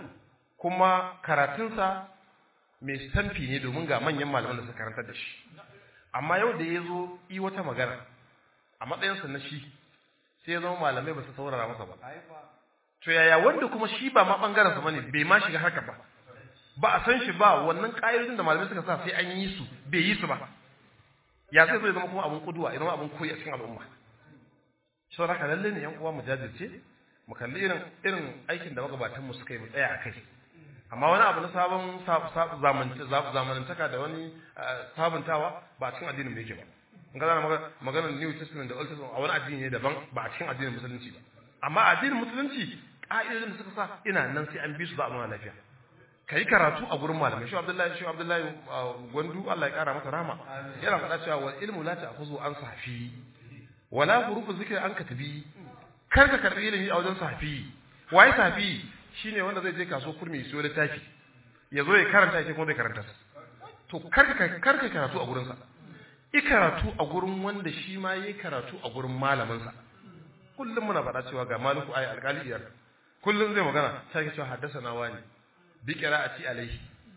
kuma karatunsa mai stamfi ne domin ga manyan malaman da suka karantar da shi amma yau da ya zo yi wata magana a matsayinsa na shi sai ya zama malamai ba su saurara masa ba to yaya wanda kuma shi ba ma bangaren sa bane bai ma shiga haka ba ba a san shi ba wannan ƙa'idodin da malamai suka sa sai an yi su bai yi su ba ya zai zo ya zama kuma abun kuduwa ya zama abun koyi a cikin al'umma sau haka lalle ne yan uwa mu jajirce mu kalli irin irin aikin da magabatan mu suka yi mu tsaya a kai amma wani abu na sabon zamanantaka da wani sabuntawa ba a cikin addinin mai yake ba in ka zana maganar new testament da old testament a wani addini ne daban ba a cikin addinin musulunci ba amma addinin musulunci ƙa'idodin da suka sa ina nan sai an bi su za a nuna lafiya ka yi karatu a gurin malamai shi abdullahi shi abdullahi gwandu Allah ya kara masa rama yana faɗa cewa wal ilmu la ta'khudhu an safi wala hurufu zikri an katabi kar ka karbi ilimi a wajen safi waye safi shine wanda zai je kaso kurmi ya siyo littafi ya zo ya karanta yake kuma zai karanta to kar ka kar ka karatu a gurin sa i karatu a gurin wanda shi ma yayi karatu a gurin malamin sa kullum muna faɗa cewa ga maliku ayi alƙali iyar kullum zai magana sai ka cewa haddasa na wani بقراءتي عليه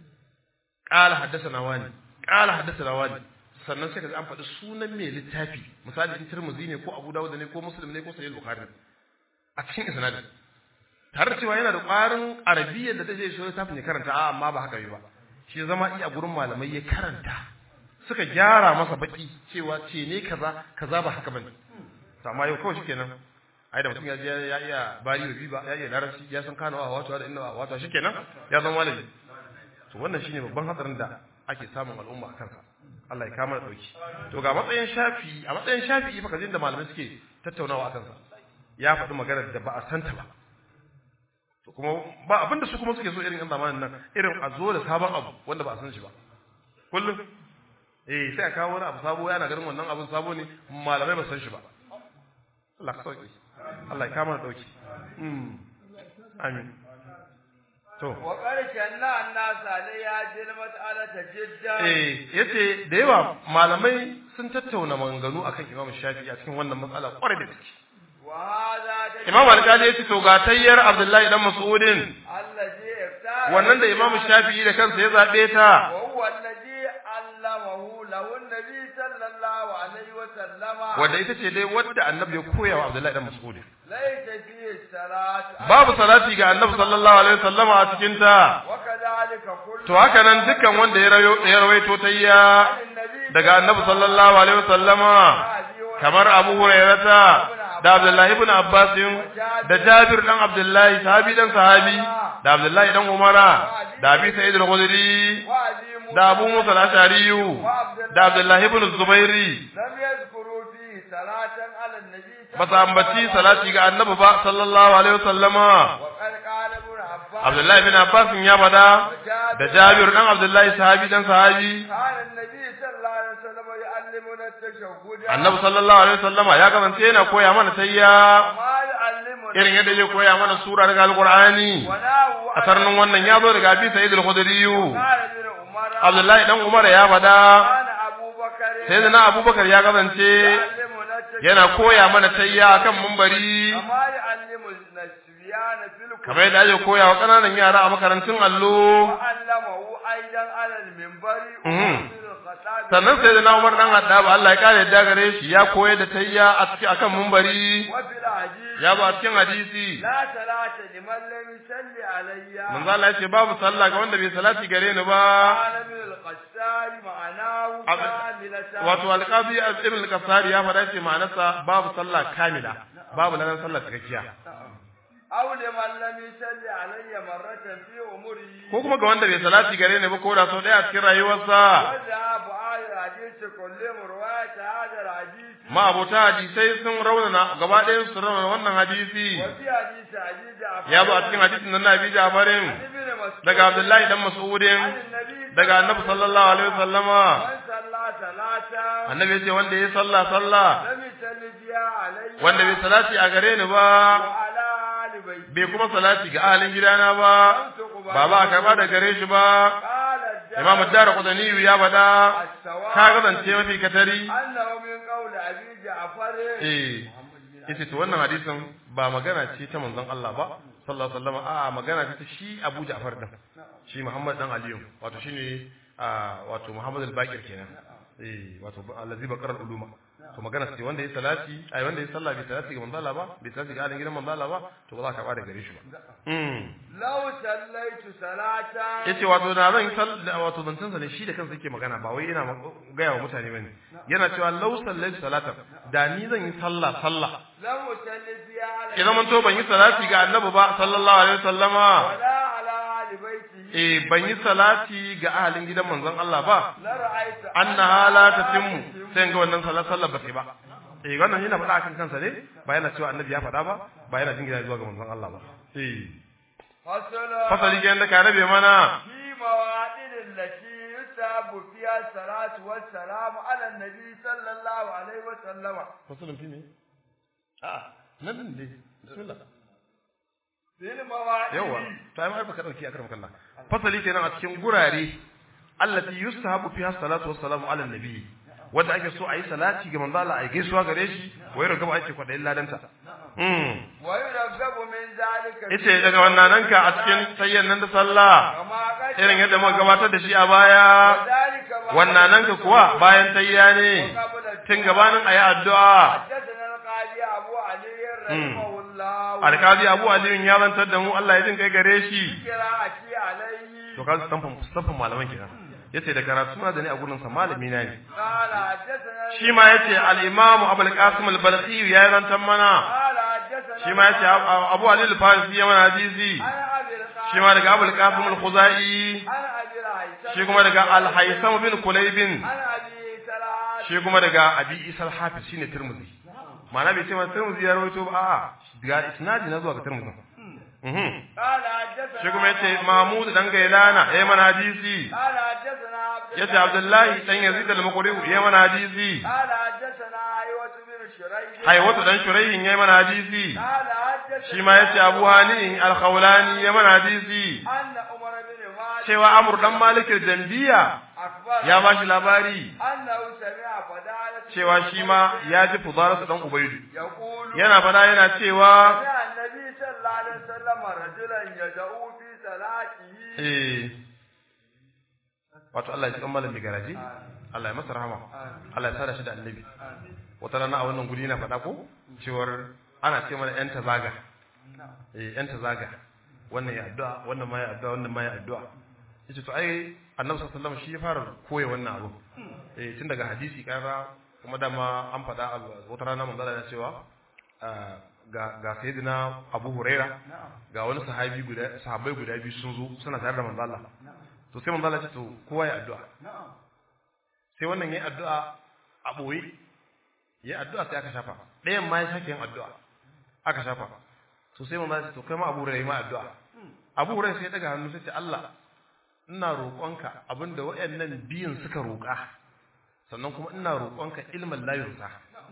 قال حدثنا واني قال حدثنا واني sannan sai kaga an faɗi sunan mai littafi misali in Tirmidhi ne ko Abu Dawud ne ko Muslim ne ko Sahih Bukhari a cikin isnadin tare da cewa yana da ƙwarin arabiyyar da take shi littafin ya karanta a amma ba haka ba shi zama iya gurin malamai ya karanta suka gyara masa baki cewa ce ne kaza kaza ba haka bane to amma yau kawai shikenan ai da mutum ya je ya iya bari bi ba ya iya larabci ya san kano a wato da inna a wato shikenan ya zama malami to wannan shine babban hatsarin da ake samun al'umma a kansa Allah ya kama da dauki to ga matsayin shafi a matsayin shafi fa kazin da malamai suke tattaunawa a kansa ya faɗi maganar da ba a santa ba to kuma ba abinda su kuma suke so irin yan zamanin nan irin a zo da sabon abu wanda ba a san shi ba kullum eh sai a kawo wani abu sabo yana ganin wannan abun sabo ne malamai ba san shi ba Allah ka sauki Allah ya kama da dauki mm amin to wa qarshan na annasa ne ya jil mas'alata jiddan eh yace da yawa malamai sun tattauna maganganu akan Imam Shafi'i a cikin wannan matsala kwarai da gaske wa hadha Imam Al-Qadi yace to ga tayyar Abdullahi dan Mas'udin allazi iftara wannan da Imam Shafi'i da kansa ya zabe ta wa huwa allazi allamahu lahu an-nabi sallallahu alaihi wa sallama wanda ita ce dai wadda Annabi ya koya wa Abdullahi dan Mas'udin laysa fihi salat babu salati ga Annabi sallallahu alaihi wasallama a cikin ta wa kadhalika kullu to haka nan dukkan wanda ya rayo ya rawaito tayya daga Annabi sallallahu alaihi wasallama kamar Abu Hurairata da Abdullahi ibn Abbas da Jabir dan Abdullahi sahabi dan sahabi da Abdullahi dan Umara da Abi Sa'id al-Khudri wa azimu da Abu Musa al-Ash'ari da Abdullahi ibn Zubairi lam yadhkuru fi salatan ala an-nabi ba su ambaci salati ga Annabi ba sallallahu alaihi wasallama wa qad qala ibn abbas Abdullahi ibn Abbas ya fada da Jabir dan Abdullahi sahabi dan sahabi kana an-nabi sallallahu alaihi wasallam yu'allimuna at-tashahhud Annabi sallallahu alaihi wasallama ya kasance yana koya mana tayya ma yu'allimuna irin yadda zai koya mana sura daga Alqur'ani wa lahu a sarnin wannan ya zo daga Abi Sa'id al-Khudri qala ibn umar Abdullahi dan Umar ya fada kana abubakar sayyidina Abubakar ya kasance yu'allimuna at-tashahhud yana koya mana tayya akan mumbari kama yu'allimu an-nasbiyan fil kamar yadda ake koya wa kananan yara a makarantun allo وعلمه أيضا على المنبر Mhm. وفي الخطاب sannan sayyidina Umar dan Haddab Allah ya kare yadda gare shi ya koyar da tayya a cikin akan mumbari وفي العجيب ya ba cikin hadisi لا صلاة لمن لم يصلي علي manzo Allah ya ce babu sallah ga wanda bai salati gare ni ba قال من القسار معناه Abu- كاملة wato alqazi ibn al-kasari ya faɗa ce ma'anarsa babu sallah kamila babu lanan sallah cikakkiya أو لمن لم يصلي علي مرة في عمره ko kuma ga wanda bai salati gare ni ba ko da sau ɗaya a cikin rayuwarsa وذهب آل الحديث كلهم رواية هذا الحديث ma'abota hadisai sun raunana gaba ɗayan su raunana wannan hadisi وفي حديث حديث جعفر ya zo a cikin hadisin nan na Abi Ja'farin عن ابن مسعود daga Abdullahi dan Mas'udin عن النبي daga Annabi sallallahu alaihi wasallama من صلى صلاة annabi ya ce wanda ya sallah sallah لم يصلي فيها علي wanda bai salati a gare ni ba وعلى آل بيتي bai kuma salati ga ahalin gidana ba ba ba a karba da gare shi ba قال الدار imam ad-dar qudani ya faɗa السواء ka kasance mafi katari أنه من قول أبي جعفر eh yace to wannan hadisin ba magana ce ta manzon Allah ba sallallahu alaihi wasallam a magana ce ta shi Abu Ja'far din shi Muhammad dan Aliyu wato shine a wato Muhammad al-Baqir kenan eh wato allazi baqara al-uluma to magana ce wanda ya salati ai wanda ya sallah bai salati ga manzon Allah ba bai salati ga alin gidan manzon Allah ba to ba za ka ba da gare shi ba mm لو صليت صلاة yace wato da zan salla wato zancen sa ne shi da kansa yake magana ba wai yana gaya wa mutane bane yana cewa law sallaitu salatan da ni zan yi sallah sallah لم أصلي فيها على idan mun to ban yi salati ga annabi ba sallallahu alaihi wasallama ولا على آل بيته eh ban yi salati ga ahalin gidan manzon Allah ba لرأيت annaha la tatimmu sai ga wannan sallar sallar ba sai ba eh wannan yana faɗa akan kansa ne ba yana cewa annabi ya faɗa ba ba yana jingina zuwa ga manzon Allah ba eh فصل fasali ga yanda ka rabe mana في مواطن التي يتاب فيها الصلاة والسلام على النبي صلى الله عليه وسلم fasalin fi ne a nan ne bismillah في المواطن yawa to ai ma ka dauki akram kallah fasali kenan a cikin gurare allati yustahabu fiha salatu wassalamu ala nabi wanda ake so ayi salati ga manzo Allah ayi gaisuwa gare shi wai rugaba ake kwadayin ladanta mm ويرغب من ذلك ite daga wannan nan ka a cikin sayyan nan da sallah كما قد irin yadda muka gabatar da shi a baya وذلك بعد wannan nan ka kuwa bayan tayya ne قبل tun gabanin ayi addu'a حدثنا القاضي أبو علي رحمه الله alkazi Abu Ali ya zantar da mu Allah ya jin kai gare shi قراءتي عليه to ka stamfin stamfin malaman kenan yace da karatu na da ni a gurin sa malami na ne قال حدثنا shi ma yace al-imam Abul Qasim al-Balqi ya zantar mana قال حدثنا shi ma yace Abu Ali al-Farisi ya mana hadisi shi ma daga Abu al-Qasim al-Khuzai shi kuma daga Al-Haytham bin Kulayb shi kuma daga Abi Isa al-Hafiz shine Tirmidhi ma'ana bai ce ma Tirmidhi ya rawaito ba a'a daga isnadi na zuwa ga Tirmidhi shi kuma yace Mahmud dan Gailana ya mana hadisi yace Abdullahi dan Yazid al-Muqri ya mana hadisi Haywatu dan Shuraihin ya mana hadisi shi ma yace Abu Hani al-Khawlani ya mana hadisi cewa Amr dan Malik al-Janbiya ya ba shi labari cewa shi ma ya ji fudararsa dan Ubaidu yana fada yana cewa eh wato Allah ya ji kammalan mai garaji Allah ya masa rahama Allah ya sada shi da annabi wata rana a wannan guri na faɗa ko cewar ana ce mana yan tazaga eh yan tazaga wannan ya addu'a wannan ma ya addu'a wannan ma ya addu'a yace to ai annabi sallallahu alaihi wasallam shi ya fara koya wannan abu eh tun daga hadisi karra kuma dama an faɗa wata rana manzo Allah ya cewa ga ga sayyidina Abu Huraira ga wani sahabi guda sahabbai guda biyu sun zo suna tare da manzo Allah to sai manzo Allah ya ce to kowa ya addu'a sai wannan yayi addu'a a boye yayi addu'a sai aka shafa ɗayan ma ya sake yin addu'a aka shafa to sai manzo Allah ya ce to kai ma Abu Huraira ma addu'a Abu Huraira sai ya daga hannu sai ce Allah ina roƙonka abinda waɗannan biyun suka roƙa sannan kuma ina roƙonka ilmin la yursa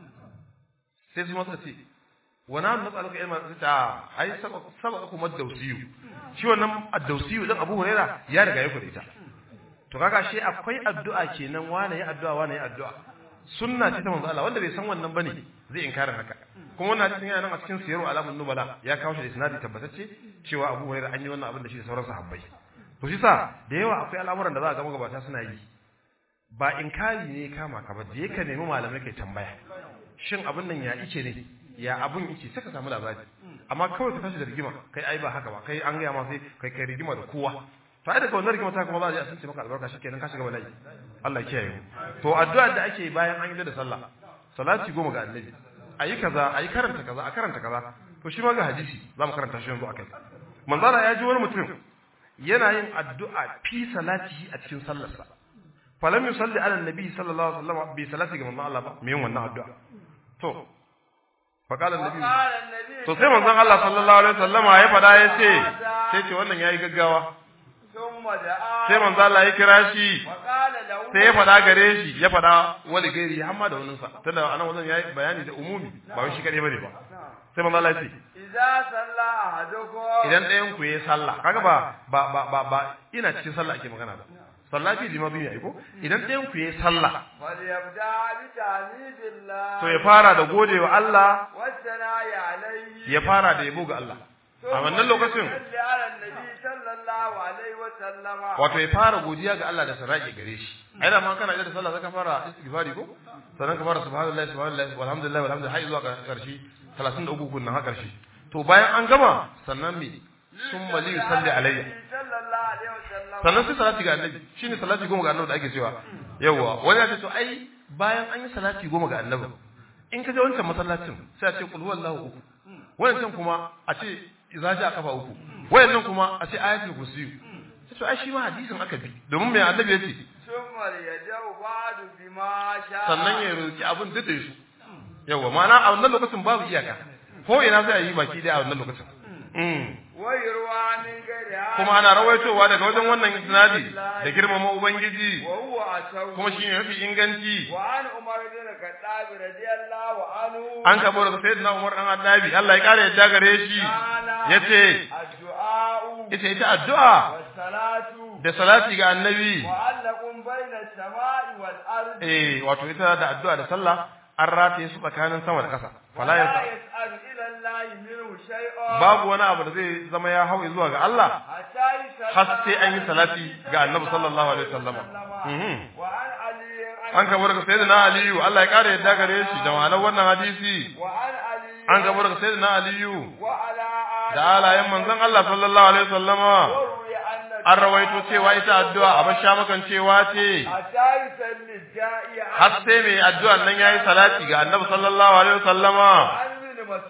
sai su masa ce wani hannu natsaluka ilmin sai ta ai sabaka kuma dausiyu shi wannan addausiyu dan Abu Huraira ya riga ya kuɗe ta to kaga shi akwai addu'a kenan wani ya addu'a wani ya addu'a sunna ce ta manzo Allah wanda bai san wannan bane zai inkarin haka kuma wannan hadisin yana nan a cikin siyaru alamun nubala ya kawo shi da isnadi tabbatacce cewa Abu Huraira an yi wannan abin da shi da sauran sahabbai to shi sa da yawa akwai al'amuran da za a ga magabata suna yi ba inkari ne kama ka ba je ka nemi malamai kai tambaya shin abin nan ya ice ne ya abin ice sai ka samu labari amma kawai ka tashi da rigima kai ai ba haka ba kai an gaya ma sai kai kai rigima da kowa to ai daga wannan rigima ta kuma za a je a sunce maka albarka shikenan ka shiga bala'i Allah ya kiyaye to addu'a da ake bayan an yi da sallah salati goma ga annabi ayi kaza ayi karanta kaza a karanta kaza to shi ma ga hadisi za mu karanta shi yanzu akai manzara ya ji wani mutum yana yin addu'a fi salatihi a cikin sallarsa falam yusalli ala annabi sallallahu alaihi wasallam bi salati ga manzon Allah ba me yin wannan addu'a to fa qala annabi to sai manzon Allah sallallahu alaihi wasallam ya fada ya ce sai ce wannan yayi gaggawa sai manzon Allah ya kira shi sai ya fada gare shi ya fada wani gairi har ma da wannan sa tunda anan wannan yayi bayani da umumi ba wai shi kadai bane ba sai manzon Allah ya ce idza salla ahadukum idan ɗayan ku yayi sallah kaga ba ba ba ba, ba ina cikin sallah ake magana ba sallah fi jima biyu ne ko idan ɗayan ku yayi sallah falyabda bi tahmidillah to ya fara da godewa Allah wa sana'i alayhi ya fara da yabo ga Allah a wannan lokacin salli ala annabi sallallahu alaihi wa sallama wato ya fara godiya ga Allah da sarraƙe gare shi ai da ma kana da sallah zaka fara istighfari ko sannan ka fara subhanallahi subhanallahi walhamdulillah walhamdulillah har zuwa karshe 33 kunnan har karshe to bayan an gama sannan me summa li yusalli alayya sallallahu alaihi wa sallama sannan sai salati ga annabi shine salati goma ga annabi da ake cewa yawa wani ya ce to ai bayan an yi salati goma ga annabi in ka je wancan masallacin sai a ce qul huwallahu uku wancan kuma a ce idza ja kafa uku wayannan kuma a ce ayatul kursi sai to ai shi ma hadisin aka bi domin mai annabi ya ce summa yajau ba'du bima sha sannan ya roki abin duk da su yawa ma'ana a wannan lokacin babu iyaka ko ina sai a yi baki dai a wannan lokacin Mm. wa yurwa min ghairi kuma ana rawaitowa daga wajen wannan isnadi da girmama ubangiji wa huwa asaw kuma shine mafi inganci wa an umar bin khattab radiyallahu anhu an kabo daga sayyidina Umar dan Addabi Allah ya kare yadda gare shi yace addu'a ita ita addu'a salatu da salati ga annabi mu'allaqun bayna as-sama'i wal ardi eh wato ita da addu'a da sallah an rataye su tsakanin sama da ƙasa fala la yasa yas'alu ila allahi minhu shay'un babu wani abu da zai zama ya hau zuwa ga Allah hatta yusalla har sai an yi salati ga annabi sallallahu alaihi wasallam mhm wa an ali an kabo daga sayyidina Aliyu Allah ya kare yadda gare shi da ma'anar wannan hadisi wa an ali an kabo daga sayyidina Aliyu wa ala ali da alayen manzon Allah sallallahu alaihi wasallama warwi anna an rawaito cewa ita addu'a abin sha makan cewa ce hatta yusalli ja'iya har sai mai addu'an nan yayi salati ga Annabi sallallahu alaihi wasallama an bin mas'ud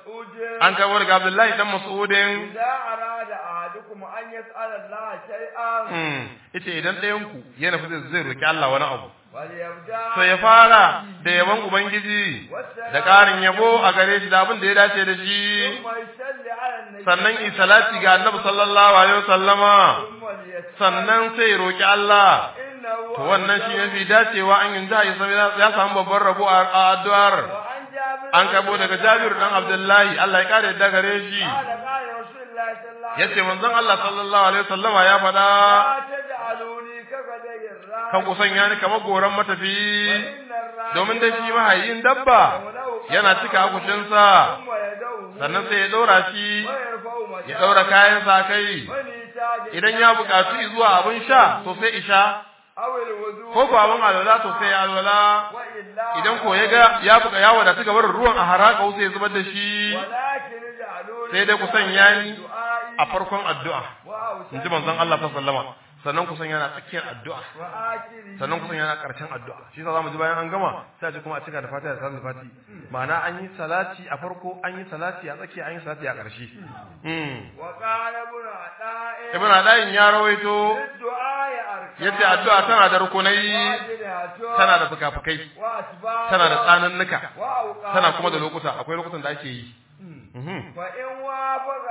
an karbo daga Abdullahi dan Mas'udin إذا أراد أحدكم أن يسأل الله شيئا mm yace idan ɗayan ku ya nufi zai zai roki Allah wani abu وليبدأ to ya fara da yaban ubangiji da ƙarin yabo a gare shi da abin da ya dace da shi ثم يصلي على النبي sannan yi salati ga Annabi sallallahu alaihi wasallama ثم ليسأل sannan sai ya roki Allah إنه to wannan shi ne fi dacewa an yanzu ya sami ya samu babban rabo a a addu'ar وعن جابر an kabo daga Jabir dan Abdullahi Allah ya kare da gare shi قال قال رسول الله صلى الله عليه yace manzon Allah sallallahu alaihi wasallama ya faɗa لا تجعلوني كغدي الراعي kan ku sanya ni kamar goran matafi وإن الراعي domin dai shi mahayin dabba yana cika akushinsa ثم يدعوه sannan sai ya ɗora shi ويرفع ya متاعه ɗaura kayansa a kai ونيتاج idan ya buƙatu zuwa abin sha to sai isha أو الوضوء ko ko abin alwala to sai ya alwala وإلا idan ko ya ga ya buƙa ya wadatu ga barin ruwan a haraka sai ya zubar da shi ولكن اجعلوني sai dai ku sanya ni دعائي a farkon addu'a in ji manzon Allah sallallahu alaihi wasallam sannan ku sanya na tsakiyar addu'a وآخره sannan kusan yana karshen addu'a shi yasa zamu ji bayan an gama sai a ce kuma a cika da fatiha da salatul fati ma'ana an yi salati a farko an yi salati a tsakiya an yi salati a ƙarshe mm وقال ابن عطاء ibn adayin ya rawaito الدعاء أركان yace addu'a tana da rukunai واجبها tana da fukafukai وأسباب tana da tsanannuka وأوقات tana kuma da lokuta akwai lokutan da ake yi Mhm. فإن وافق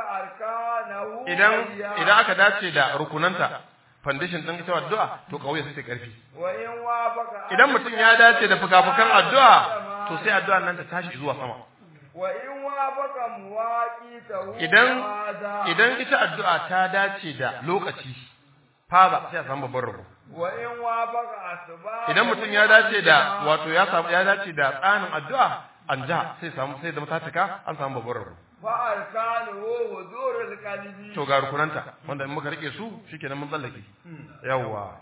أركانه idan فهي- idan aka dace da rukunanta foundation din ita addu'a to kauye sai ta karfi وإن وافق idan mutum ya dace da fukafukan addu'a to sai addu'a nan ta tashi zuwa sama وإن وافق مواقيته idan فهذا. idan ita addu'a ta dace da lokaci fara sai a samu babban rabo وإن وافق أسباب idan mutum ya dace da wato ya samu ya dace da tsanin addu'a an ja sai samu sai zama ta cika an samu babban rabo فأركانه حضور القلب to ga rukunanta wanda in muka rike su shikenan mun tsallake yawwa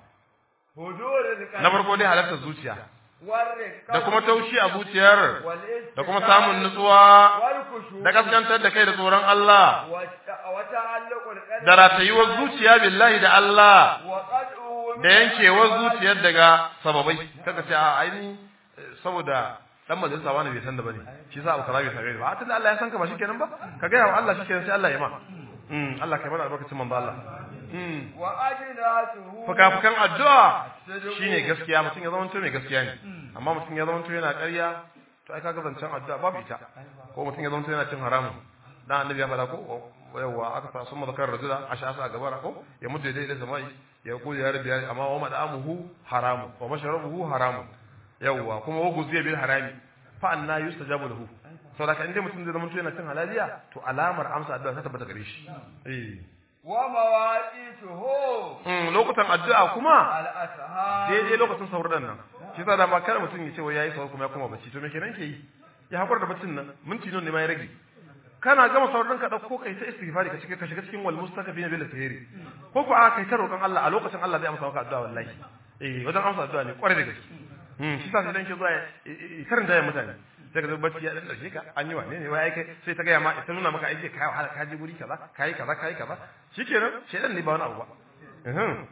حضور القلب na farko dai halartar zuciya والرقة da kuma taushi a zuciyar والاستقامة da kuma samun nutsuwa والخشوع da kaskantar da kai da tsoron Allah وت- وتعلق القلب da ratayuwar zuciya billahi da Allah وقدعه da yankewar zuciyar daga sababai kaga sai a aini saboda dan majalisa wani bai san da bane shi sa abu kaza bai same ni ba a tunda Allah ya san ka ba shikenan ba ka ga wa Allah shikenan sai Allah ya ma mm Allah kai mana albarkacin manzo Allah mm وأجناته fukafukan addu'a shine gaskiya mutum ya zama mai gaskiya ne amma mutum ya zama yana ƙarya to ai kaga zancen addu'a babu ita ko mutum ya zama yana cin haramun dan annabi ya faɗa ko yawa aka sa sun mazakar rajula a sha'asa a gabara ko ya mutu dai da samai ya ku ya rabbi amma wa mad'amuhu haramu wa mashrabuhu haramu yawa kuma wa guziya bil harami fa anna yustajabu lahu saboda ka inda mutum zai zama yana cin halaliya to alamar amsa addu'a ta tabbata gare shi eh ومواقيته Mm, lokutan addu'a kuma الأسهار daidai lokacin sauran nan shi yasa da ma kada mutum ya ce wai yayi sauran kuma ya koma bacci to me kenan ke yi ya hakura da baccin nan minti nan ne ma ya rage kana gama sauran ka dauko kai ta istighfari ka shiga ka shiga cikin wal mustaqbil bil khairi ko ko a kai ta roƙon Allah a lokacin Allah zai amsa maka addu'a wallahi eh wajen amsa addu'a ne kwarai da gaske hmm shi yasa idan ke zuwa ya karanta ya mutane sai ka zo bacci ya dan dauke ka an yi wane ne wai ai kai sai ta ga ma ita nuna maka aiki kai wahala ka je guri kaza kai kaza kai kaza shikenan shedan ne ba wani abu ba mhm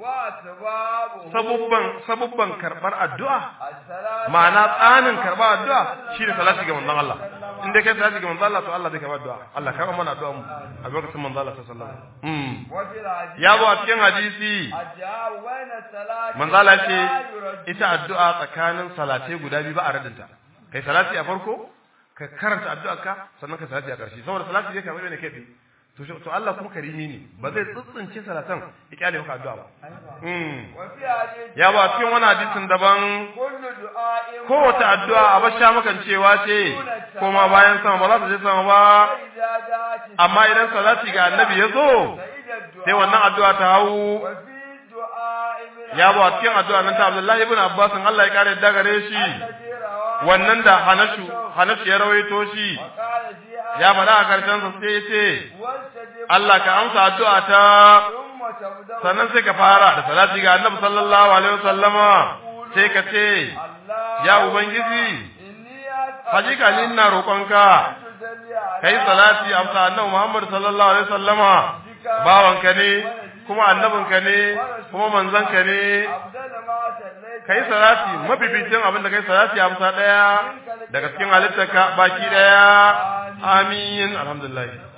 وأسبابه sabubban sabubban karbar addu'a الصلاة ma'ana tsanin karbar addu'a shine salati ga manzon Allah in dai kai salati ga manzon Allah to Allah zai karba addu'a Allah karba mana addu'a mu a lokacin manzon Allah sallallahu alaihi wasallam mm وفي الحديث ya zo a cikin hadisi الجواب بين الصلاة manzon Allah ce لا يرد. ita addu'a tsakanin salatai guda biyu ba a radinta kai salati a farko ka karanta addu'arka sannan ka salati a ƙarshe saboda salati zai karɓi ne kai tsaye to shi- to Allah kuma karimi ne ba zai tsitsince salatan ya kyale maka addu'a ba mm وفي حديث ya ba cikin wani hadisin daban كل دعاء kowace addu'a a basha makan cewa ce koma bayan sama ba za ta je sama ba فإذا جاءت amma idan salati ga annabi ya zo سيد الدعاء sai wannan addu'a ta hau وفي دعاء من ya ba cikin addu'a nan ta Abdullahi ibn Abbas Allah ya kare yadda gare shi الذي رواه wannan da Hanashu Hanashu ya rawaito shi وقال فيها ya faɗa a karshen sa sai ya ce واستجب Allah ka amsa addu'a ta ثم تبدأ sannan sai ka fara da salati ga annabi sallallahu alaihi wasallama sai ka ce الله ya ubangiji إني أسأل hakika ni ina roƙonka تصلي على kai salati amsa annabi Muhammad sallallahu alaihi wasallama bawanka ne kuma annabinka ne kuma manzanka ne أفضل ما صليت kai salati mafificin abin da kai salati amsa daya daga cikin halittarka baki daya amin alhamdulillah